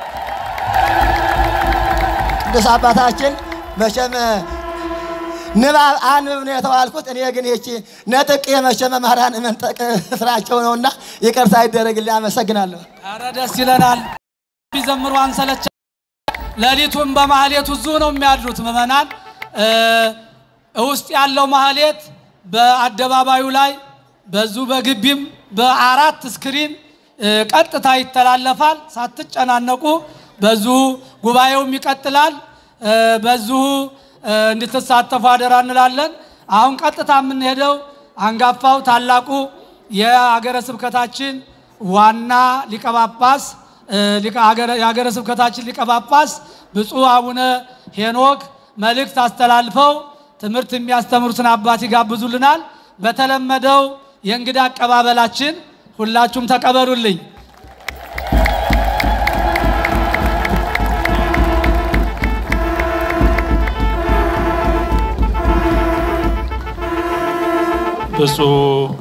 ቅዱስ አባታችን መቼም ንባብ አንብብ ነው የተባልኩት። እኔ ግን ይቺ ነጥቅ የመቼ መምህራን መንጠቅ ስራቸው ነውና ይቅርታ ይደረግልኝ። አመሰግናለሁ። ኧረ ደስ ይለናል። ቢዘምሩ አንሰለቻ። ሌሊቱን በማህሌቱ እዙ ነው የሚያድሩት ምዕመናን። እ ውስጥ ያለው ማህሌት በአደባባዩ ላይ በዙ በግቢም በአራት ስክሪን እ ቀጥታ ይተላለፋል። ሳትጨናነቁ በዙ ጉባኤውም ይቀጥላል። እ በዚሁ እ እንድትሳተፉ አደራ እንላለን። አሁን ቀጥታ የምንሄደው አንጋፋው ታላቁ የሀገረ ስብከታችን ዋና ሊቀ ጳጳስ እ ሊቀ- ሀገረ- የሀገረ ስብከታችን ሊቀ ጳጳስ ብፁዕ አቡነ ሄኖክ መልእክት አስተላልፈው ትምህርት የሚያስተምሩትን አባት ይጋብዙልናል። በተለመደው የእንግዳ አቀባበላችን ሁላችሁም ተቀበሉልኝ። ብፁዕ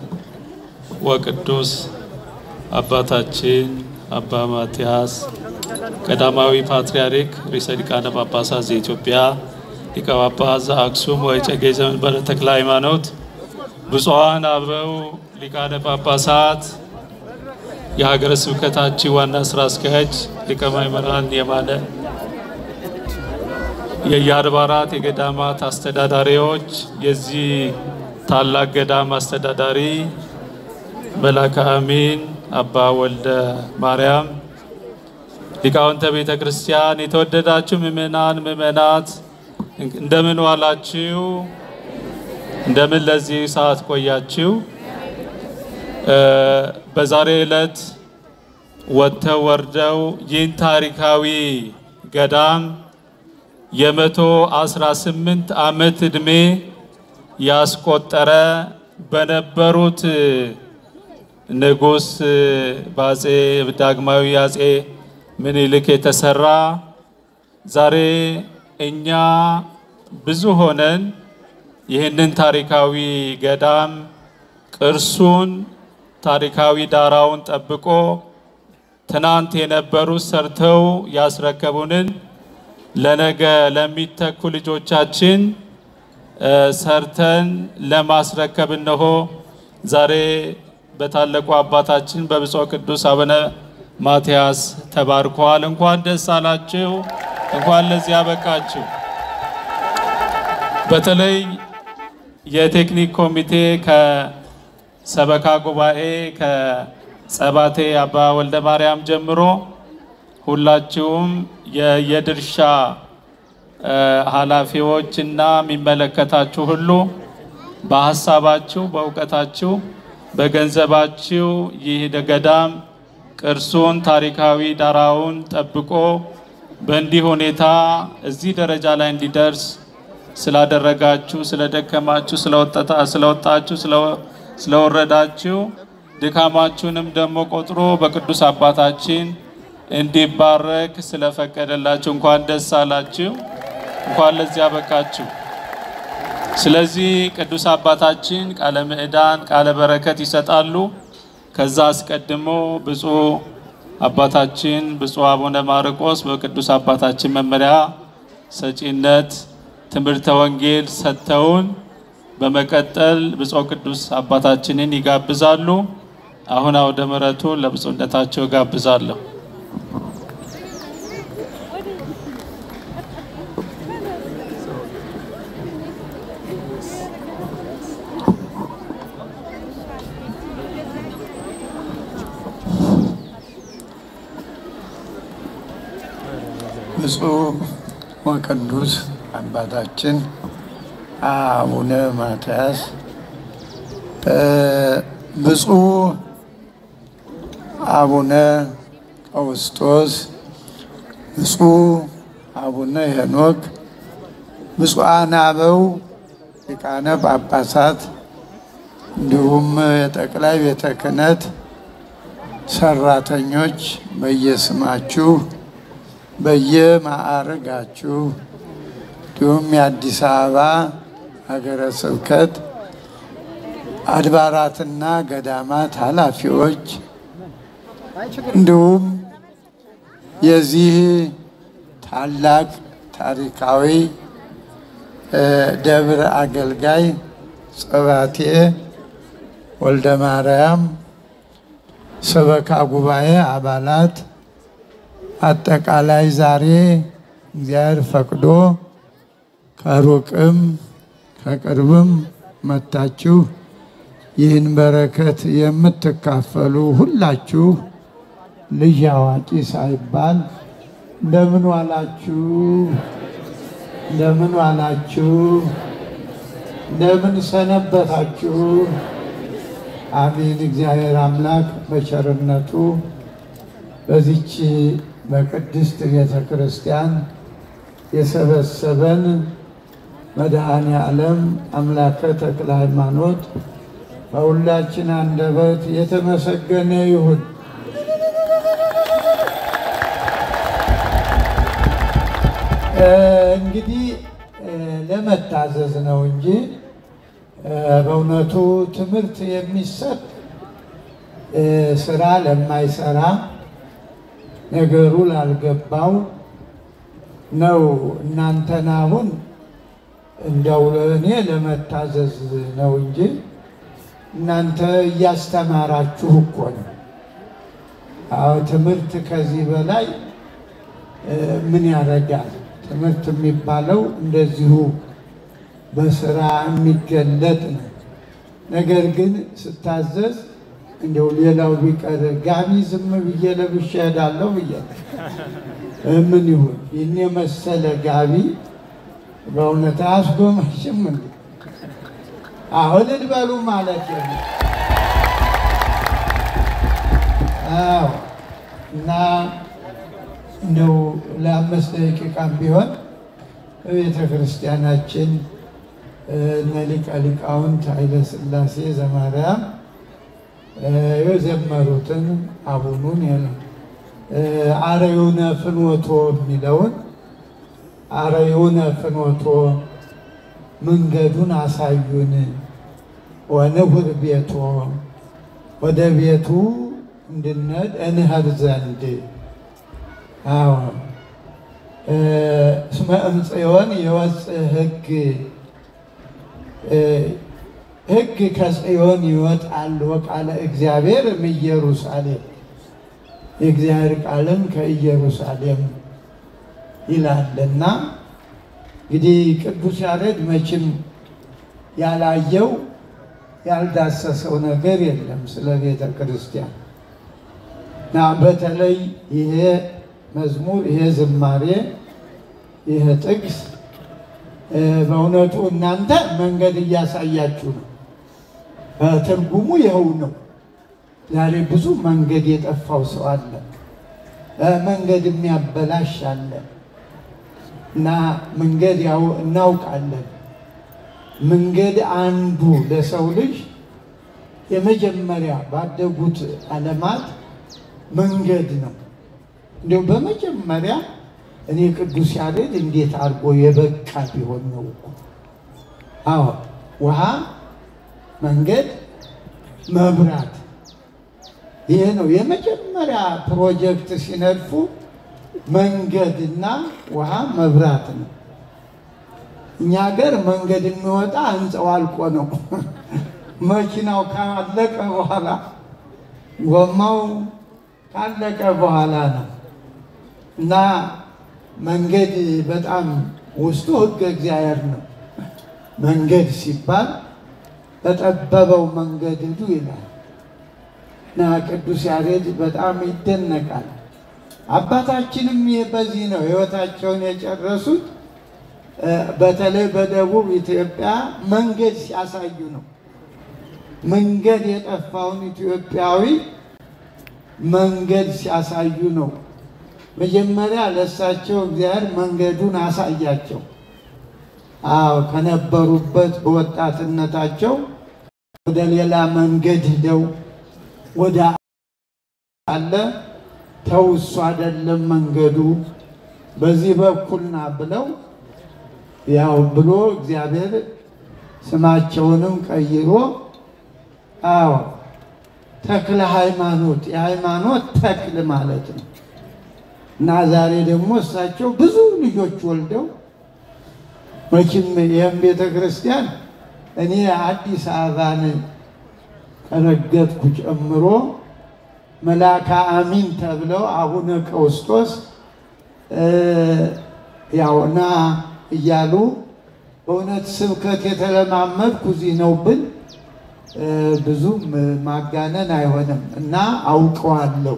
ወቅዱስ አባታችን አባ ማትያስ ቀዳማዊ ፓትርያርክ ርዕሰ ሊቃነ ጳጳሳት ዘኢትዮጵያ ሊቀ ጳጳስ ዘአክሱም ወዕጨጌ ዘመንበረ ተክለ ሃይማኖት፣ ብፁዓን አበው ሊቃነ ጳጳሳት፣ የሀገረ ስብከታችን ዋና ስራ አስኪያጅ ሊቀ ማእምራን የማነ የየአድባራት የገዳማት አስተዳዳሪዎች፣ የዚህ ታላቅ ገዳም አስተዳዳሪ መላከ አሚን አባ ወልደ ማርያም፣ ሊቃውንተ ቤተ ክርስቲያን፣ የተወደዳችሁ ምእመናን ምእመናት እንደምን ዋላችሁ? እንደምን ለዚህ ሰዓት ቆያችሁ? እ በዛሬ ዕለት ወጥተው ወርደው ይህን ታሪካዊ ገዳም የመቶ አስራ ስምንት ዓመት ዕድሜ ያስቆጠረ በነበሩት ንጉሥ በአጼ ዳግማዊ አጼ ምኒልክ የተሰራ ዛሬ እኛ ብዙ ሆነን ይህንን ታሪካዊ ገዳም ቅርሱን ታሪካዊ ዳራውን ጠብቆ ትናንት የነበሩት ሰርተው ያስረከቡንን ለነገ ለሚተኩ ልጆቻችን እ፣ ሰርተን ለማስረከብ እነሆ ዛሬ በታላቁ አባታችን በብፁዕ ቅዱስ አቡነ ማትያስ ተባርከዋል። እንኳን ደስ አላችሁ፣ እንኳን ለዚህ ያበቃችሁ። በተለይ የቴክኒክ ኮሚቴ ከሰበካ ጉባኤ ከጸባቴ አባ ወልደ ማርያም ጀምሮ ሁላችሁም የየድርሻ እ፣ ኃላፊዎች እና የሚመለከታችሁ ሁሉ በሀሳባችሁ፣ በእውቀታችሁ፣ በገንዘባችሁ ይህ ገዳም ቅርሱን ታሪካዊ ዳራውን ጠብቆ በእንዲህ ሁኔታ እዚህ ደረጃ ላይ እንዲደርስ ስላደረጋችሁ፣ ስለደከማችሁ፣ ስለወጠታ- ስለወጣችሁ፣ ስለ- ስለወረዳችሁ ድካማችሁንም ደግሞ ቆጥሮ በቅዱስ አባታችን እንዲባረክ ስለፈቀደላችሁ እንኳን ደስ አላችሁ፣ እንኳን ለዚህ አበቃችሁ። ስለዚህ ቅዱስ አባታችን ቃለ ምዕዳን ቃለ በረከት ይሰጣሉ። ከዛ አስቀድሞ ብፁዕ አባታችን ብፁዕ አቡነ ማርቆስ በቅዱስ አባታችን መመሪያ ሰጪነት ትምህርተ ወንጌል ሰጥተውን በመቀጠል ብፁዕ ቅዱስ አባታችንን ይጋብዛሉ። አሁን አውደ ምሕረቱ ለብፁዕነታቸው ጋብዛለሁ። ብፁዕ ወቅዱስ አባታችን አቡነ ማትያስ እ፣ ብፁዕ አቡነ ቀውስጦስ፣ ብፁዕ አቡነ ሄኖክ፣ ብፁዓን አበው ሊቃነ ጳጳሳት እንዲሁም የጠቅላይ ቤተ ክህነት ሰራተኞች በየስማችሁ በየማዕረጋችሁ እንዲሁም የአዲስ አበባ ሀገረ ስብከት አድባራትና ገዳማት ኃላፊዎች እንዲሁም የዚህ ታላቅ ታሪካዊ እ፣ ደብር አገልጋይ ጸባቴ ወልደ ማርያም ሰበካ ጉባኤ አባላት አጠቃላይ ዛሬ እግዚአብሔር ፈቅዶ ከሩቅም ከቅርብም መታችሁ ይህን በረከት የምትካፈሉ ሁላችሁ ልጅ አዋቂ ሳይባል እንደምን ዋላችሁ? እንደምን ዋላችሁ? እንደምን ሰነበታችሁ? አሜን። እግዚአብሔር አምላክ በቸርነቱ በዚች በቅድስት ቤተ ክርስቲያን የሰበሰበን መድኃኔ ዓለም አምላከ ተክለ ሃይማኖት በሁላችን አንደበት የተመሰገነ ይሁን። እ፣ እንግዲህ እ፣ ለመታዘዝ ነው እንጂ እ፣ በእውነቱ ትምህርት የሚሰጥ እ፣ ስራ ለማይሰራ ነገሩ ላልገባው ነው። እናንተን አሁን እንደው እኔ ለመታዘዝ ነው እንጂ እናንተ እያስተማራችሁ እኮ ነው። አዎ ትምህርት ከዚህ በላይ እ፣ ምን ያደርጋል? ትምህርት የሚባለው እንደዚሁ በስራ የሚገለጥ ነው። ነገር ግን ስታዘዝ እንደው ሌላው ቢቀር ጋቢ ዝም ብዬ ለብሼ እሄዳለሁ ብዬ እ፣ ምን ይሁን ይህን የመሰለ ጋቢ በእውነት አያስጎመሽም እንዴ? አሁን እንበሉ ማለት ነው። አዎ እና እንደው ለአምስት ደቂቃም ቢሆን በቤተ ክርስቲያናችን እ፣ እነ ሊቀ ሊቃውንት ኃይለ ሥላሴ ዘማርያም እ፣ የዘመሩትን አቡኑን የለ- እ፣ አርዩነ ፍኖቶ የሚለውን አርዩነ ፍኖቶ መንገዱን አሳዩን። ወንሁር ቤቶ ወደ ቤቱ እንድንሄድ እንሄድ ዘንድ አዎ እስመ እምጽዮን የወፅእ ሕግ ሕግ ከጽዮን ይወጣል ወቃለ እግዚአብሔር እምኢየሩሳሌም የእግዚአብሔር ቃልም ከኢየሩሳሌም ይላልና እንግዲህ ቅዱስ ያሬድ መቼም ያላየው ያልዳሰሰው ነገር የለም ስለ ቤተ ክርስቲያን እና በተለይ ይሄ መዝሙር ይሄ ዝማሬ ይሄ ጥቅስ በእውነቱ እናንተ መንገድ እያሳያችሁ ነው። ትርጉሙ ይኸው ነው። ዛሬ ብዙ መንገድ የጠፋው ሰው አለ፣ መንገድ የሚያበላሽ አለ እና መንገድ ያው እናውቃለን። መንገድ አንዱ ለሰው ልጅ የመጀመሪያ ባደጉት ዓለማት መንገድ ነው። እንዲሁ በመጀመሪያ እኔ ቅዱስ ያሬድ እንዴት አድርጎ የበቃ ቢሆን ነው እኮ። አዎ ውሃ፣ መንገድ፣ መብራት ይሄ ነው የመጀመሪያ ፕሮጀክት ሲነድፉ መንገድና ውሃ መብራት ነው። እኛ ሀገር መንገድ የሚወጣ ህንፃው አልቆ ነው። መኪናው ካለቀ በኋላ ጎማው ካለቀ በኋላ ነው እና መንገድ በጣም ውስጡ ሕገ እግዚአብሔር ነው። መንገድ ሲባል በጠበበው መንገድ ሂዱ ይላል እና ቅዱስ ያሬድ በጣም ይደነቃል። አባታችንም በዚህ ነው ሕይወታቸውን የጨረሱት። በተለይ በደቡብ ኢትዮጵያ መንገድ ሲያሳዩ ነው። መንገድ የጠፋውን ኢትዮጵያዊ መንገድ ሲያሳዩ ነው። መጀመሪያ ለእሳቸው እግዚአብሔር መንገዱን አሳያቸው። አዎ ከነበሩበት በወጣትነታቸው ወደ ሌላ መንገድ ሂደው ወደ አለ ተው እሱ አይደለም መንገዱ በዚህ በኩልና ብለው ያው ብሎ እግዚአብሔር ስማቸውንም ቀይሮ አዎ ተክለ ሃይማኖት የሃይማኖት ተክል ማለት ነው። እና ዛሬ ደግሞ እሳቸው ብዙ ልጆች ወልደው መቼም ይህም ቤተ ክርስቲያን እኔ አዲስ አበባን ከረገጥኩ ጨምሮ መልአከ አሚን ተብለው አቡነ ቀውስጦስ ያውና እያሉ በእውነት ስብከት የተለማመድኩ እዚህ ነው ብል ብዙም ማጋነን አይሆንም እና አውቀዋለሁ።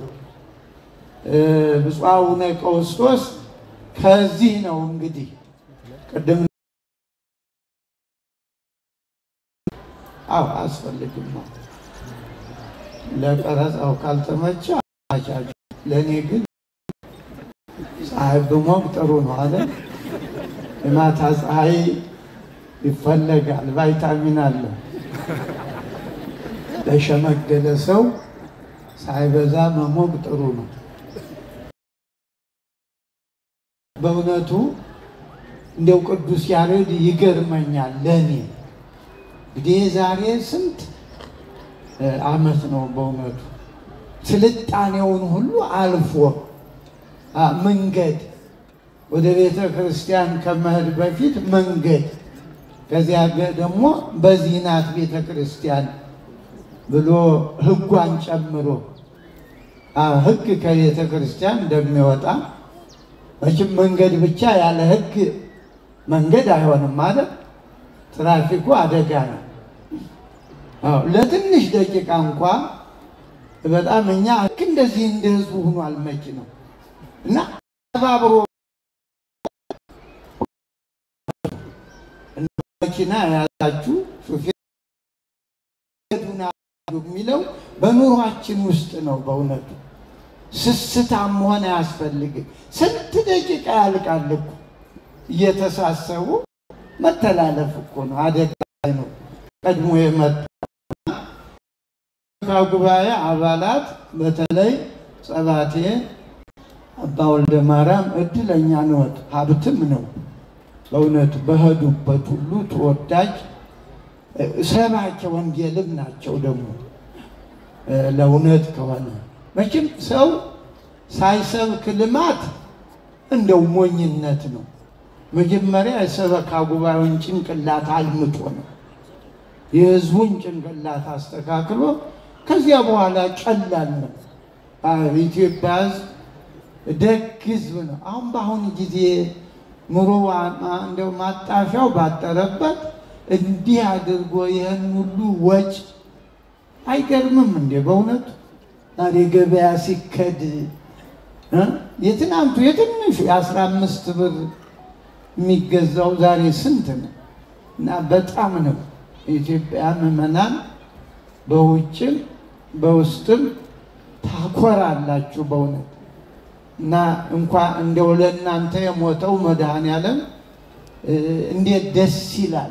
ብፁዕ አቡነ ቀውስጦስ ከዚህ ነው እንግዲህ ቅድም አዎ አስፈልግም ለቀረጻው ካልተመቸ አቻች ለእኔ ግን ፀሐይ ብሞቅ ጥሩ ነው አለ። የማታ ፀሐይ ይፈለጋል፣ ቫይታሚን አለ። ለሸመገለ ሰው ሳይበዛ መሞቅ ጥሩ ነው። በእውነቱ እንደው ቅዱስ ያሬድ ይገርመኛል ለእኔ እንግዲህ ዛሬ ስንት ዓመት ነው በእውነቱ ስልጣኔውን ሁሉ አልፎ መንገድ ወደ ቤተ ክርስቲያን ከመሄድ በፊት መንገድ ከዚያ ደግሞ በዚህ ናት ቤተ ክርስቲያን ብሎ ሕጓን ጨምሮ ሕግ ከቤተ ክርስቲያን እንደሚወጣ መቼም መንገድ ብቻ ያለ ሕግ መንገድ አይሆንም ማለት ትራፊኩ አደጋ ነው። ለትንሽ ደቂቃ እንኳ በጣም እኛ ልክ እንደዚህ እንደ ህዝቡ ሆኗል መኪናው እና ተባብሮ መኪና ያላችሁ ሹፌር የሚለው በኑሯችን ውስጥ ነው። በእውነቱ ስስታም መሆን አያስፈልግም። ስንት ደቂቃ ያልቃል እኮ እየተሳሰቡ መተላለፍ እኮ ነው። አደጋ ነው ቀድሞ የመጣ ጉባኤ አባላት በተለይ ጸባቴ አባ ወልደ ማርያም እድለኛ ነዎት፣ ሀብትም ነው በእውነት በሄዱበት ሁሉ ተወዳጅ እ፣ ሰባኪ ወንጌልም ናቸው። ደግሞ እ፣ ለእውነት ከሆነ መቼም ሰው ሳይሰብክ ልማት እንደው ሞኝነት ነው። መጀመሪያ የሰበካ ጉባኤውን ጭንቅላት አልምጦ ነው የህዝቡን ጭንቅላት አስተካክሎ ከዚያ በኋላ ቀላል ነው። አዎ፣ ኢትዮጵያ ህዝብ ደግ ህዝብ ነው። አሁን በአሁኑ ጊዜ ኑሮ ዋ- እንደው ማጣፊያው ባጠረበት እንዲህ አድርጎ ይህን ሁሉ ወጭ አይገርምም እንዴ? በእውነቱ ዛሬ ገበያ ሲከድ እ? የትናንቱ የትንሹ የአስራ አምስት ብር የሚገዛው ዛሬ ስንት ነው? እና በጣም ነው የኢትዮጵያ ምዕመናን በውጭም በውስጥም ታኮራላችሁ በእውነት እና እንኳ እንደው ለእናንተ የሞተው መድኃኔዓለም እ፣ እንዴት ደስ ይላል።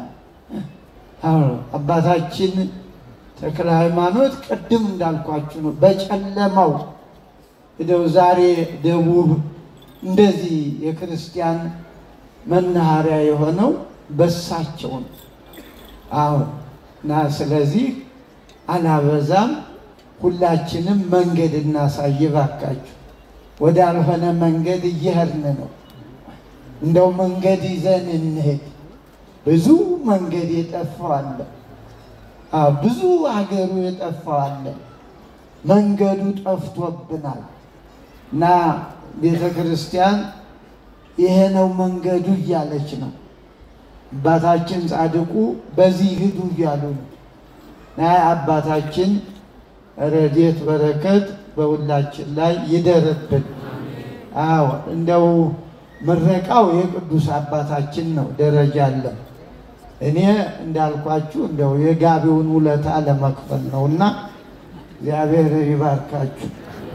አዎ አባታችን ተክለ ሃይማኖት ቅድም እንዳልኳችሁ ነው። በጨለማው እንደው ዛሬ ደቡብ እንደዚህ የክርስቲያን መናኸሪያ የሆነው በሳቸው ነው። አዎ እና ስለዚህ አላበዛም። ሁላችንም መንገድ እናሳይ ባካችሁ። ወዳልሆነ መንገድ እየሄድን ነው። እንደው መንገድ ይዘን እንሄድ። ብዙ መንገድ የጠፋው አለ። አዎ ብዙ ሀገሩ የጠፋው አለ። መንገዱ ጠፍቶብናል እና ቤተ ክርስቲያን ይሄ ነው መንገዱ እያለች ነው። አባታችን ጻድቁ በዚህ ሂዱ እያሉ ነው። እና አባታችን ረድኤት በረከት በሁላችን ላይ ይደርብን። አዎ እንደው ምረቃው የቅዱስ አባታችን ነው፣ ደረጃ አለ። እኔ እንዳልኳችሁ እንደው የጋቢውን ውለታ ለመክፈል ነው እና እግዚአብሔር ይባርካችሁ።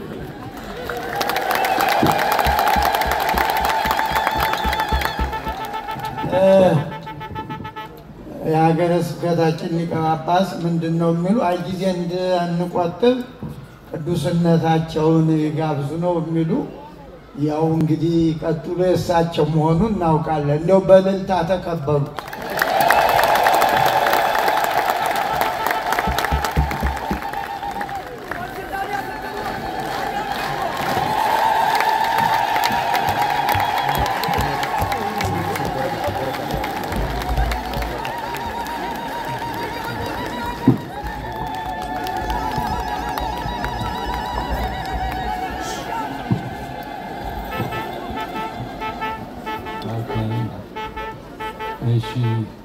እ የሀገረ ስብከታችን ሊቀ ጳጳስ ምንድን ነው የሚሉ አይ ጊዜ እንድንቆጥብ ቅዱስነታቸውን ጋብዙ ነው የሚሉ። ያው እንግዲህ ቀጥሎ የእሳቸው መሆኑን እናውቃለን። እንዲያው በእልልታ ተቀበሉ። እሺ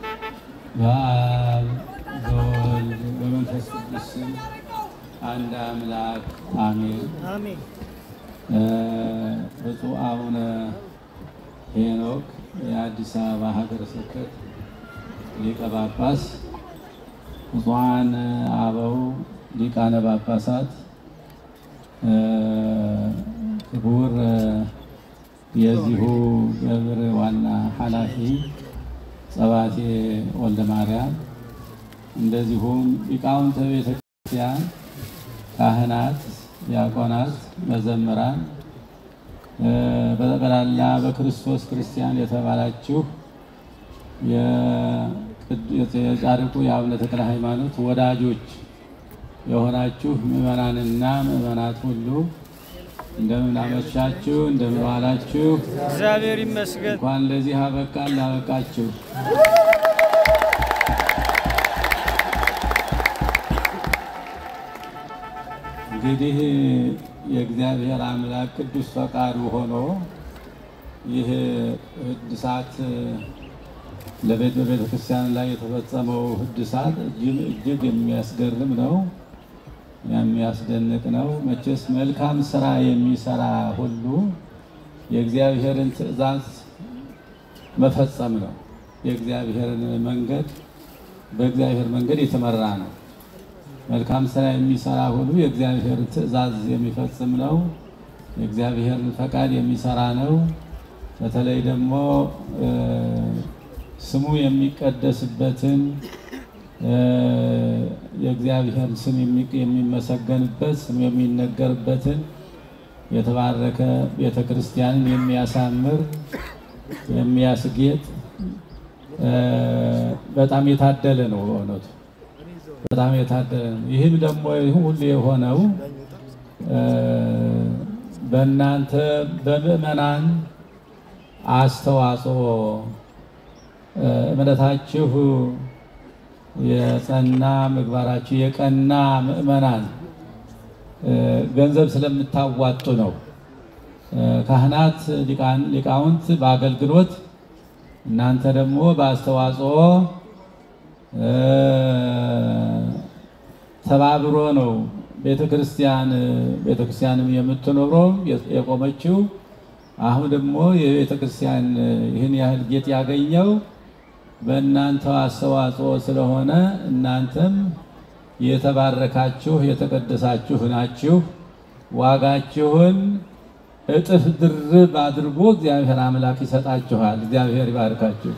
በአብ በወልድ በመንፈስ ቅዱስ ስም አንድ አምላክ አሜን። እ ብፁዕ አቡነ ሄኖክ የአዲስ አበባ ሀገረ ስብከት ሊቀ ጳጳስ፣ ብፁዓን አበው ሊቃነ ጳጳሳት፣ እ ክቡር የዚሁ ደብር ዋና ኃላፊ ጸባቴ ወልደ ማርያም፣ እንደዚሁም ሊቃውንተ ቤተ ክርስቲያን፣ ካህናት፣ ዲያቆናት፣ መዘምራን፣ እ በጠቅላላ በክርስቶስ ክርስቲያን የተባላችሁ የቅድ- የጻድቁ የአቡነ ተክለ ሃይማኖት ወዳጆች የሆናችሁ ምዕመናንና ምዕመናት ሁሉ እንደምን አመሻችሁ፣ እንደምን ዋላችሁ። እግዚአብሔር ይመስገን። እንኳን ለዚህ አበቃን ላበቃችሁ። እንግዲህ የእግዚአብሔር አምላክ ቅዱስ ፈቃዱ ሆኖ ይህ ህድሳት ለቤተ ቤተ ክርስቲያን ላይ የተፈጸመው ህድሳት እጅግ እጅግ የሚያስገርም ነው፣ የሚያስደንቅ ነው። መቼስ መልካም ስራ የሚሰራ ሁሉ የእግዚአብሔርን ትእዛዝ መፈጸም ነው። የእግዚአብሔርን መንገድ በእግዚአብሔር መንገድ የተመራ ነው። መልካም ስራ የሚሰራ ሁሉ የእግዚአብሔርን ትእዛዝ የሚፈጽም ነው። የእግዚአብሔርን ፈቃድ የሚሰራ ነው። በተለይ ደግሞ እ ስሙ የሚቀደስበትን እ የእግዚአብሔር ስም የሚ- የሚመሰገንበት ስሙ የሚነገርበትን የተባረከ ቤተ ክርስቲያንን የሚያሳምር የሚያስጌጥ በጣም የታደለ ነው በእውነቱ በጣም የታደለ ነው። ይህም ደግሞ ይህ ሁሉ የሆነው በእናንተ በምእመናን አስተዋጽኦ እምነታችሁ የጸና ምግባራችሁ የቀና ምእመናን ገንዘብ ስለምታዋጡ ነው። ካህናት፣ ሊቃውንት በአገልግሎት እናንተ ደግሞ በአስተዋጽኦ ተባብሮ ነው ቤተ ክርስቲያን ቤተ ክርስቲያንም የምትኖረው የቆመችው። አሁን ደግሞ የቤተ ክርስቲያን ይህን ያህል ጌጥ ያገኘው በእናንተ አስተዋጽኦ ስለሆነ እናንተም የተባረካችሁ የተቀደሳችሁ ናችሁ። ዋጋችሁን እጥፍ ድርብ አድርጎ እግዚአብሔር አምላክ ይሰጣችኋል። እግዚአብሔር ይባርካችሁ።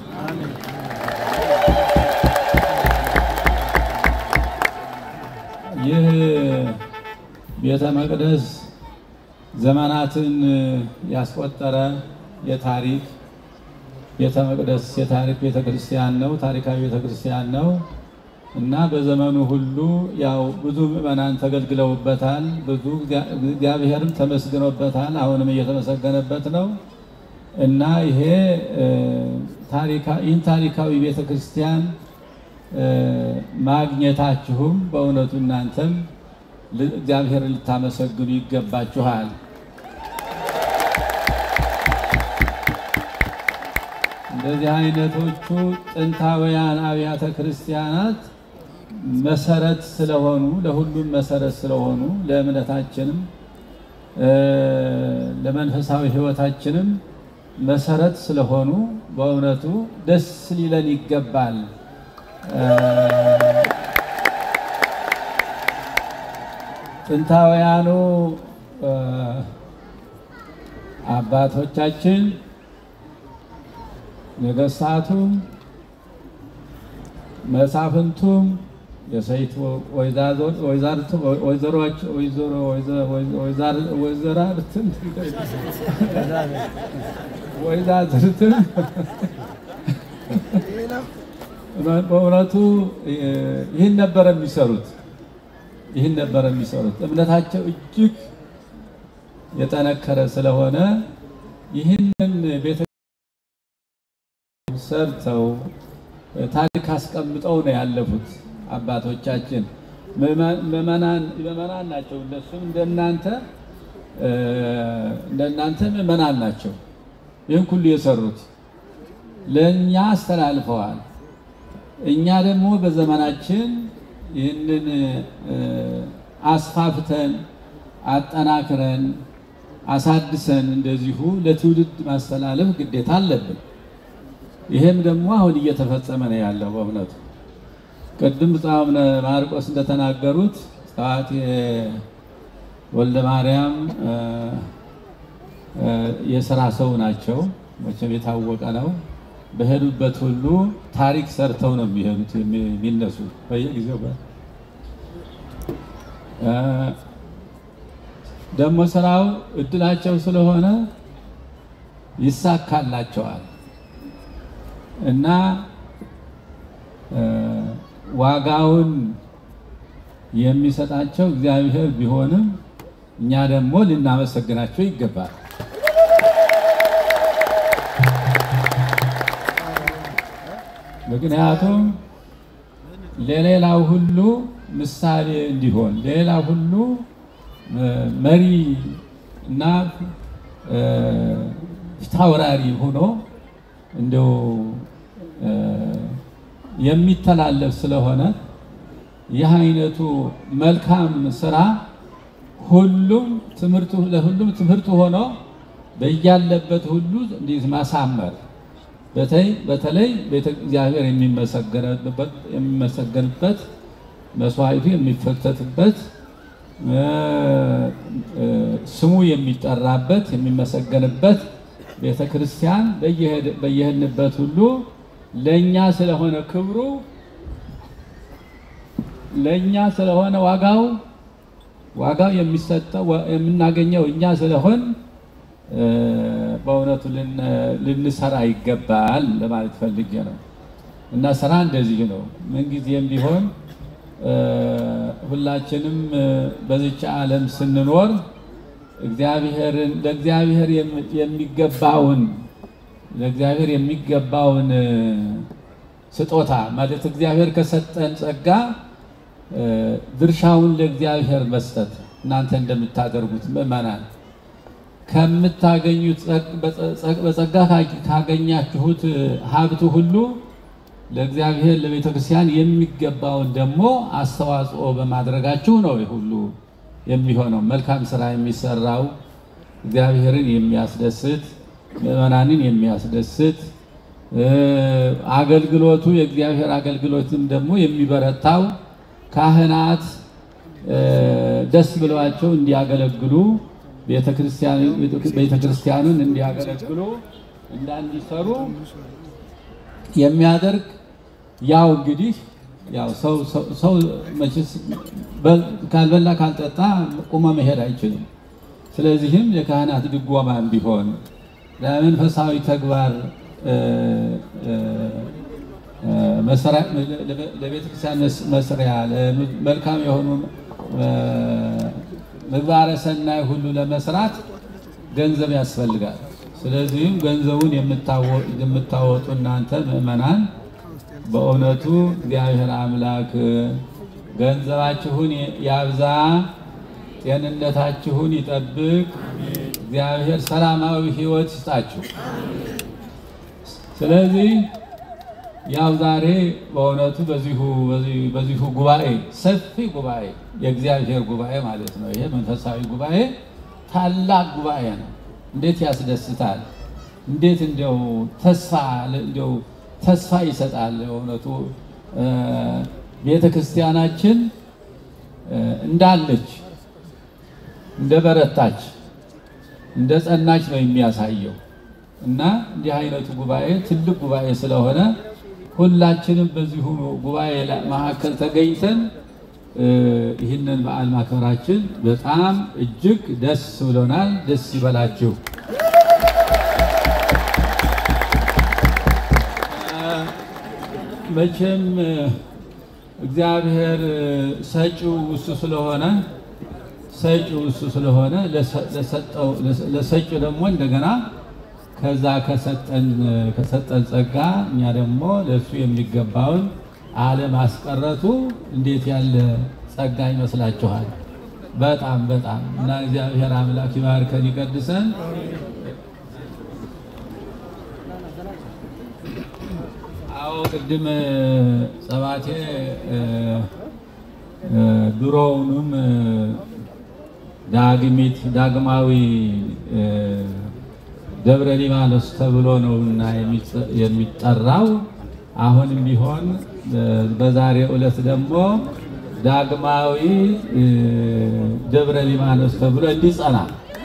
ይህ ቤተ መቅደስ ዘመናትን ያስቆጠረ የታሪክ ቤተ መቅደስ የታሪክ ቤተ ክርስቲያን ነው። ታሪካዊ ቤተ ክርስቲያን ነው እና በዘመኑ ሁሉ ያው ብዙ ምዕመናን ተገልግለውበታል። ብዙ እግዚአብሔርም ተመስግኖበታል። አሁንም እየተመሰገነበት ነው እና ይሄ ይህን ታሪካዊ ቤተ ክርስቲያን ማግኘታችሁም በእውነቱ እናንተም እግዚአብሔርን ልታመሰግኑ ይገባችኋል። እንደዚህ አይነቶቹ ጥንታውያን አብያተ ክርስቲያናት መሰረት ስለሆኑ ለሁሉም መሰረት ስለሆኑ ለእምነታችንም ለመንፈሳዊ ሕይወታችንም መሰረት ስለሆኑ በእውነቱ ደስ ሊለን ይገባል። ጥንታውያኑ አባቶቻችን ነገስታቱም መሳፍንቱም የሰይት ወይዘራርትም ወይዛዝርትም በእውነቱ ይህን ነበር የሚሰሩት ይህን ነበር የሚሰሩት። እምነታቸው እጅግ የጠነከረ ስለሆነ ይህንን ቤተ ሰርተው ታሪክ አስቀምጠው ነው ያለፉት አባቶቻችን። ምዕመናን ናቸው። እነሱም እንደናንተ እንደናንተ ምዕመናን ናቸው። ይህን ሁሉ የሰሩት ለእኛ አስተላልፈዋል። እኛ ደግሞ በዘመናችን ይህንን አስፋፍተን አጠናክረን አሳድሰን እንደዚሁ ለትውልድ ማስተላለፍ ግዴታ አለብን። ይሄም ደግሞ አሁን እየተፈጸመ ነው ያለው። በእውነቱ ቅድም ብፁዕ አቡነ ማርቆስ እንደተናገሩት ጸዋቴ ወልደ ማርያም የስራ ሰው ናቸው። መቼም የታወቀ ነው። በሄዱበት ሁሉ ታሪክ ሰርተው ነው የሚሄዱት የሚነሱ በየጊዜው ደግሞ ስራው እድላቸው ስለሆነ ይሳካላቸዋል እና ዋጋውን የሚሰጣቸው እግዚአብሔር ቢሆንም እኛ ደግሞ ልናመሰግናቸው ይገባል። ምክንያቱም ለሌላው ሁሉ ምሳሌ እንዲሆን ለሌላው ሁሉ መሪ እና ፊታውራሪ ሆኖ እንደው የሚተላለፍ ስለሆነ ይህ አይነቱ መልካም ስራ ሁሉም ትምህርቱ ለሁሉም ትምህርት ሆኖ በያለበት ሁሉ እንዲህ ማሳመር በተለይ በተለይ ቤተ እግዚአብሔር የሚመሰገንበት መስዋዕቱ የሚፈተትበት ስሙ የሚጠራበት የሚመሰገንበት ቤተ ክርስቲያን በየሄድንበት ሁሉ ለእኛ ስለሆነ ክብሩ ለእኛ ስለሆነ ዋጋው ዋጋው የሚሰጠው የምናገኘው እኛ ስለሆን በእውነቱ ልንሰራ ይገባል ለማለት ፈልጌ ነው። እና ስራ እንደዚህ ነው። ምንጊዜም ቢሆን ሁላችንም በዚች ዓለም ስንኖር እግዚአብሔርን ለእግዚአብሔር የሚገባውን ለእግዚአብሔር የሚገባውን ስጦታ ማለት እግዚአብሔር ከሰጠን ጸጋ ድርሻውን ለእግዚአብሔር መስጠት እናንተ እንደምታደርጉት ምዕመናን ከምታገኙት በጸጋ ካገኛችሁት ሀብቱ ሁሉ ለእግዚአብሔር ለቤተ ክርስቲያን የሚገባውን ደግሞ አስተዋጽኦ በማድረጋችሁ ነው ሁሉ የሚሆነው። መልካም ስራ የሚሰራው እግዚአብሔርን የሚያስደስት ምዕመናንን የሚያስደስት አገልግሎቱ የእግዚአብሔር አገልግሎትም ደግሞ የሚበረታው ካህናት ደስ ብለዋቸው እንዲያገለግሉ ቤተ ክርስቲያኑን እንዲያገለግሉ እና እንዲሰሩ የሚያደርግ ያው እንግዲህ ያው ሰው ሰው መቼስ ካልበላ ካልጠጣ ቁሞ መሄድ አይችልም። ስለዚህም የካህናት ድጎማም ቢሆን ለመንፈሳዊ ተግባር ለቤተ ክርስቲያን መስሪያ መልካም የሆኑ ምግባረ ሰናይ ሁሉ ለመስራት ገንዘብ ያስፈልጋል። ስለዚህም ገንዘቡን የምታወጡ እናንተ ምዕመናን በእውነቱ እግዚአብሔር አምላክ ገንዘባችሁን ያብዛ፣ ጤንነታችሁን ይጠብቅ። እግዚአብሔር ሰላማዊ ሕይወት ይስጣችሁ። ስለዚህ ያው ዛሬ በእውነቱ በዚሁ በዚሁ ጉባኤ ሰፊ ጉባኤ የእግዚአብሔር ጉባኤ ማለት ነው። ይሄ መንፈሳዊ ጉባኤ ታላቅ ጉባኤ ነው። እንዴት ያስደስታል! እንዴት እንዲያው ተስፋ እንዲያው ተስፋ ይሰጣል። እውነቱ ቤተ ክርስቲያናችን እንዳለች እንደ በረታች እንደ ጸናች ነው የሚያሳየው እና እንዲህ አይነቱ ጉባኤ ትልቅ ጉባኤ ስለሆነ ሁላችንም በዚሁ ጉባኤ መካከል ተገኝተን ይህንን በዓል ማክበራችን በጣም እጅግ ደስ ብሎናል። ደስ ይበላችሁ። መቼም እግዚአብሔር ሰጪው እሱ ስለሆነ ሰጪው እሱ ስለሆነ ለሰጪው ደግሞ እንደገና ከዛ ከሰጠን ከሰጠን ጸጋ እኛ ደግሞ ለእሱ የሚገባውን አለማስቀረቱ እንዴት ያለ ጸጋ ይመስላችኋል? በጣም በጣም እና እግዚአብሔር አምላክ ይባርከን ይቀድሰን። አዎ ቅድም ጸባቴ ድሮውንም ዳግሚት ዳግማዊ ደብረ ሊባኖስ ተብሎ ነውና የሚጠራው። አሁንም ቢሆን በዛሬው ዕለት ደግሞ ዳግማዊ ደብረ ሊባኖስ ተብሎ እንዲጸና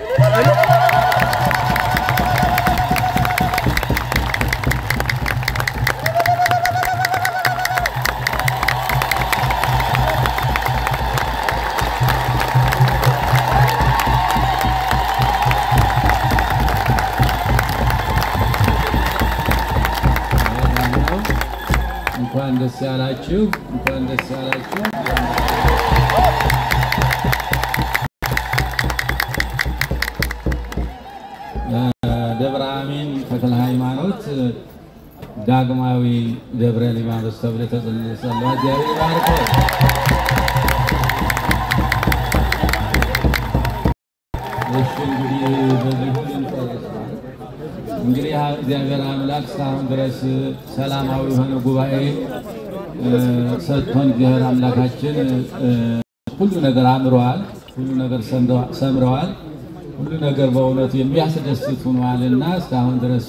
እንኳን ደስ ያላችሁ፣ እንኳን ደስ ያላችሁ። ደብረ አሚን ተክለ ሃይማኖት ዳግማዊ ደብረ ሊባኖስ ተብሎ ተጽፏል። እግዚአብሔር ይባርከው። እሺ እንግዲህ በዚህ ሁሉ እንጨርሳለን። እንግዲህ እግዚአብሔር አምላክ እስካሁን ድረስ ሰላማዊ የሆነ ጉባኤ ሰጥቶን እግዚአብሔር አምላካችን ሁሉ ነገር አምረዋል፣ ሁሉ ነገር ሰምረዋል፣ ሁሉ ነገር በእውነቱ የሚያስደስት ሆኗልና እስካሁን ድረስ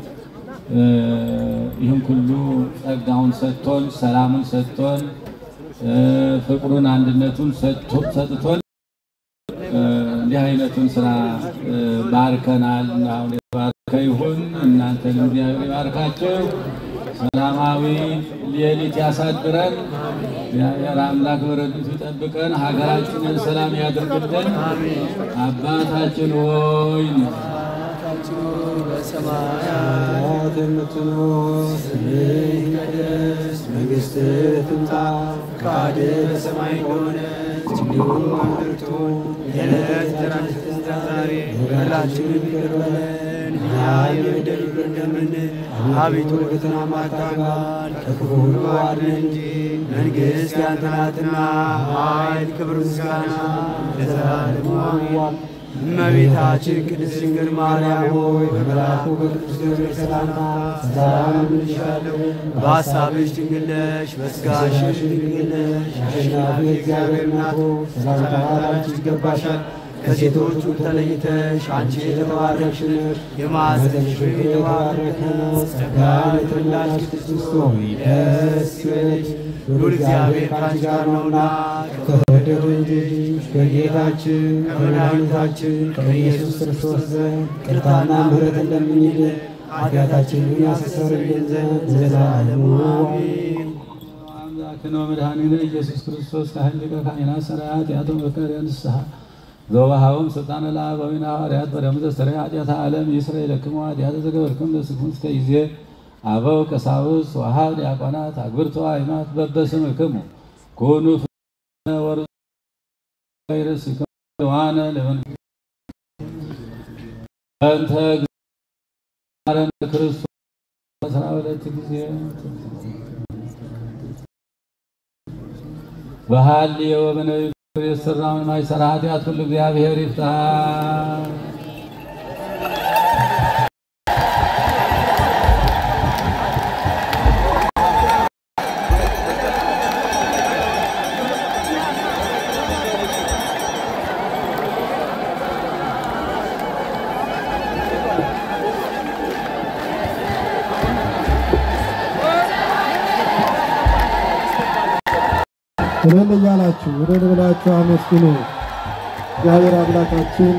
ይህን ሁሉ ጸጋውን ሰጥቶን ሰላሙን ሰጥቶን ፍቅሩን አንድነቱን ሰጥቶን እንዲህ አይነቱን ስራ ባርከናል። አሁን የተባረከ ይሁን። እናንተንም እግዚአብሔር ይባርካቸው። ሰላማዊ ሌሊት ያሳድረን። እግዚአብሔር አምላክ በረድቱ ይጠብቀን። ሀገራችንን ሰላም ያድርግልን። አባታችን ሆይ የምትኖር በሰማያት የምትኖር ስምህ ይቀደስ፣ መንግሥትህ ትምጣ፣ ፈቃድህ በሰማይ እንደሆነች እንዲሁም በምድር ትሁን። የዕለት እንጀራችንን ስጠን ዛሬ፣ በደላችንን ይቅር በለን እኛ የበደሉንን እንደምንል፣ አቤቱ ወደ ፈተና አታግባን ከክፉ ሁሉ አድነን እንጂ መንግሥት ያንተ ናትና፣ ኃይል፣ ክብር፣ ምስጋና ለዘላለሙ አሜን። እመቤታችን ቅድስት ድንግል ማርያም ሆይ በመልአኩ በቅዱስ ገብርኤል ሰላምታ ሰላም እልሻለሁ። በሐሳብሽ ድንግል ነሽ፣ በሥጋሽም ድንግል ነሽ። አሸናፊ እግዚአብሔር እናት ሆይ ሰላምታ ላንቺ ይገባሻል። ከሴቶች ሁሉ ተለይተሽ አንቺ የተባረክሽ ነሽ፣ የማኅፀንሽ ፍሬ የተባረከ ነው። ጸጋን የተመላሽ ቅድስት ሆይ ደስ ይበልሽ፣ ሉል እግዚአብሔር ከአንቺ ጋር ነውና ከተወደደው ልጅሽ ከጌታችን ከመድኃኒታችን ከኢየሱስ ክርስቶስ ዘንድ ይቅርታና ምሕረት እንደምንልን ኃጢአታችንን ያስተሰርይልን ዘንድ ለዘላለሙ አሜን። አምላክነ ወመድኃኒነ ኢየሱስ ክርስቶስ ካህን ሊቀ ካህናት ሠራያት ያቶ መከረ ንስሐ ዘወሃቦም ስልጣነ ለአበዊነ ሐዋርያት በደሙ ዘስተርይ ኃጢአተ ዓለም ይስረይ ለክሙ ኃጢአተ ዘገበርክሙ ለስክሙ እስከ ጊዜ አበው ቀሳውስት ወአኀው ዲያቆናት አግብርቶ አይማት በበስምክሙ ኩኑ ፍጹማነ ወርጹ ይርስክሙ ዋነ ለመንግሥተ በእንተ እግዚአብሔር ክርስቶስ አስራ ሁለት ጊዜ በሐልዮ በነቢዩ የሠራውን ማይሠራ ኃጢአት ሁሉ እግዚአብሔር ይፍታ። እልል እያላችሁ እልል ብላችሁ አመስግኑ። እግዚአብሔር አምላካችን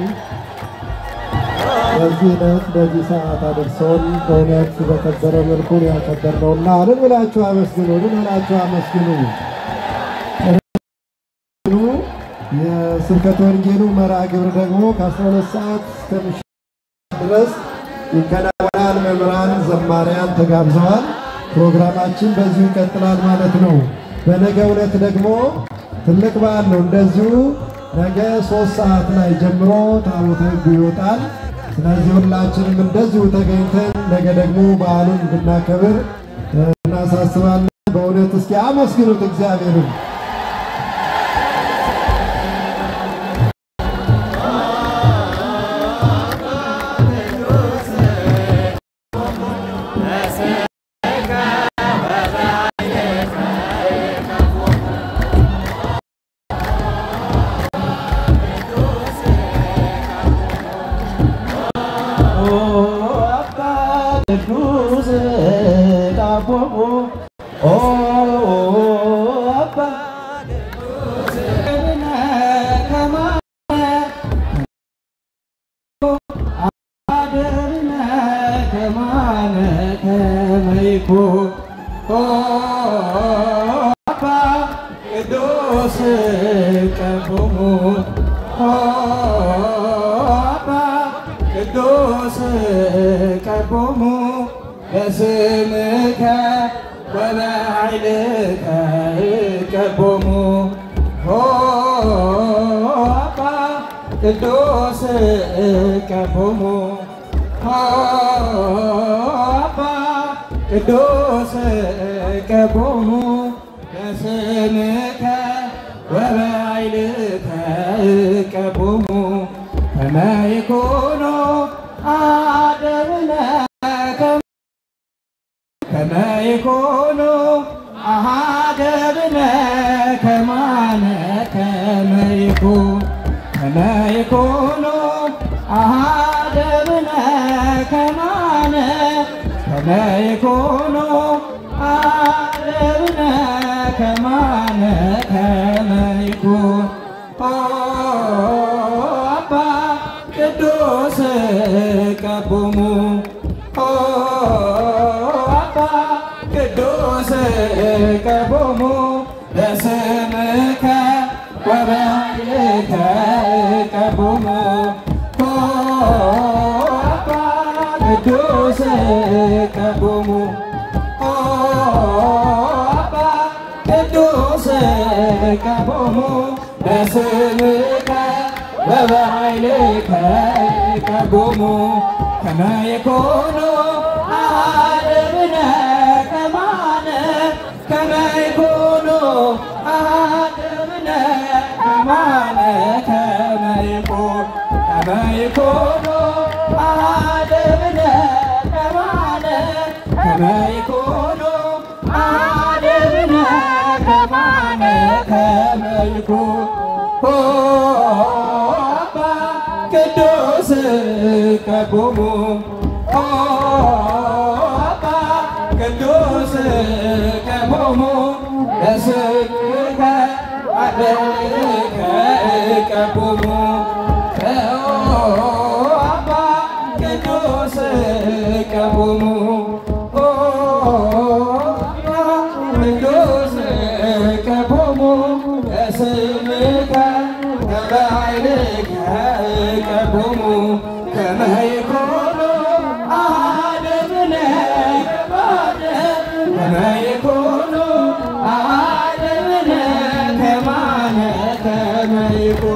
በዚህ ዕለት በዚህ ሰዓት አደርሰውን በእውነት በከበረ መልኩ ነው ያከበርነውና እልል ብላችሁ አመስግኑ። እልል ብላችሁ አመስግኑ። የስብከተ ወንጌሉ መርሃ ግብር ደግሞ ከ12 ሰዓት እስከ ምሽት ድረስ ይከናወናል። መምህራን፣ ዘማሪያን ተጋብዘዋል። ፕሮግራማችን በዚሁ ይቀጥላል ማለት ነው። በነገ ዕለት ደግሞ ትልቅ በዓል ነው። እንደዚሁ ነገ ሶስት ሰዓት ላይ ጀምሮ ታቦተ ሕጉ ይወጣል። ስለዚህ ሁላችንም እንደዚሁ ተገኝተን ነገ ደግሞ በዓሉን እንድናከብር እናሳስባለን። በእውነት እስኪ አመስግኑት እግዚአብሔርን። ቅዱስ ቀቦሙ አባ ቅዱስ ቀቦሙ በስምከ ወበኃይልከ ቀቦሙ አባ ቅዱስ ቀቦሙ አባ ቅዱስ ቀቦሙ በስምከ ወበኃይልከ ቀቦሙ ከመ ይኩኑ አደብነ ከመ ይኩኑ አሃደብነ ከማነ ከመ ይኩን ከመ ይኩኑ አሃደብነ ከማነ ከመ ይኩኑ አደብነ ከማነ ከመ ይኩን አባ ቅዱስ ቀቦሙ አባ ቅዱስ ቀቦሙ በስምከ ወበኃይልከ ቀቦሙ አባ ቅዱስ ቀቦሙ አባ ቅዱስ ቀቦሙ በስምከ ወበኃይልከ ቀቦሙ ከመ ይኩኑ አሐድብነ ከማነ ከመ ይኩኑ አሐድብነ ከማነ ከመ ይኩኑ ከመ ይኩኑ አሐድብነ ከማነ ከመ ይኩኑ አሐድብነ ከማነ ከመ ይኩኑ አባ ቅዱስ ቀቦሙ አባ ቅዱስ ቀቦሙ ለስምከ አደርከ ቀቦሙ አባ ቅዱስ ቀቦሙ ቅዱስ ቀቦሙ ለስምከ ወበኃይልከ ቀቦሙ ከመ ይኩኑ አሐድብነ ከማነ ከመ ይኩኑ አሐድብነ ከማነ ከመ ይኩኑ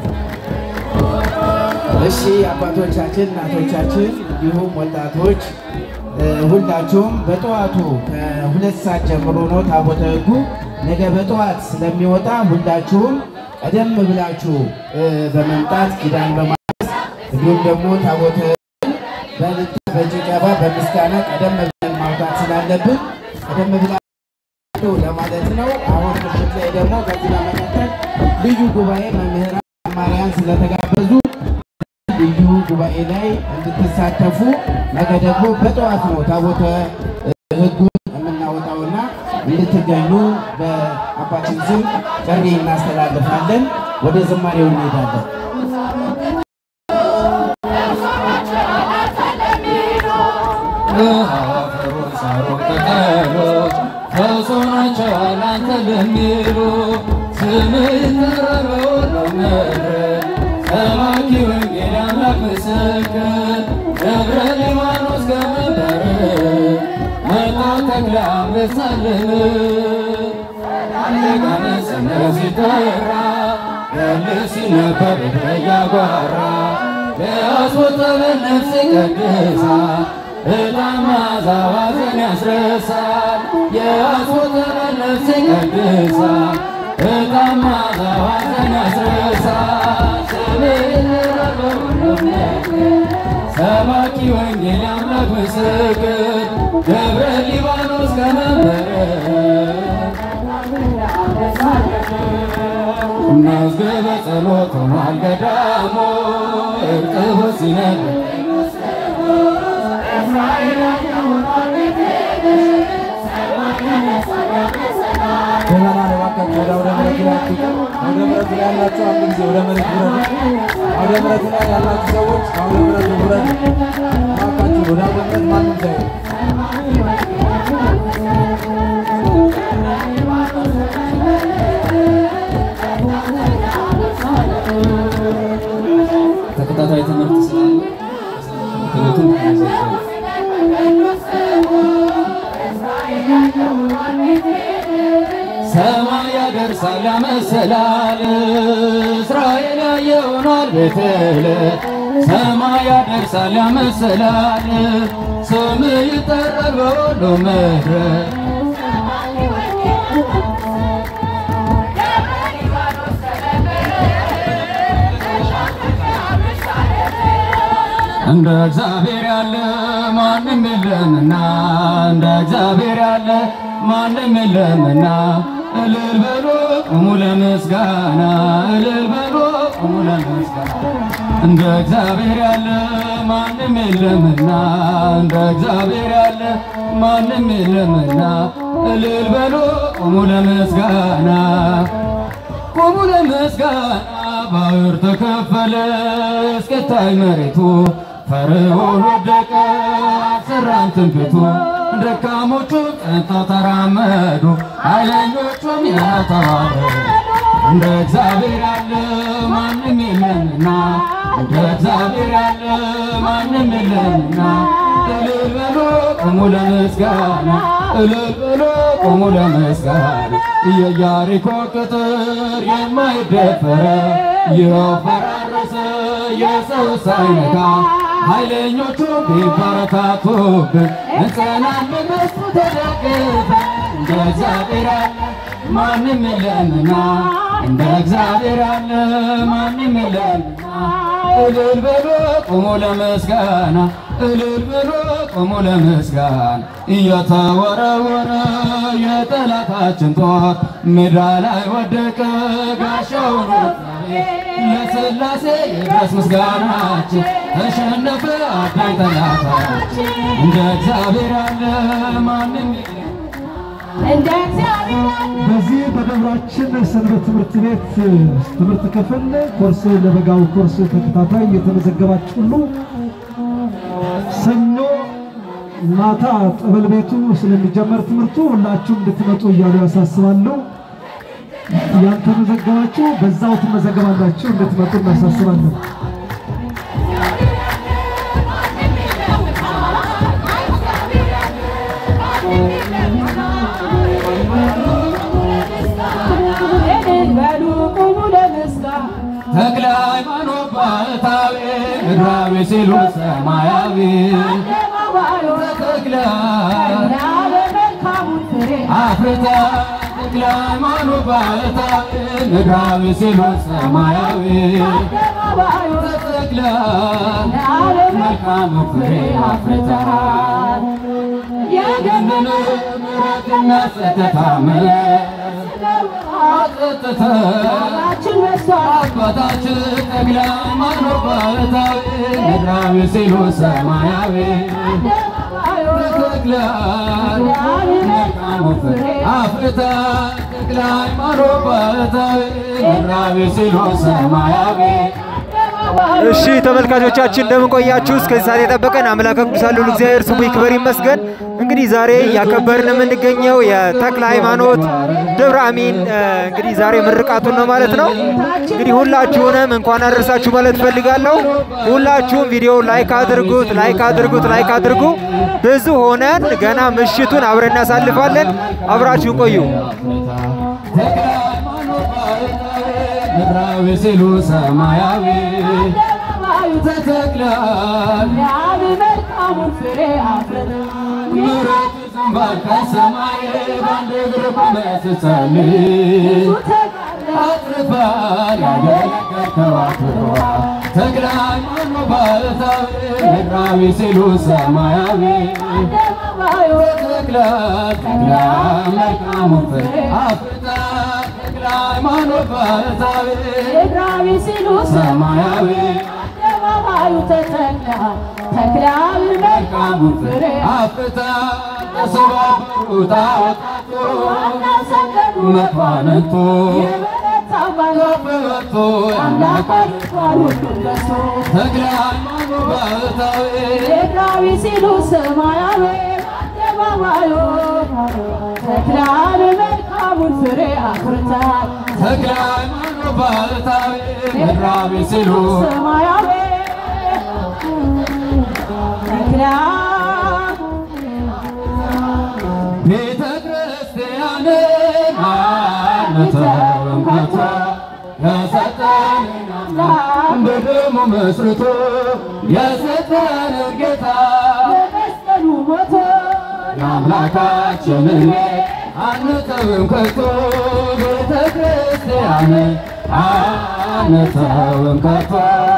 እሺ አባቶቻችን፣ እናቶቻችን እንዲሁም ወጣቶች እ፣ ሁላችሁም በጠዋቱ ከሁለት ሰዓት ጀምሮ ነው ታቦተ ሕጉ ነገ በጠዋት ስለሚወጣ ሁላችሁም ቀደም ብላችሁ እ፣ በመምጣት ኪዳን በማድረስ እንዲሁም ደግሞ ታቦተ ሕጉን በልታ በጭብጨባ በምስጋና ቀደም ብለን ማውጣት ስላለብን ቀደም ብላችሁ ለማለት ነው። አሁን ምሽት ላይ ደግሞ ከዚህ በመቀጠል ልዩ ጉባኤ መምህራን ማርያን ስለተጋበዙ ልዩ ጉባኤ ላይ እንድትሳተፉ ነገ ደግሞ በጠዋት ነው ታቦተ ሕጉን የምናወጣውና እንድትገኙ በአባችን ስም ጥሪ እናስተላልፋለን። ወደ ዝማሬው እንሄዳለን። ፈውሶናቸዋል አንተ ለሚሉ ስምህ ይጠራል በምድር ሰባኪ ወንጌል አምላክ ምስክር ደብረ ሊባኖስ ከመንበር መጣው ተክለ አንበሳልን አለጋነ ስምህ ሲጠራ ገል ሲነበብ እያጓራ ለአስወጠበን ነፍስ ቀድሳ ዕጣን መዓዛ ዋዘን ያስረሳል የአስወጠበን ነፍስ ቀድሳ ዕጣን መዓዛ ዋዘን ያስረሳል ስምህ ይጠራል በሁሉም ነገር ሰባኪ ወንጌል አምላክ ምስክር ደብረ ሊባኖስ ከመንበረ መዝገበ ጸሎት ሆኗል ገዳሙ እርጥብ ሲነግር ምዕመናን እባካችሁ ወደ አውደ ምሕረቱ ላይ አትውጡ። አውደ ምሕረቱ ላይ ያላችሁ አንድ ጊዜ ወደ መሬት ውረዱ። አውደ ምሕረቱ ላይ ያላችሁ ሰዎች አውደ ምሕረቱ ውረዱ። እባካችሁ ወደ አውደ ምሕረት ማንም ሳይሆን ተከታታይ ትምህርት ስላለ ትምህርቱን ሰማይ ያደርሳል ያመሰላል እስራኤል ያየሆኗል ቤቴል ሰማይ ያደርሳል ያመሰላል ስም ይጠራል በሁሉ ምድር እንደ እግዚአብሔር ያለ ማንም የለምና እንደ እግዚአብሔር ያለ ማንም የለምና እልል በሉ ቁሙ ለምስጋና እልል በሉ ቁሙ ለምስጋና እንደ እግዚአብሔር ያለ ማንም የለምና እንደ እግዚአብሔር ያለ ማንም የለምና እልል በሉ ቁሙ ለምስጋና ቁሙ ለምስጋና ባህር ተከፈለ እስከታይ መሬቱ ፈርዖን ወደቀ አልሰራም ትንቢቱ ደካሞቹ ጸንተው ተራመዱ ኃይለኞቹም ያተዋሉ እንደ እግዚአብሔር ያለ ማንም የለምና እንደ እግዚአብሔር ያለ ማንም የለምና እልል በሉ ቁሙ ለምስጋና እልል በሉ ቁሙ ለምስጋና የኢያሪኮ ቅጥር የማይደፈረ ይኸው ፈራረሰ የሰው ሳይነካ ኃይለኞቹ ቢበረታቱብን እንጸናለን በሱ ተደግፈን እንደ እግዚአብሔር ያለ ማንም የለምና እንደ እግዚአብሔር ያለ ማንም የለምና እልል በሉ ቁሙ ለምስጋና እልል በሉ ቁሙ ለምስጋና እየተወረወረ የጠላታችን ጦር ሜዳ ላይ ወደቀ ጋሻውን ለሥላሴ የድረስ ምስጋናችን ተሸነፈ አዳኝ ጠላታችን እንደ እግዚአብሔር ያለ ማንም የለም። እንደ እግዚአብሔር ያለ በዚህ በደብራችን ሰንበት ትምህርት ቤት ትምህርት ክፍል ኮርስ ለበጋው ኮርስ ተከታታይ የተመዘገባችሁ ሁሉ ሰኞ ማታ ጠበል ቤቱ ስለሚጀመር ትምህርቱ ሁላችሁም እንድትመጡ እያሉ ያሳስባሉ። ያልተመዘገባችሁ በዛው ትመዘገባላችሁ፣ እንድትመጡ እናሳስባለን። እልል በሉ ቁሙ ለምስጋና ተክለ ሃይማኖት ባህታዊ ምድራዊ ሲሉ ሰማያዊ አደባባዩ ተክለ እና በመልካሙን ፍሬ አፍርተ ተክለ ሃይማኖት ባህታዊ ምድራዊ ሲሉ ሰማያዊ አደባባዩ ተክለ እና መልካም ፍሬ አፍርተሃል የገነነ ምሕረትና ጸጥታ አጸጥተ በላችን በስቷል አባታችን ተክለ ሃይማኖት ባህታዊ ምድራዊ ሲሉ ሰማያዊ አደባባዩ ተክለ መልካም ፍሬ አፍርተ ተክለ ሃይማኖት ባህታዊ ምድራዊ ሲሉ ሰማያዊ እሺ ተመልካቾቻችን እንደምን ቆያችሁ? እስከዚህ ሰዓት የጠበቀን አምላከ ቅዱሳን ልዑል እግዚአብሔር ስሙ ይክበር ይመስገን። እንግዲህ ዛሬ እያከበርን የምንገኘው የተክለ ሃይማኖት ደብረ አሚን እ፣ እንግዲህ ዛሬ ምርቃቱን ነው ማለት ነው። እንግዲህ ሁላችሁንም እንኳን አደረሳችሁ ማለት እፈልጋለሁ። ሁላችሁም ቪዲዮ ላይክ አድርጉት፣ ላይክ አድርጉት፣ ላይክ አድርጉ። ብዙ ሆነን ገና ምሽቱን አብረን እናሳልፋለን። አብራችሁን ቆዩ። ተክለ ሃይማኖት ባህታዊ ምድራዊ ሲሉ ሰማያዊ አደባባዩ ተተክለሃል ያብ መልካሙን ፍሬ አፍርተሃል ምሕረት ዝንባል ከሰማይ በአንድ እግር ቆመህ ስትጸልይ አትርፈሃል ያገለገልከው አክብሮሃል ተክለ ሃይማኖት ባህታዊ ምድራዊ ሲሉ ሰማያዊ አደባባዩ ተክለሃል ተክለ መልካሙን ፍሬ አፍርተሃል ተክለ ሃይማኖት ባህታዊ ምድራዊ ሲሉ ሰማያዊ አደባባዩ ተተክለሃል ተክለሃል መልካሙን ፍሬ አፍርተሃል ተሰባበሩ ጣዖታቱ አናሰገዱ መኳንንቱ የበረታው ባለት በበቶ አምላክ ያምላካል አድርጓል ሁሉን በሱ ተክለ ሃይማኖት ባህታዊ ምድራዊ ሲሉ ሰማያዊ አደባባዩ ተክለሃል መልካሙን ፍሬ አፍርተሃል ተክለ ሃይማኖት ባህታዊ ምድራዊ ሲሉ ሰማያዊ ተክለሃል ቤተ ክርስቲያንን አንተውም ከቶ የሰጠንን አምላክ በደሙ መስርቶ የሰጠንን ጌታ በመስቀሉ ሞቶ የአምላካችንን ቤት አንተውም ከቶ ቤተ ክርስቲያንን አንተውም ከቶ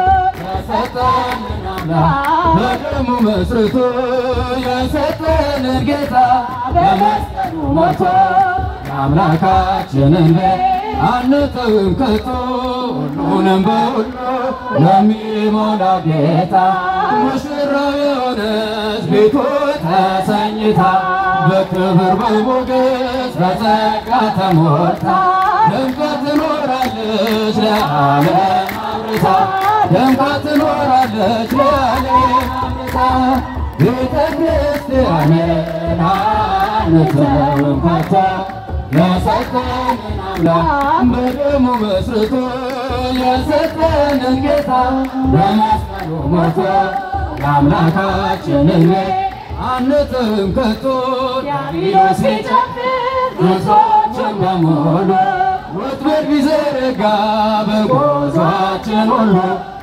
የሰጠንን አምላክ በደሙ መስርቶ የሰጠንን ጌታ በመስቀሉ ሞቶ የአምላካችንን ቤት አንተውም ከቶ ሁሉንም በሁሉ ለሚሞላ ጌታ ሙሽራው የሆነች ቤቱ ተሰኝታ በክብር በሞገስ በጸጋ ተሞልታ ደምቃ ትኖራለች ለዓለም አምርታ ደምቃ ትኖራለች ለዓለም አምርታ ቤተ ክርስቲያንን አንተውም ከቶ የሰጠንን አምላክ በደሙ መስርቶ የሰጠንን ጌታ በመስቀሉ ሞቶ የአምላካችንን ቤት አንጥም ከቶ ዲያብሎስ ቢጨፍር ጉዟችን በሙሉ ወጥመድ ቢዘረጋ በጉዟችን ሁሉ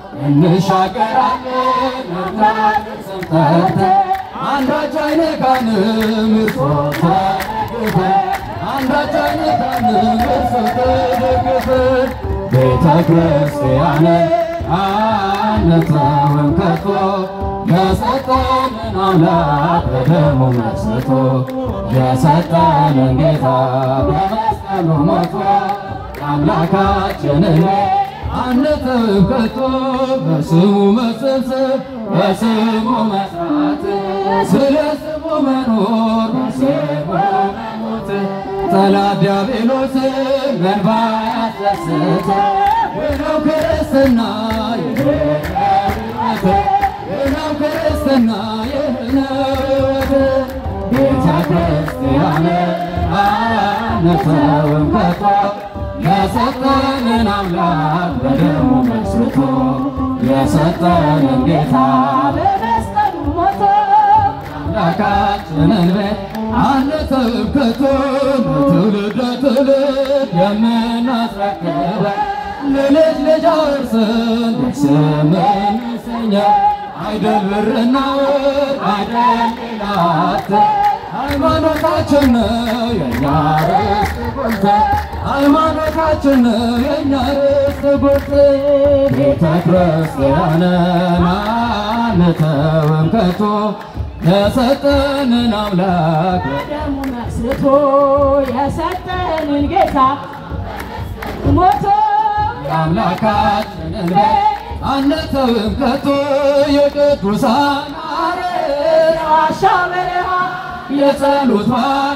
እንሻገራለን እርታትን ስም ጠርተን አንዳች አይነካንም እርሶ ተደግፈን አንዳች አይነካንም እርሶ ተደግፈን ቤተ ክርስቲያንን አንተውም ከቶ የሰጠንን አምላክ በደሙ መስርቶ የሰጠንን ጌታ በመስቀሉ ሞቶ አምላካችንን አንተውም ከቶ በስሙ መሰብሰብ በስሙ መስራት ስለ ስሙ መኖር በስሙ መሞት ጠላት ዲያብሎስን በእንባ ያስደስት ነው ክርስትና የህይወት ነው ክርስትና የህይወት ቤተ ክርስቲያን አንተውም ከቶ የሰጠንን አምላክ በደሙ መስርቶ የሰጠንን ጌታ በመስቀሉ ሞቶ አምላካችንን ቤት አንተውም ከቶ ለትውልድ ለትውልድ የምናስረክበ ለልጅ ልጅ አውርሰን ስምን ሰኛ አይደል ብርና ወርቅ አይደል ሌላት ሃይማኖታችን ነው የእኛ ርስት ጉልት ሃይማኖታችን ነው የእኛ ርስት ጉልት ቤተ ክርስቲያንን አንተውም ከቶ የሰጠንን አምላክ በደሙ መስርቶ የሰጠንን ጌታ ሞቶ የአምላካችንን ቤት አንተውም ከቶ የቅዱሳን አርያ ዋሻ በረሃ የጸሎት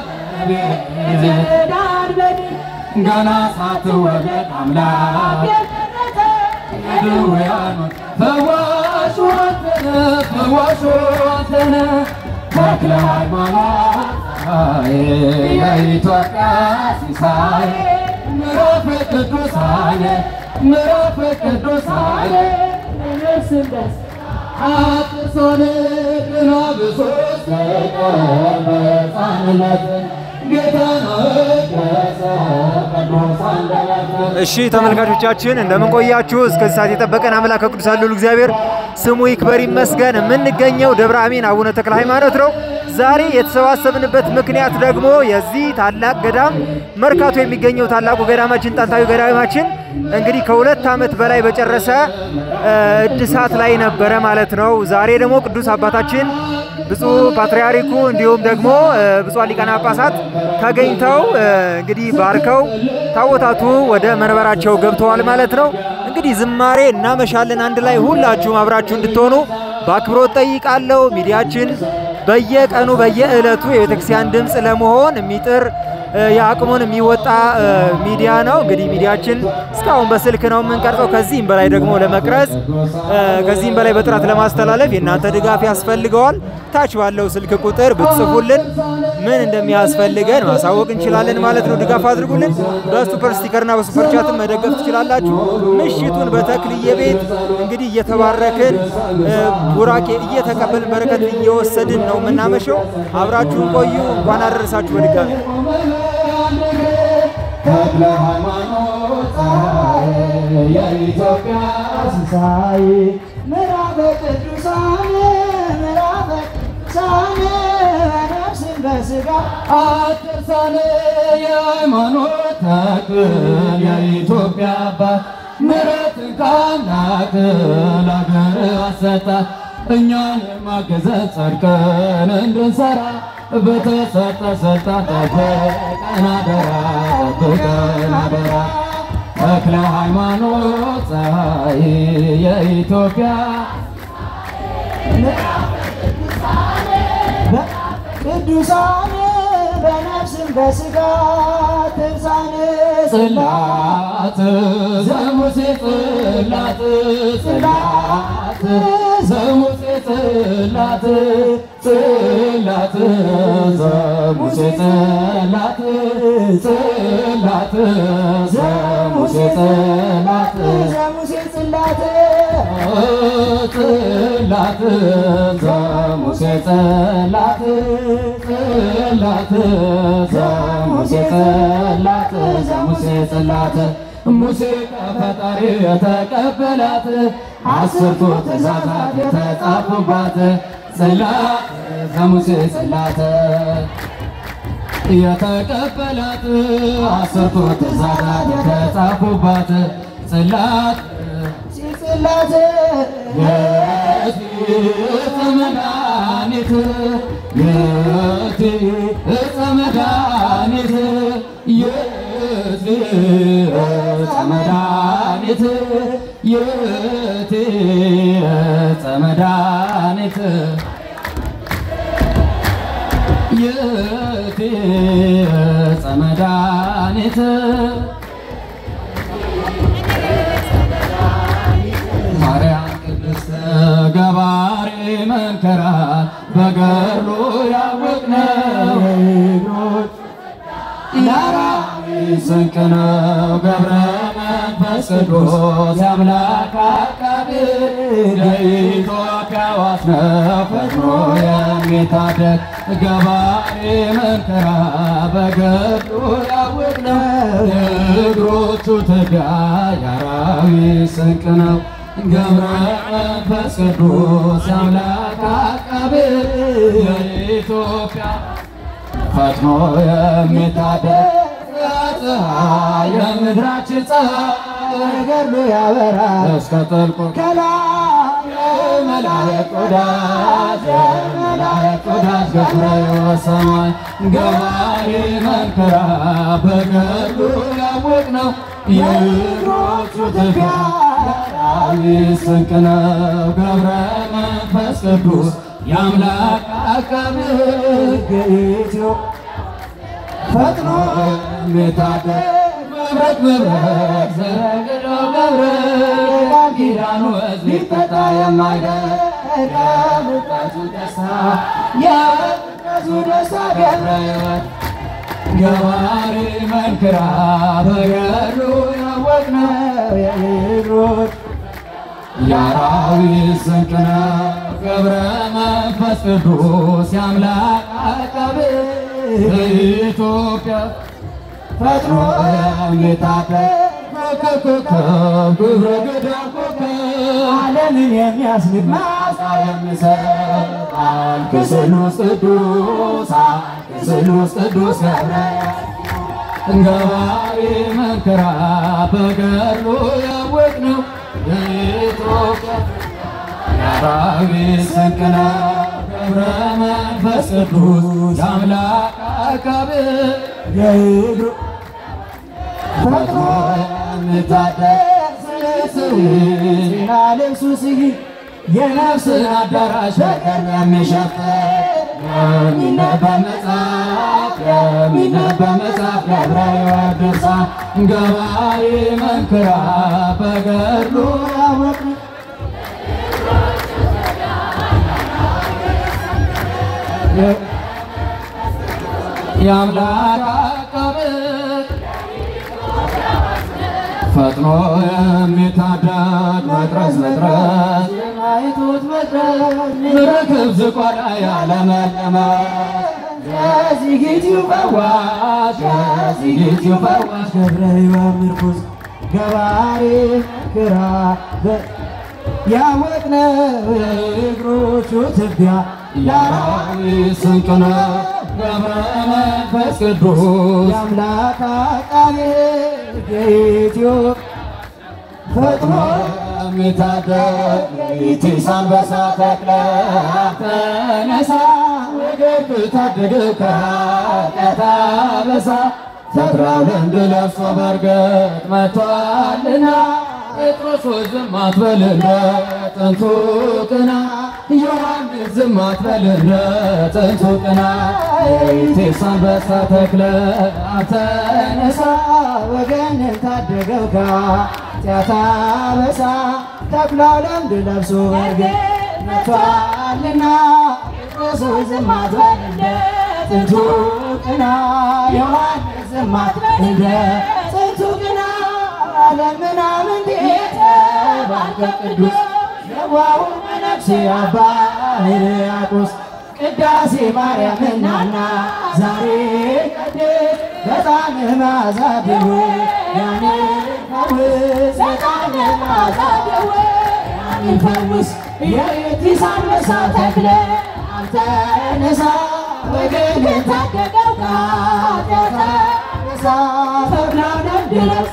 ባለቤት ዳር በድን ገና ሳትወለድ አምላክ የመረጠ የድውያኖች ፈዋሹ አንተነ ፈዋሹ አንተነ ተክለ ሃይማኖት ፀሐይ የኢትዮጵያ ሲሳይ ምዕራፍ ቅዱሳን ምዕራፍ ቅዱሳን ነፍስን ደስ አጥርሶን ግና ብሶት ሰቀል በሕፃንነት ጌታን አወደሰ ቅዱስ አንደበት እሺ ተመልካቾቻችን እንደምን ቆያችሁ? እስከዚህ ሰዓት የጠበቀን አምላክ ቅዱሳን ልዑል እግዚአብሔር ስሙ ይክበር ይመስገን። የምንገኘው ደብረ አሚን አቡነ ተክለ ሃይማኖት ነው። ዛሬ የተሰባሰብንበት ምክንያት ደግሞ የዚህ ታላቅ ገዳም መርካቶ የሚገኘው ታላቁ ገዳማችን ጥንታዊ ገዳማችን እንግዲህ ከሁለት ዓመት በላይ በጨረሰ እ፣ እድሳት ላይ ነበረ ማለት ነው። ዛሬ ደግሞ ቅዱስ አባታችን ብፁዕ ፓትርያርኩ እንዲሁም ደግሞ እ፣ ብፁዓን ሊቃነ ጳጳሳት ተገኝተው እ፣ እንግዲህ ባርከው ታቦታቱ ወደ መንበራቸው ገብተዋል ማለት ነው። እንግዲህ ዝማሬ እናመሻለን አንድ ላይ ሁላችሁም አብራችሁ እንድትሆኑ በአክብሮት ጠይቃለሁ። ሚዲያችን በየቀኑ በየዕለቱ የቤተክርስቲያን ድምፅ ለመሆን የሚጥር እ፣ የአቅሙን የሚወጣ እ፣ ሚዲያ ነው። እንግዲህ ሚዲያችን እስካሁን በስልክ ነው የምንቀርጸው። ከዚህም በላይ ደግሞ ለመቅረጽ እ፣ ከዚህም በላይ በጥራት ለማስተላለፍ የእናንተ ድጋፍ ያስፈልገዋል። ታች ባለው ስልክ ቁጥር ብትጽፉልን ምን እንደሚያስፈልገን ማሳወቅ እንችላለን ማለት ነው። ድጋፍ አድርጉልን። በሱፐር ስቲከርና በሱፐር ቻትም መደገፍ ትችላላችሁ። ምሽቱን በተክልየ ቤት እንግዲህ እየተባረክን እ፣ ቡራኬ እየተቀበልን በረከት እየወሰድን ነው የምናመሸው። አብራችሁን ቆዩ። እንኳን አደረሳችሁ በድጋሚ ተክለ ሃይማኖት ፀሐይ የኢትዮጵያ ሲሳይ ምዕራፈ ቅዱሳን ምዕራፈ ቅዱሳን ነፍስን በሥጋ አትርሳን የሃይማኖት ተክል የኢትዮጵያ አባት ምሕረትን ከአምላክ ለአገር አሰጣት እኛን ማገዘን ጸድቀን እንድንሰራ በተሰጠ ስልጣን ጠብቀን አደራ ጠብቀን አደራ ተክለ ሃይማኖት ፀሐይ የኢትዮጵያ ቅዱሳን በነፍስም በሥጋ ትርሳን ጽላት ዘሙሴ ጽላት ጽላት ዘሙሴ ጽላት ጽላት ዘሙሴ ጽላት ጽላት ዘሙሴ ጽላት ዘሙሴ ጽላት ጽላት ዘሙሴ ጽላት ጽላት ዘሙሴ ጽላት ዘሙሴ ጽላት ሙሴ ከፈጣሪ የተቀበላት አስርቱ ትእዛዛት የተጻፉባት ጽላት ዘሙሴ ጽላት የተቀበላት አስርቱ ትእዛዛት የተጻፉባት ጽላት ጽላት የእፀ መድኃኒት የእቲ እፀ መድኃኒት የእቲ እፀ መድኃኒት የእቲ እፀ መድኃኒት የእቲ እፀ መድኃኒት ማርያም ቅድስት ገባሬ መንከራት በገድሉ ያወቅነው ያራዊ ስንቅ ነው ገብረ መንፈስ ቅዱስ የአምላክ አቃቤ የኢትዮጵያ ዋስ ነው ፈጥኖ የሚታደግ ገባሬ መንከራት በገድሉ ያወቅነው የእግሮቹ ትቢያ ያራዊ ስንቅ ነው ገብረ መንፈስ ቅዱስ የአምላክ አቃቤ የኢትዮጵያ ፈጥኖ የሚታደግ ፀሐይ የምድራችን ፀሐይ ገድሉ ያበራል እስከ ጥልቁ ከላይ የመላእክት ወዳጅ የመላእክት ወዳጅ ገብረ ሕይወት ሰማይ ገባሬ መንከራ በገድሉ ያወቅነው የእግሮቹ ትቢያ ያራዊ ስንቅ ነው ገብረ መንፈስ ቅዱስ የአምላክ አቃቤ ሕግ ኢትዮ ፈጥኖ የሚታደግ መብረቅ መብረቅ ዘረግሎ መብረቅ ቃል ኪዳኑ ሕዝብ ሊፈታ የማይደርግ የምሕረቱ ደስታ የምሕረቱ ደስታ ገብረ ሕይወት ገባሬ መንክራ በገድሉ ያወቅነው የእግሮች የአራዊት ስንቅ ነው ገብረ መንፈስ ቅዱስ የአምላክ አቃቤ በኢትዮጵያ ፈጥኖ የሚታደግ ኮከብ ግብረ ገዳም ኮከብ ዓለምን የሚያስንቅ ማሳ የሚሰጥ ቅዱስ ቅዱስ ቅዱስ ቅዱስ ገብረ ገባሬ መንከራ በገድሉ ያወቅነው የኢትዮጵያ የአራዊት ስንቅ ነው ገብረ መንፈስ ቅዱስ የአምላክ አቃቤ የእግሩ ፈጥኖ የሚታደግ ስና ልብሱ ስይ የነፍስን አዳራሽ በቀን የሚሸፍን የሚነበብ መጽሐፍ የሚነበብ መጽሐፍ ገብረ ሕይወት ድርሳን ገባሬ መንክራ በገድሉ ያወቅነው የአምላክ አቃቤ ፈጥኖ የሚታደግ መድረስ መድረስ የማይቱት መድረስ ምርክብ ዝቋላ ያለመለመ የዚጊትዩ ፈዋሽ የዚጊትዩ ፈዋሽ ገብረ ሕይወት ምርኩዝ ገባሬ ክራ ያወቅነው የእግሮቹ ትቢያ የአራዊት ስንቅ ነው ገብረ መንፈስ ቅዱስ የአምላክ አቃቤ የኢትዮጵያ ፈጥኖ የሚታደግ ኢቲስ አንበሳ ተክለ ተነሳ ወገብ ታደገው ከኃጢአት አበሳ ተድራው ለምድ ለብሶ በርገጥ መጥቷልና ጴጥሮስ ሆይ ዝም አትበል እንደ ጥንቱ ቅና ዮሐንስ ዝም አትበል እንደ ጥንቱ ቅና ኢቲስ አንበሳ ተክለ ተነሳ ወገንን ታደገው ከኃጢአት አበሳ ተኩላው ለምድ ለብሶ በርግጥ መጥቷልና ጴጥሮስ ሆይ ዝም አትበል እንደ ጥንቱ ቅና ዮሐንስ ዝም አትበል እንደ ጥንቱ ቅና ለምናምን የተባርከ ቅዱስ የዋሁ መነኩሴ አባ ሕርያቆስ ቅዳሴ ማርያም እናና ዛሬ ቀድስ በጣም ማዛ ደዌ ያንን ፈውስ በጣም ማዛ ደዌ ያንን ፈውስ የኤቲስ አንበሳ ተክለ አንተ ነሳ ወገንን ታደገው ከኃጢአት ነሳ ተክላውንም ድረስ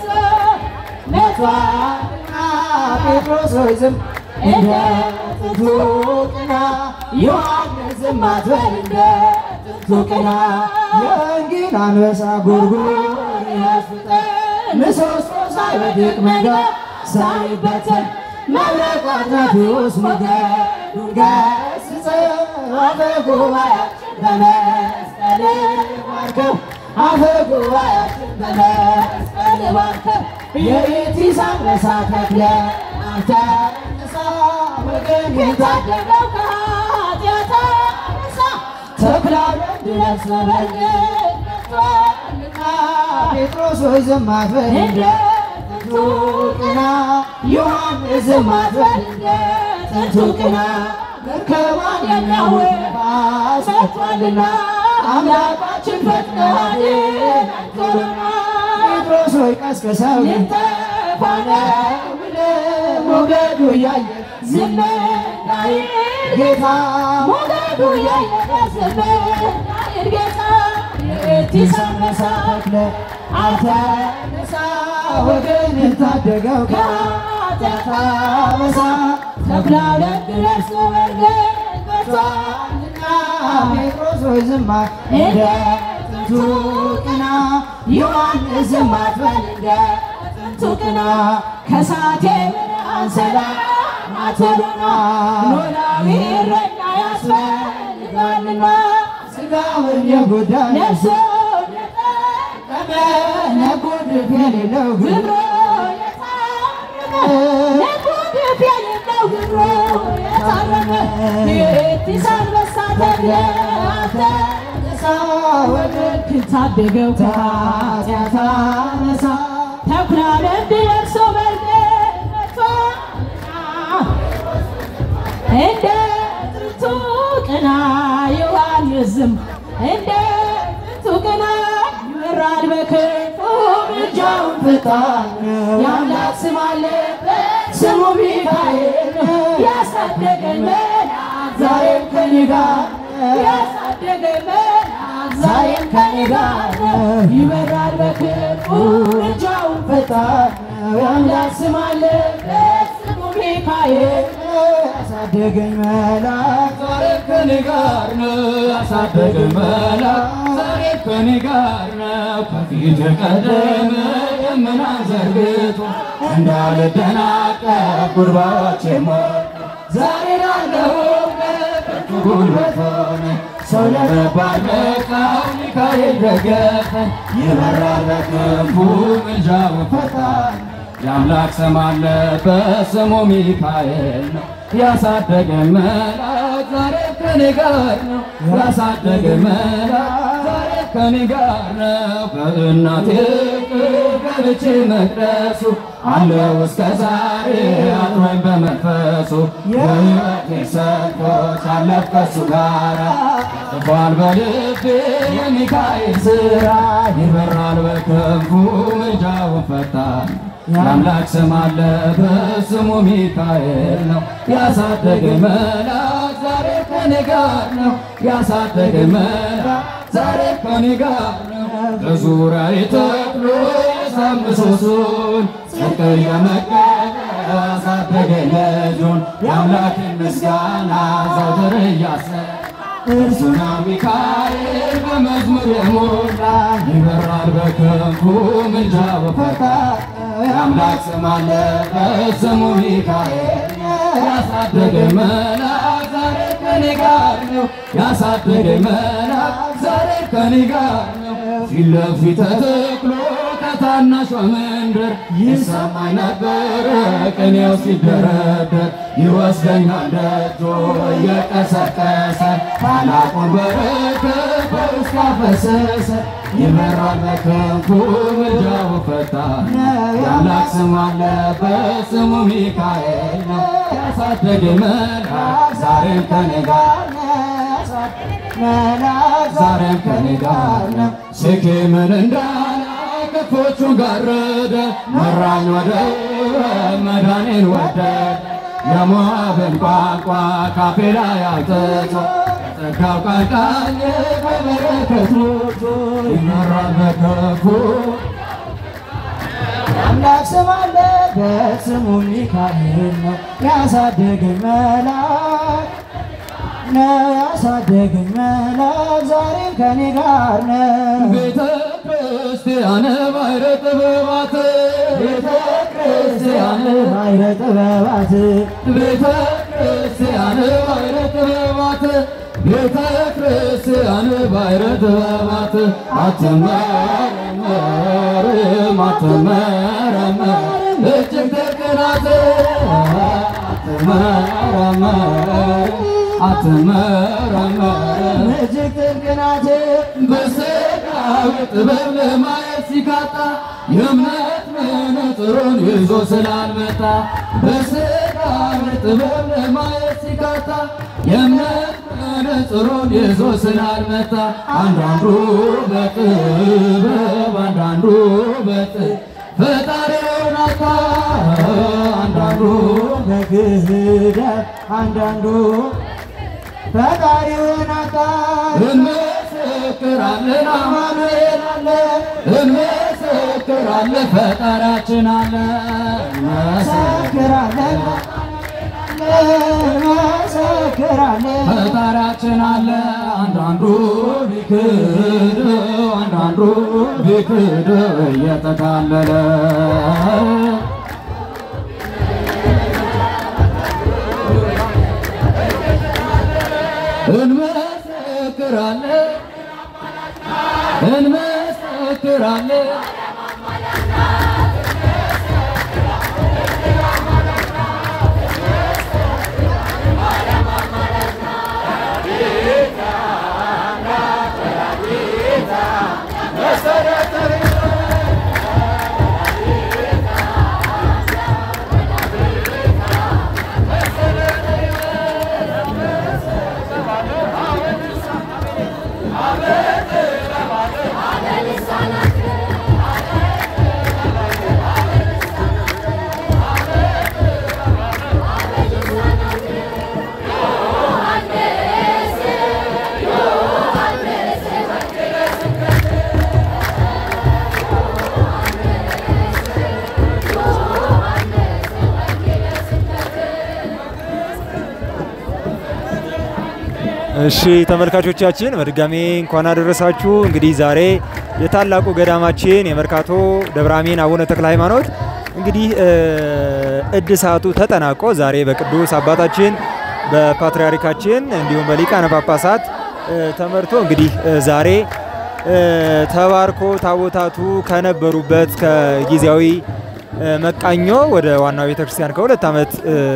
መቷልና ጴጥሮስ ሆይ ዝም እንደ ጥንቱ ቅና ዮሐንስ ዝም አትበል እንደ ጥንቱ ቅና የወንጌል አንበሳ ጉርጉር ያስፍጠን ምሰሶ ሳይወድቅ መንገድ ሳይበተን መብረቅ አትናፊዎስ ሞገዱን ገስጸ አፈ ጉባኤያችን በመስቀል ባርከው አፈ ጉባኤያችን በመስቀል ባርከው የኤቲስ አንበሳ ተክለ አንተ ንሳ ወገን የታደገው ከኃጢአት አንበሳ ተክላ ድረስ በበልግ መጥቷልና ጴጥሮስ ሆይ ዝም አትበል እንደ ጥንቱ ቅና ዮሐንስ ዝም አትበል እንደ ጥንቱ ቅና መርከቧን የሚያውቅ ነፋስ መጥቷልና አምላካችን ፈጥነህ አድነን ቶሎና ጴጥሮስ ሆይ ቀስቅሰው ልንጠፋ ነው ብለህ ሞገዱ እያየ ዝም እንዳይል ጌታ ሞገዱ እያየ ዝም እንዳይል ጌታ የኤቲስ አንበሳ ተክለ አንተ ነሳ ወገን ታደገው ከኃጢአት አበሳ ተክላው ለድረስ ወገን መቷልና ጴጥሮስ ሆይ ዝም እንደ ጥንቱ ቅና ዮሐንስ ዝም አትበል እንደ ጥንቱ ቅና ከሳቴ ብርሃን ሰላም አትሉና ኖላዊ እረኛ ያስፈልጋልና ስጋውን የጎዳ ነፍሱን የጠቀመ ነጎድፍ የሌለው ግብሮ የታረመ ነጎድፍ የሌለው ግብሮ የታረመ የኤቲስ አንበሳ ተክለ አንተ ንሳ ወገን ታደገው ከኃጢአት አበሳ ተኩላ ለምድ ለብሶ በርገድ መጥቷልና እንደ ጥንቱ ቅና ዮሐንስ ዝም እንደ ጥንቱ ቅና ይበራል በክንፉ ምልጃውን ፈጣን የአምላክ ስም አለበት ስሙ ሚካኤል ያሳደገን መልአክ ዛሬም ከኔ ጋር ያሳደገን መልአክ ዛሬም ከኔ ጋር ይበራል በክንፉ ምልጃውን ፈጣን የአምላክ ስም አለበት ስሙ ሚካኤል ያሳደገኝ መልአክ ዛሬ ከኔ ጋር ነው። ያሳደገኝ መልአክ ዛሬ ከኔ ጋር ነው። ከፊት የቀደመ ደመናን ዘርግቶ እንዳልደናቀፍ ጉድባዎቼ ሞልቶ ዛሬ ላለሁበት ብርቱ ጉልበት ሆነ ሰው ለመባል በቃው ሚካኤል ደገፈኝ ይበራል በክንፉ ምልጃው ፈጣን የአምላክ ስም አለበት ስሙ ሚካኤል ነው። ያሳደገን መልአክ ዛሬ ከኔ ጋር ነው። ያሳደገን መልአክ ዛሬ ከኔ ጋር ነው። በእናቴ እቅፍ ገብቼ መቅደሱ አለው እስከ ዛሬ አጥሮኝ በመንፈሱ የሕይወቴ ሰልፎች አለፍ ከሱ ጋራ ጽፏል በልቤ የሚካኤል ስራ ይበራል በክንፉ ምልጃውን ፈጣን የአምላክ ስም አለበት ስሙ ሚካኤል ነው። ያሳደገኝ መልአክ ዛሬ ከኔ ጋር ነው። ያሳደገኝ መልአክ ዛሬ ከኔ ጋር ነው። በዙሪያዬ ተክሎ የሳት ምሰሶን ጽድቅ እየመገበ ያሳደገኝ ልጁን የአምላክን ምስጋና ዘውትር እያሰብኩ እርሱና ሚካኤል በመዝሙር የሞላ ይበራል በክንፉ ምልጃው ፈጣን የአምላክ ስም አለበት ስሙ ሚካኤል ያሳደገኝ መልአክ ዛሬ ከኔ ጋር ነው። ያሳደገኝ መልአክ ዛሬ ከኔ ጋር ነው። ፊት ለፊት ተተክሎ ከታናሿ መንደር ይሰማኝ ነበረ ቅኔው ሲደረደር ይወስደኛል ደጆ እየቀሰቀሰ ታላቁን በረከት በውስጤ ካፈሰሰ ይመራል በክንፉ ምልጃው ፈጣን የአምላክ ስም አለበት ስሙ ሚካኤል ነው ያሳደገ መልአክ ዛሬም ከኔ ጋር ዛሬም ከኔ ጋር ነው ስኬምን እንዳላ ክፎቹን ጋረደ መራኝ ወደ መዳኔን ወደደ የሞዓብን ቋንቋ ካፌ ላይ አውጥቶ ጸጋው ቃል ቃል በበረከት ሞልቶ ይመራል በክፉ አምላክ ስም አለበት ስሙ ሚካኤል ነው ያሳደገኝ መልአክ ነው ያሳደገኝ መልአክ ዛሬም ከኔ ጋር ነው ቤተ ክርስቲያን ባሕረ ጥበባት ቤተ ክርስቲያን ባሕረ ጥበባት ቤተ ክርስቲያን ባሕረ ጥበባት ቤተ ክርስቲያን ባሕረ ጥበባት አትመረመርም አትመረመር እጅግ ጥልቅ ናት አትመረመር አትመረመር እጅግ ጥልቅ ናት በሥጋዊ ጥበብ ለማየት ሲካጣ የእምነት መነጽሩን ይዞ ስላልመጣ በሥጋዊ ጥበብ ለማየት ሲካጣ የእምነት መነጽሩን ይዞ ስላልመጣ አንዳንዱ በጥበብ አንዳንዱ በጥበብ ፈጣሪውን አጣ አንዳንዱ በክህደት አንዳንዱ ፈጣሪውን አጣ እንመሰክራለን አማኑኤል አለ እንመሰክራለን ፈጣሪያችን አለ እንመሰክራለን እንመሰክራለን ፈጣሪያችን አለ አንዳንዱ ቢክድ አንዳንዱ ቢክድ እየተታለለ እንመሰክራለን እንመሰክራለን እሺ ተመልካቾቻችን በድጋሜ እንኳን አደረሳችሁ። እንግዲህ ዛሬ የታላቁ ገዳማችን የመርካቶ ደብረ አሜን አቡነ ተክለ ሃይማኖት እንግዲህ እድሳቱ ተጠናቆ ዛሬ በቅዱስ አባታችን በፓትርያርካችን እንዲሁም በሊቃነ ጳጳሳት ተመርቶ እንግዲህ ዛሬ ተባርኮ ታቦታቱ ከነበሩበት ከጊዜያዊ መቃኞ ወደ ዋናው ቤተክርስቲያን ከሁለት ዓመት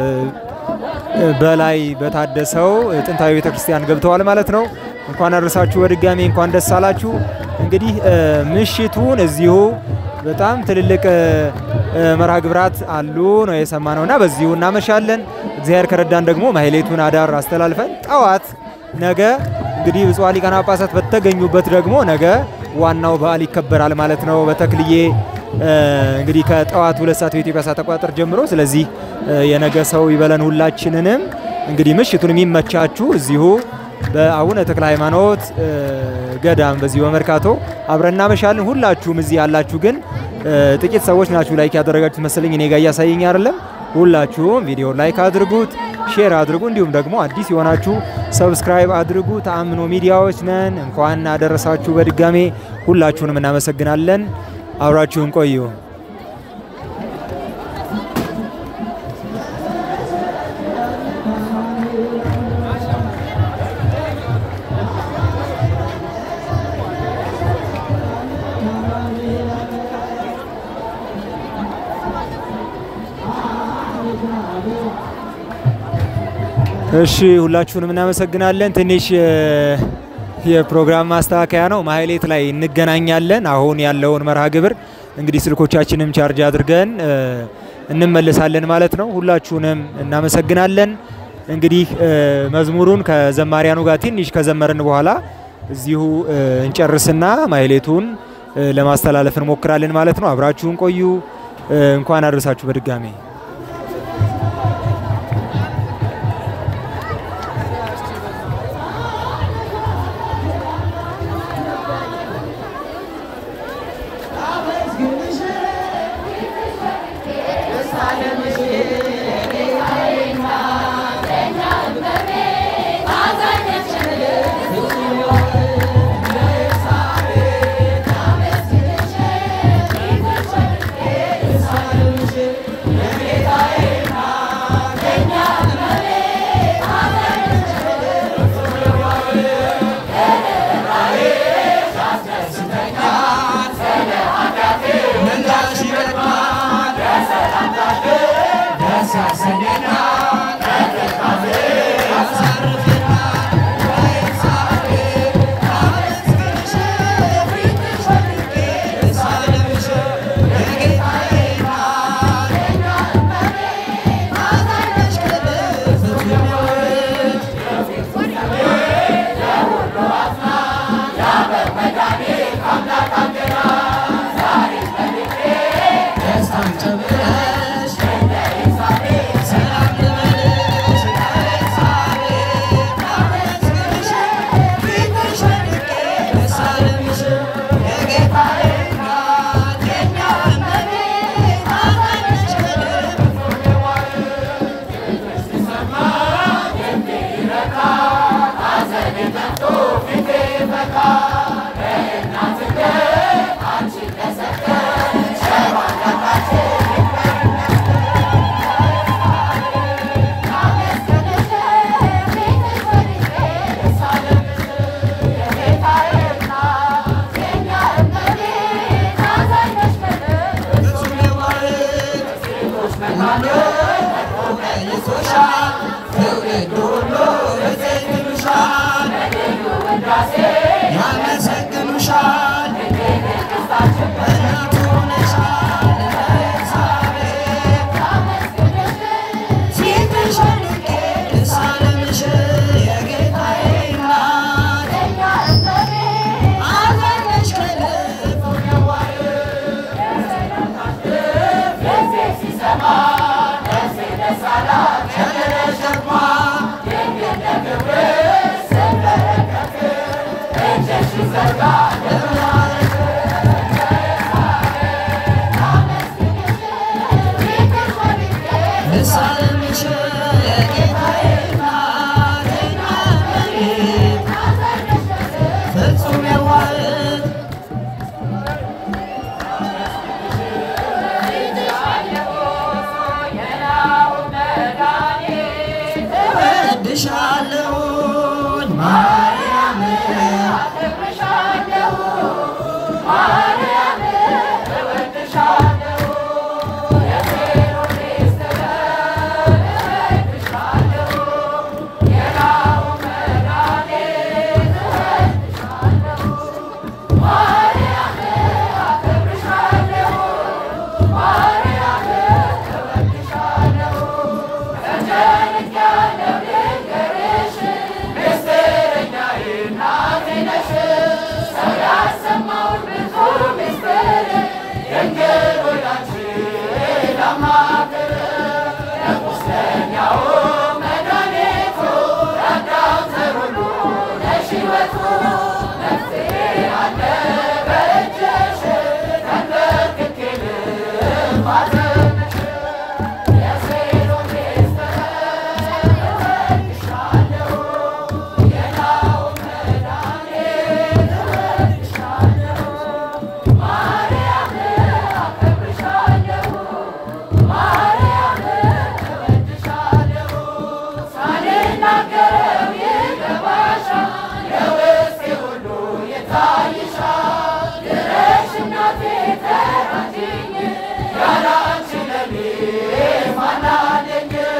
በላይ በታደሰው ጥንታዊ ቤተክርስቲያን ገብተዋል ማለት ነው። እንኳን አደረሳችሁ በድጋሚ እንኳን ደስ አላችሁ። እንግዲህ ምሽቱን እዚሁ በጣም ትልልቅ መርሃ ግብራት አሉ ነው የሰማነው እና በዚሁ እናመሻለን። እግዚአብሔር ከረዳን ደግሞ ማህሌቱን አዳር አስተላልፈን ጠዋት ነገ እንግዲህ ብፁዓን ሊቃነ ጳጳሳት በተገኙበት ደግሞ ነገ ዋናው በዓል ይከበራል ማለት ነው በተክልዬ እንግዲህ ከጠዋት ሁለት ሰዓት በኢትዮጵያ ሰዓት አቆጣጠር ጀምሮ። ስለዚህ የነገ ሰው ይበለን ሁላችንንም። እንግዲህ ምሽቱን የሚመቻችሁ እዚሁ በአቡነ ተክለ ሃይማኖት ገዳም በዚሁ በመርካቶ አብረን እናመሻለን። ሁላችሁም እዚህ ያላችሁ ግን ጥቂት ሰዎች ናችሁ ላይክ ያደረጋችሁት መሰለኝ፣ እኔ ጋር እያሳየኝ አይደለም። ሁላችሁም ቪዲዮ ላይክ አድርጉት፣ ሼር አድርጉ፣ እንዲሁም ደግሞ አዲስ የሆናችሁ ሰብስክራይብ አድርጉ። ተአምኖ ሚዲያዎች ነን። እንኳን አደረሳችሁ በድጋሜ ሁላችሁንም እናመሰግናለን። አብራችሁን ቆዩ። እሺ ሁላችሁንም እናመሰግናለን። ትንሽ የፕሮግራም ማስተካከያ ነው። ማህሌት ላይ እንገናኛለን። አሁን ያለውን መርሃ ግብር እንግዲህ ስልኮቻችንም ቻርጅ አድርገን እ፣ እንመለሳለን ማለት ነው። ሁላችሁንም እናመሰግናለን። እንግዲህ እ፣ መዝሙሩን ከዘማሪያኑ ጋር ትንሽ ከዘመርን በኋላ እዚሁ እ፣ እንጨርስና ማህሌቱን እ፣ ለማስተላለፍ እንሞክራለን ማለት ነው። አብራችሁን ቆዩ። እ፣ እንኳን አደረሳችሁ በድጋሜ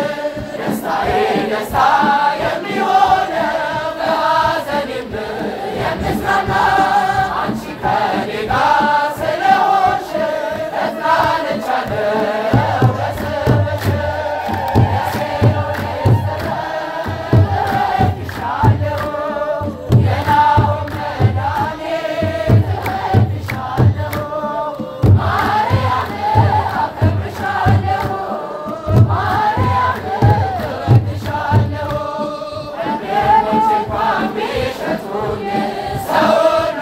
ደስታ የሚሆነው በሐዘኔም ሰውን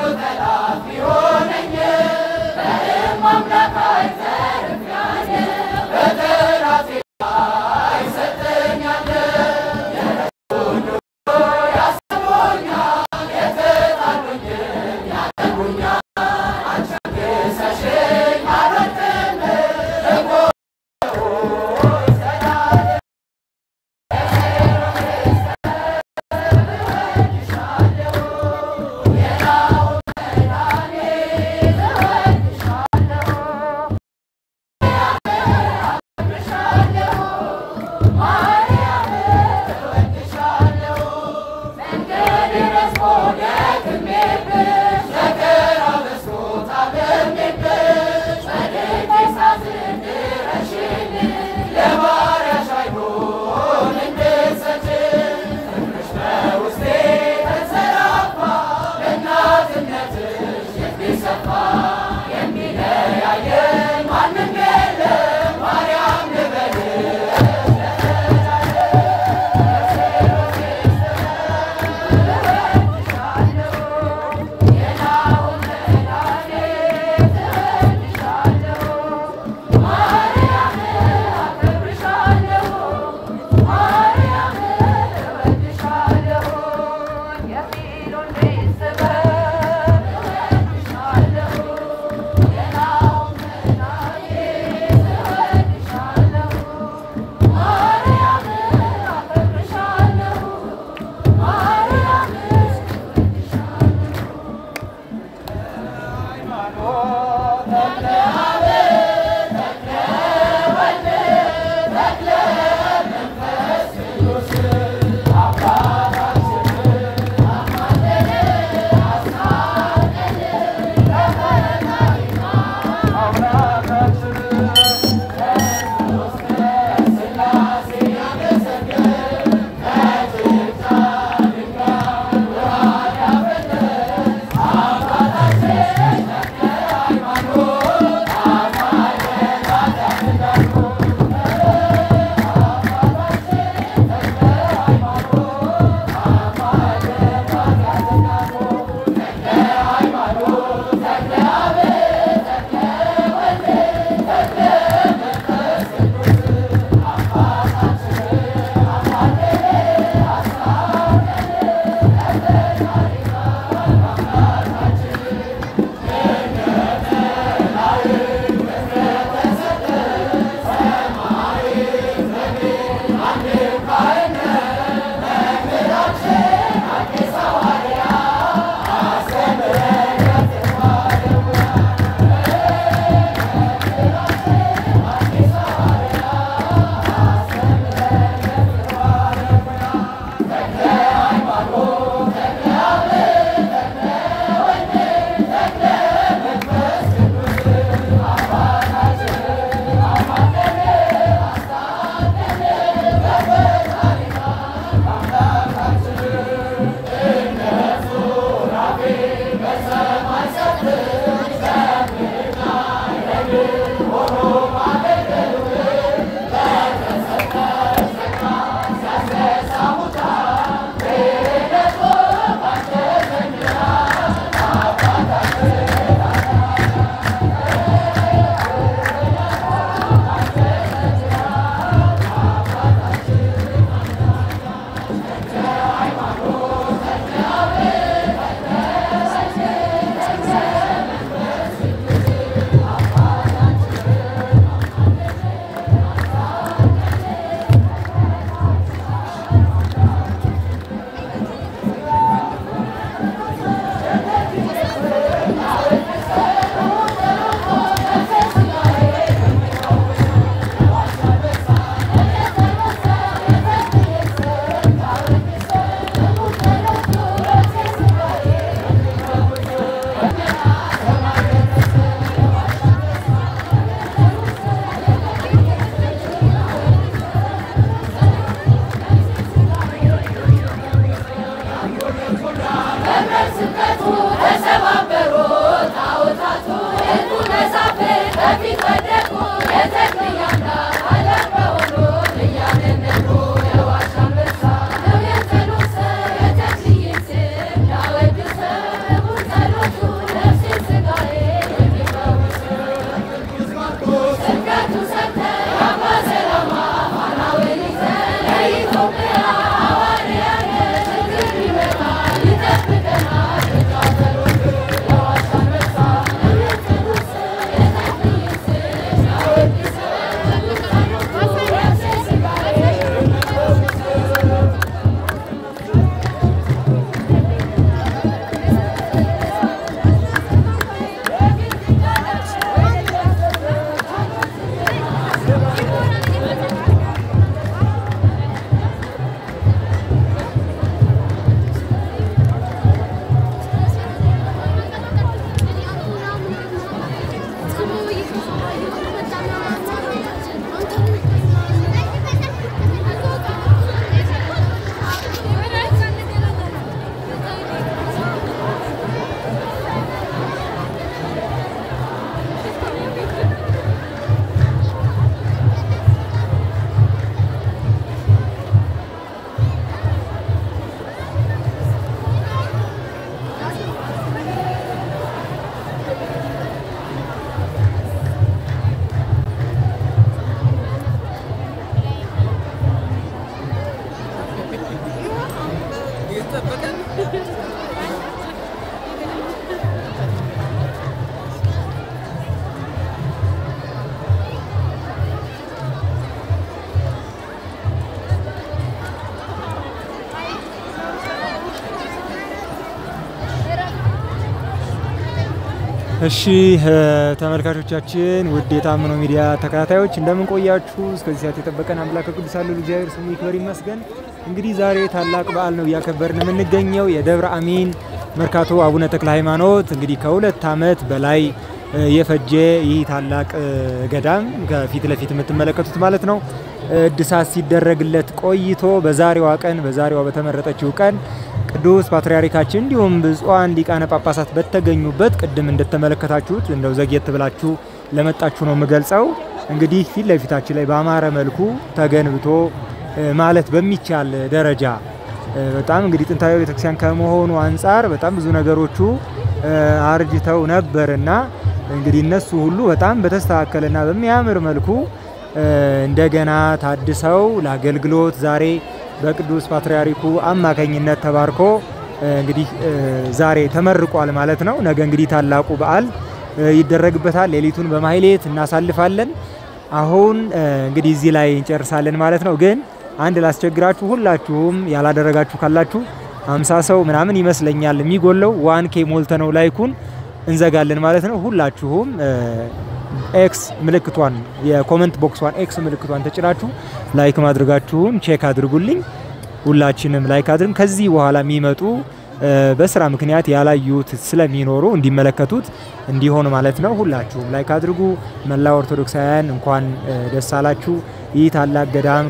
እሺ እ፣ ተመልካቾቻችን ውድ የታምኖ ሚዲያ ተከታታዮች እንደምን ቆያችሁ? እስከዚህ ሰዓት የጠበቀን አምላክ ቅዱስ አሉ እግዚአብሔር ስሙ ይክበር ይመስገን። እንግዲህ ዛሬ ታላቅ በዓል ነው እያከበርን የምንገኘው የደብረ አሚን መርካቶ አቡነ ተክለ ሃይማኖት እንግዲህ ከሁለት ዓመት በላይ እ፣ የፈጀ ይህ ታላቅ እ፣ ገዳም ከፊት ለፊት የምትመለከቱት ማለት ነው እድሳት ሲደረግለት ቆይቶ በዛሬዋ ቀን በዛሬዋ በተመረጠችው ቀን ቅዱስ ፓትርያርካችን እንዲሁም ብፁዓን ሊቃነ ጳጳሳት በተገኙበት ቅድም እንደተመለከታችሁት እንደው ዘግየት ብላችሁ ለመጣችሁ ነው የምገልጸው። እንግዲህ ፊት ለፊታችን ላይ በአማረ መልኩ ተገንብቶ እ፣ ማለት በሚቻል ደረጃ እ፣ በጣም እንግዲህ ጥንታዊ ቤተክርስቲያን ከመሆኑ አንጻር በጣም ብዙ ነገሮቹ እ፣ አርጅተው ነበርና እንግዲህ እነሱ ሁሉ በጣም በተስተካከለና በሚያምር መልኩ እ፣ እንደገና ታድሰው ለአገልግሎት ዛሬ በቅዱስ ፓትርያርኩ አማካኝነት ተባርኮ እ፣ እንግዲህ እ፣ ዛሬ ተመርቋል ማለት ነው። ነገ እንግዲህ ታላቁ በዓል እ፣ ይደረግበታል። ሌሊቱን በማህሌት እናሳልፋለን። አሁን እ፣ እንግዲህ እዚህ ላይ እንጨርሳለን ማለት ነው። ግን አንድ ላስቸግራችሁ፣ ሁላችሁም ያላደረጋችሁ ካላችሁ አምሳ ሰው ምናምን ይመስለኛል የሚጎለው ዋን ኬ ሞልተ ነው ላይኩን እንዘጋለን ማለት ነው። ሁላችሁም እ፣ ኤክስ ምልክቷን የኮመንት ቦክሷን ኤክስ ምልክቷን ተጭናችሁ ላይክ ማድረጋችሁን ቼክ አድርጉልኝ። ሁላችንም ላይክ አድርግ። ከዚህ በኋላ የሚመጡ እ፣ በስራ ምክንያት ያላዩት ስለሚኖሩ እንዲመለከቱት እንዲሆን ማለት ነው። ሁላችሁም ላይክ አድርጉ። መላ ኦርቶዶክሳውያን እንኳን እ፣ ደስ አላችሁ። ይህ ታላቅ ገዳም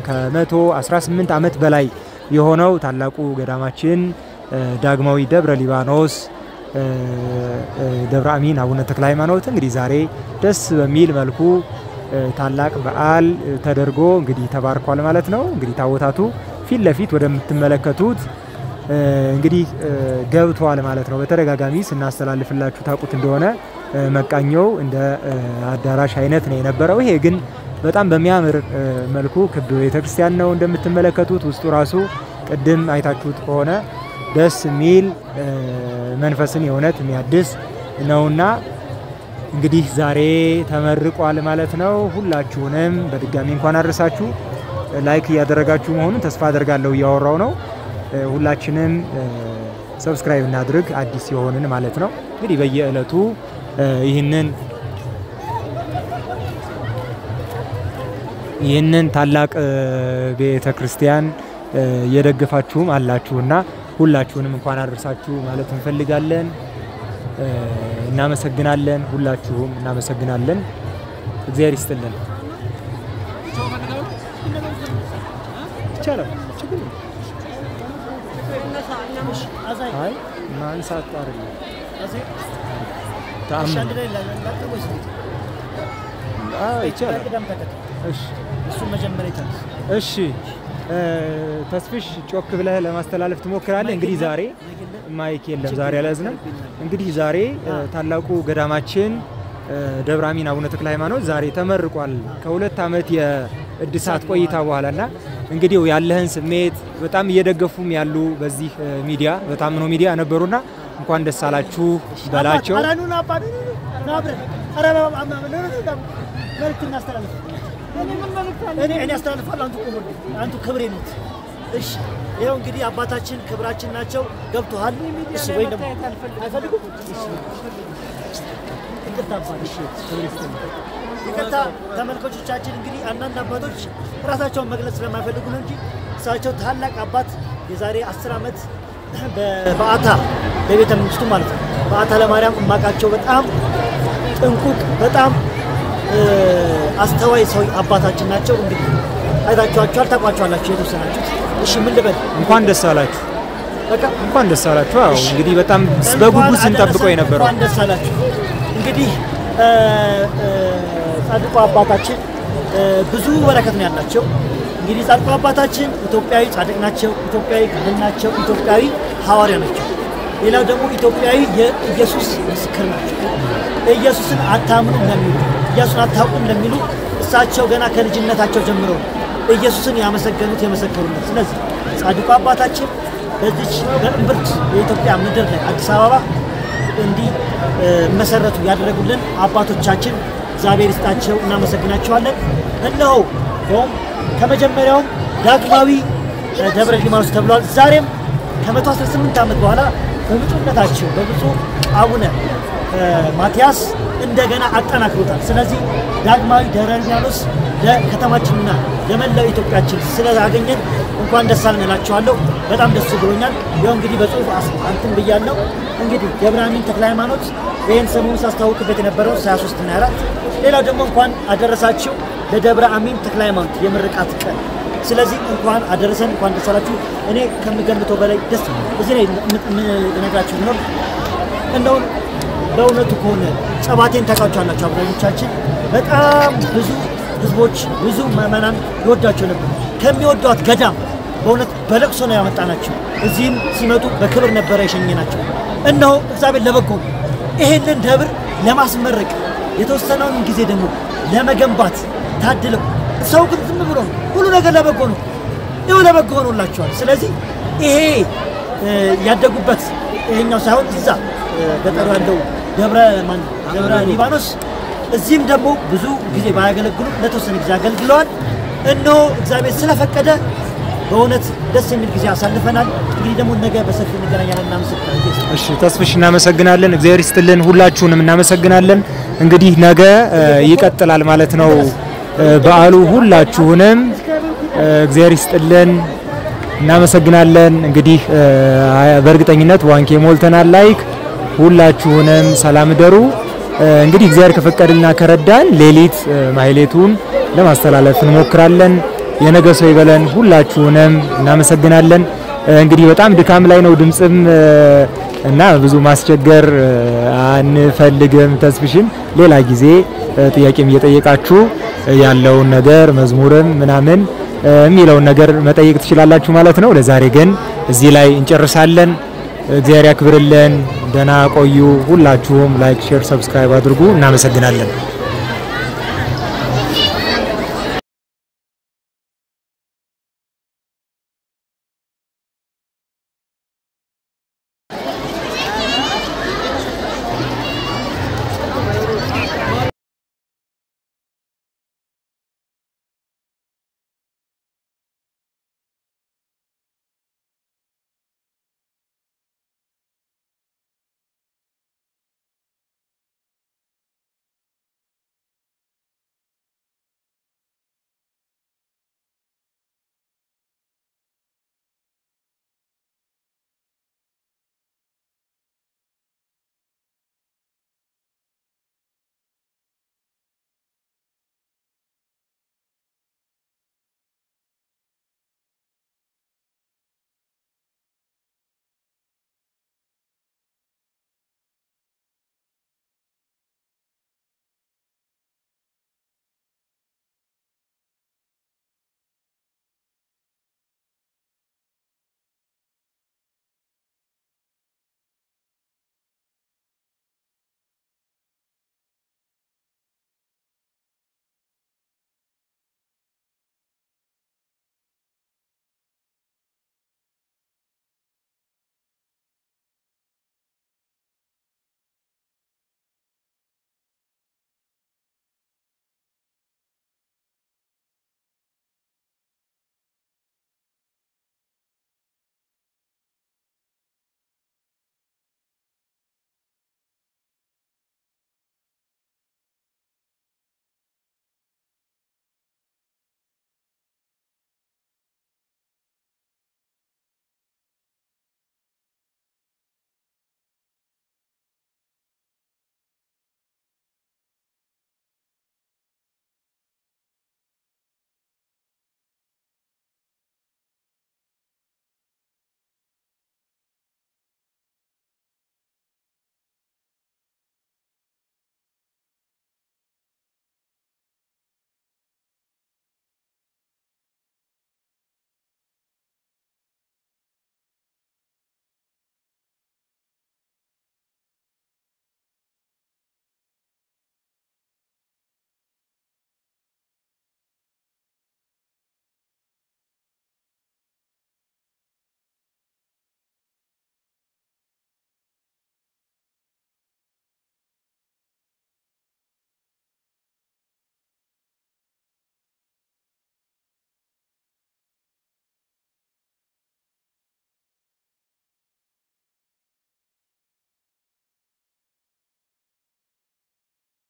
ከ118 ዓመት በላይ የሆነው ታላቁ ገዳማችን እ፣ ዳግማዊ ደብረ ሊባኖስ እ፣ እ፣ ደብረ አሚን አቡነ ተክለ ሃይማኖት እንግዲህ ዛሬ ደስ በሚል መልኩ እ፣ ታላቅ በዓል እ፣ ተደርጎ እንግዲህ ተባርኳል ማለት ነው። እንግዲህ ታቦታቱ ፊት ለፊት ወደምትመለከቱት እ፣ እንግዲህ እ፣ ገብተዋል ማለት ነው። በተደጋጋሚ ስናስተላልፍላችሁ ታውቁት እንደሆነ እ፣ መቃኘው እንደ እ፣ አዳራሽ አይነት ነው የነበረው። ይሄ ግን በጣም በሚያምር እ፣ መልኩ ክብ ቤተክርስቲያን ነው እንደምትመለከቱት። ውስጡ ራሱ ቅድም አይታችሁት ከሆነ ደስ የሚል እ፣ መንፈስን የእውነት የሚያድስ ነውና እንግዲህ ዛሬ ተመርቋል ማለት ነው። ሁላችሁንም በድጋሚ እንኳን አድረሳችሁ። ላይክ እያደረጋችሁ መሆኑን ተስፋ አደርጋለሁ። እያወራው ነው። እ፣ ሁላችንም እ፣ ሰብስክራይብ እናድርግ አዲስ የሆንን ማለት ነው። እንግዲህ በየዕለቱ እ፣ ይህንን ይህንን ታላቅ እ፣ ቤተ ክርስቲያን እ፣ እየደገፋችሁም አላችሁና ሁላችሁንም እንኳን አደረሳችሁ ማለት እንፈልጋለን። እ፣ እናመሰግናለን። ሁላችሁም እናመሰግናለን። እግዚአብሔር ይስጥልን። ይቻላል። ችግር የለም። አይ ማንሳት አይደለም ተአምር አዎ፣ ይቻላል። እሺ እሱ መጀመሪያ ይተንስ እሺ እ፣ ተስፍሽ ጮክ ብለህ ለማስተላለፍ ትሞክራለህ። እንግዲህ ዛሬ ማይክ የለም ዛሬ አልያዝንም። እንግዲህ ዛሬ እ፣ ታላቁ ገዳማችን እ፣ ደብረ አሚን አቡነ ተክለ ሃይማኖት ዛሬ ተመርቋል ከሁለት ዓመት የእድሳት ቆይታ በኋላ እና እንግዲህ ያለህን ስሜት በጣም እየደገፉም ያሉ በዚህ እ፣ ሚዲያ በታምኖ ሚዲያ ነበሩና እንኳን ደስ አላችሁ በላቸው። ኧረ ኑና አባ ኑ፣ ኑ፣ ኑ፣ ና አብረን ኧረ በ- አ- አ- ኑ፣ ኑ፣ ኑ፣ መልዕክት እናስተላልፍ። እኔ እኔ አስተላልፋለሁ። አንቱ ቁሙ፣ አንቱ ክብሬ ነው። እሺ ይኸው እንግዲህ አባታችን ክብራችን ናቸው። ገብቶሃል? እሺ ወይ ደግሞ አይፈልጉም? እሺ ይቅርታ አባ፣ እሺ ይቅርታ ተመልካቾቻችን። እንግዲህ አንዳንድ አባቶች ራሳቸውን መግለጽ ስለማይፈልጉ ነው እንጂ እሳቸው ታላቅ አባት የዛሬ አስር ዓመት በበዓታ በቤተ መንግስቱ ማለት ነው በዓታ ለማርያም እማቃቸው በጣም ጥንቁቅ በጣም እ፣ አስተዋይ ሰው አባታችን ናቸው። እንግዲህ አይታችኋቸዋል፣ ታውቋቸዋላችሁ የተወሰናችሁት። እሺ ምን ልበል? እንኳን ደስ አላችሁ። በቃ እንኳን ደስ አላችሁ። አዎ እንግዲህ በጣም በጉጉት ስንጠብቀው የነበረው እንኳን ደስ አላችሁ። እንግዲህ እ፣ እ፣ ጻድቁ አባታችን እ፣ ብዙ በረከት ነው ያላቸው። እንግዲህ ጻድቁ አባታችን ኢትዮጵያዊ ጻድቅ ናቸው፣ ኢትዮጵያዊ ካህን ናቸው፣ ኢትዮጵያዊ ሐዋርያ ናቸው። ሌላው ደግሞ ኢትዮጵያዊ የኢየሱስ ምስክር ናቸው። ኢየሱስን አታምኑም ለሚሉ ኢየሱስን አታውቁም ለሚሉ እሳቸው ገና ከልጅነታቸው ጀምሮ ኢየሱስን ያመሰገኑት የመሰከሩለት። ስለዚህ ጻድቁ አባታችን በዚች በእምብርት የኢትዮጵያ ምድር ላይ አዲስ አበባ እንዲህ እ፣ መሰረቱ ያደረጉልን አባቶቻችን እግዚአብሔር ይስጣቸው፣ እናመሰግናቸዋለን። እነሆ ይኸውም ከመጀመሪያውም ዳግማዊ እ፣ ደብረ ሊባኖስ ተብሏል። ዛሬም ከ118 ዓመት በኋላ በብፁዕነታቸው በብፁዕ አቡነ እ፣ ማትያስ እንደገና አጠናክሮታል። ስለዚህ ዳግማዊ ደብረ ሊባኖስ ለከተማችንና ለመላው ኢትዮጵያችን ስላገኘን እንኳን ደስ አለን እላችኋለሁ። በጣም ደስ ብሎኛል። ያው እንግዲህ በጽሁፍ አስ- አንትን ብያለሁ። እንግዲህ ደብረ አሚን ተክለ ሃይማኖት ይህን ሰሞኑን ሳስታውቅበት የነበረው 23 እና 24 ሌላው ደግሞ እንኳን አደረሳችሁ ለደብረ አሚን ተክለ ሃይማኖት የምርቃት ቀን። ስለዚህ እንኳን አደረሰን፣ እንኳን ደስ አላችሁ። እኔ ከምገምተው በላይ ደስ ነው። እዚህ ላይ የምነግራችሁ ቢኖር እንደው በእውነቱ ከሆነ ጸባቴን ታውቃቸዋላችሁ። አብዛኞቻችን በጣም ብዙ ህዝቦች ብዙ ምዕመናን ይወዳቸው ነበር። ከሚወዷት ገዳም በእውነት በለቅሶ ነው ያመጣናቸው። እዚህም ሲመጡ በክብር ነበረ የሸኘናቸው። እነሆ እግዚአብሔር ለበጎ ነው። ይሄንን ደብር ለማስመረቅ የተወሰነውን ጊዜ ደግሞ ለመገንባት ታድለው ሰው ግን ዝም ብሎ ነው። ሁሉ ነገር ለበጎ ነው። ይኸው ለበጎ ሆኖላቸዋል። ስለዚህ ይሄ እ፣ ያደጉበት ይሄኛው ሳይሆን እዛ እ፣ ገጠሩ ያለው ደብረ ማን ደብረ ሊባኖስ እዚህም ደግሞ ብዙ ጊዜ ባያገለግሉ ለተወሰነ ጊዜ አገልግለዋል። እነሆ እግዚአብሔር ስለፈቀደ በእውነት ደስ የሚል ጊዜ አሳልፈናል። እንግዲህ ደግሞ ነገ በሰፊ እንገናኛለን። እናመሰግናለን። እሺ ተስፍሽ እናመሰግናለን። እግዚአብሔር ይስጥልን። ሁላችሁንም እናመሰግናለን። እንግዲህ ነገ እ፣ ይቀጥላል ማለት ነው እ፣ በዓሉ። ሁላችሁንም እ፣ እግዚአብሔር ይስጥልን። እናመሰግናለን። እንግዲህ እ፣ በእርግጠኝነት ዋንኬ ሞልተናል። ላይክ ሁላችሁንም ሰላም ደሩ። እ፣ እንግዲህ እግዚአብሔር ከፈቀደልና ከረዳን ሌሊት እ፣ ማህሌቱን ለማስተላለፍ እንሞክራለን። የነገ ሰው ይበለን። ሁላችሁንም እናመሰግናለን። እ፣ እንግዲህ በጣም ድካም ላይ ነው ድምፅም እ፣ እና ብዙ ማስቸገር እ፣ አንፈልግም። ተስፍሽን ሌላ ጊዜ እ፣ ጥያቄም እየጠየቃችሁ እ፣ ያለውን ነገር መዝሙርም ምናምን እ፣ የሚለውን ነገር መጠየቅ ትችላላችሁ ማለት ነው። ለዛሬ ግን እዚህ ላይ እንጨርሳለን። እግዚአብሔር ያክብርልን። ደህና ቆዩ። ሁላችሁም ላይክ፣ ሼር፣ ሰብስክራይብ አድርጉ። እናመሰግናለን።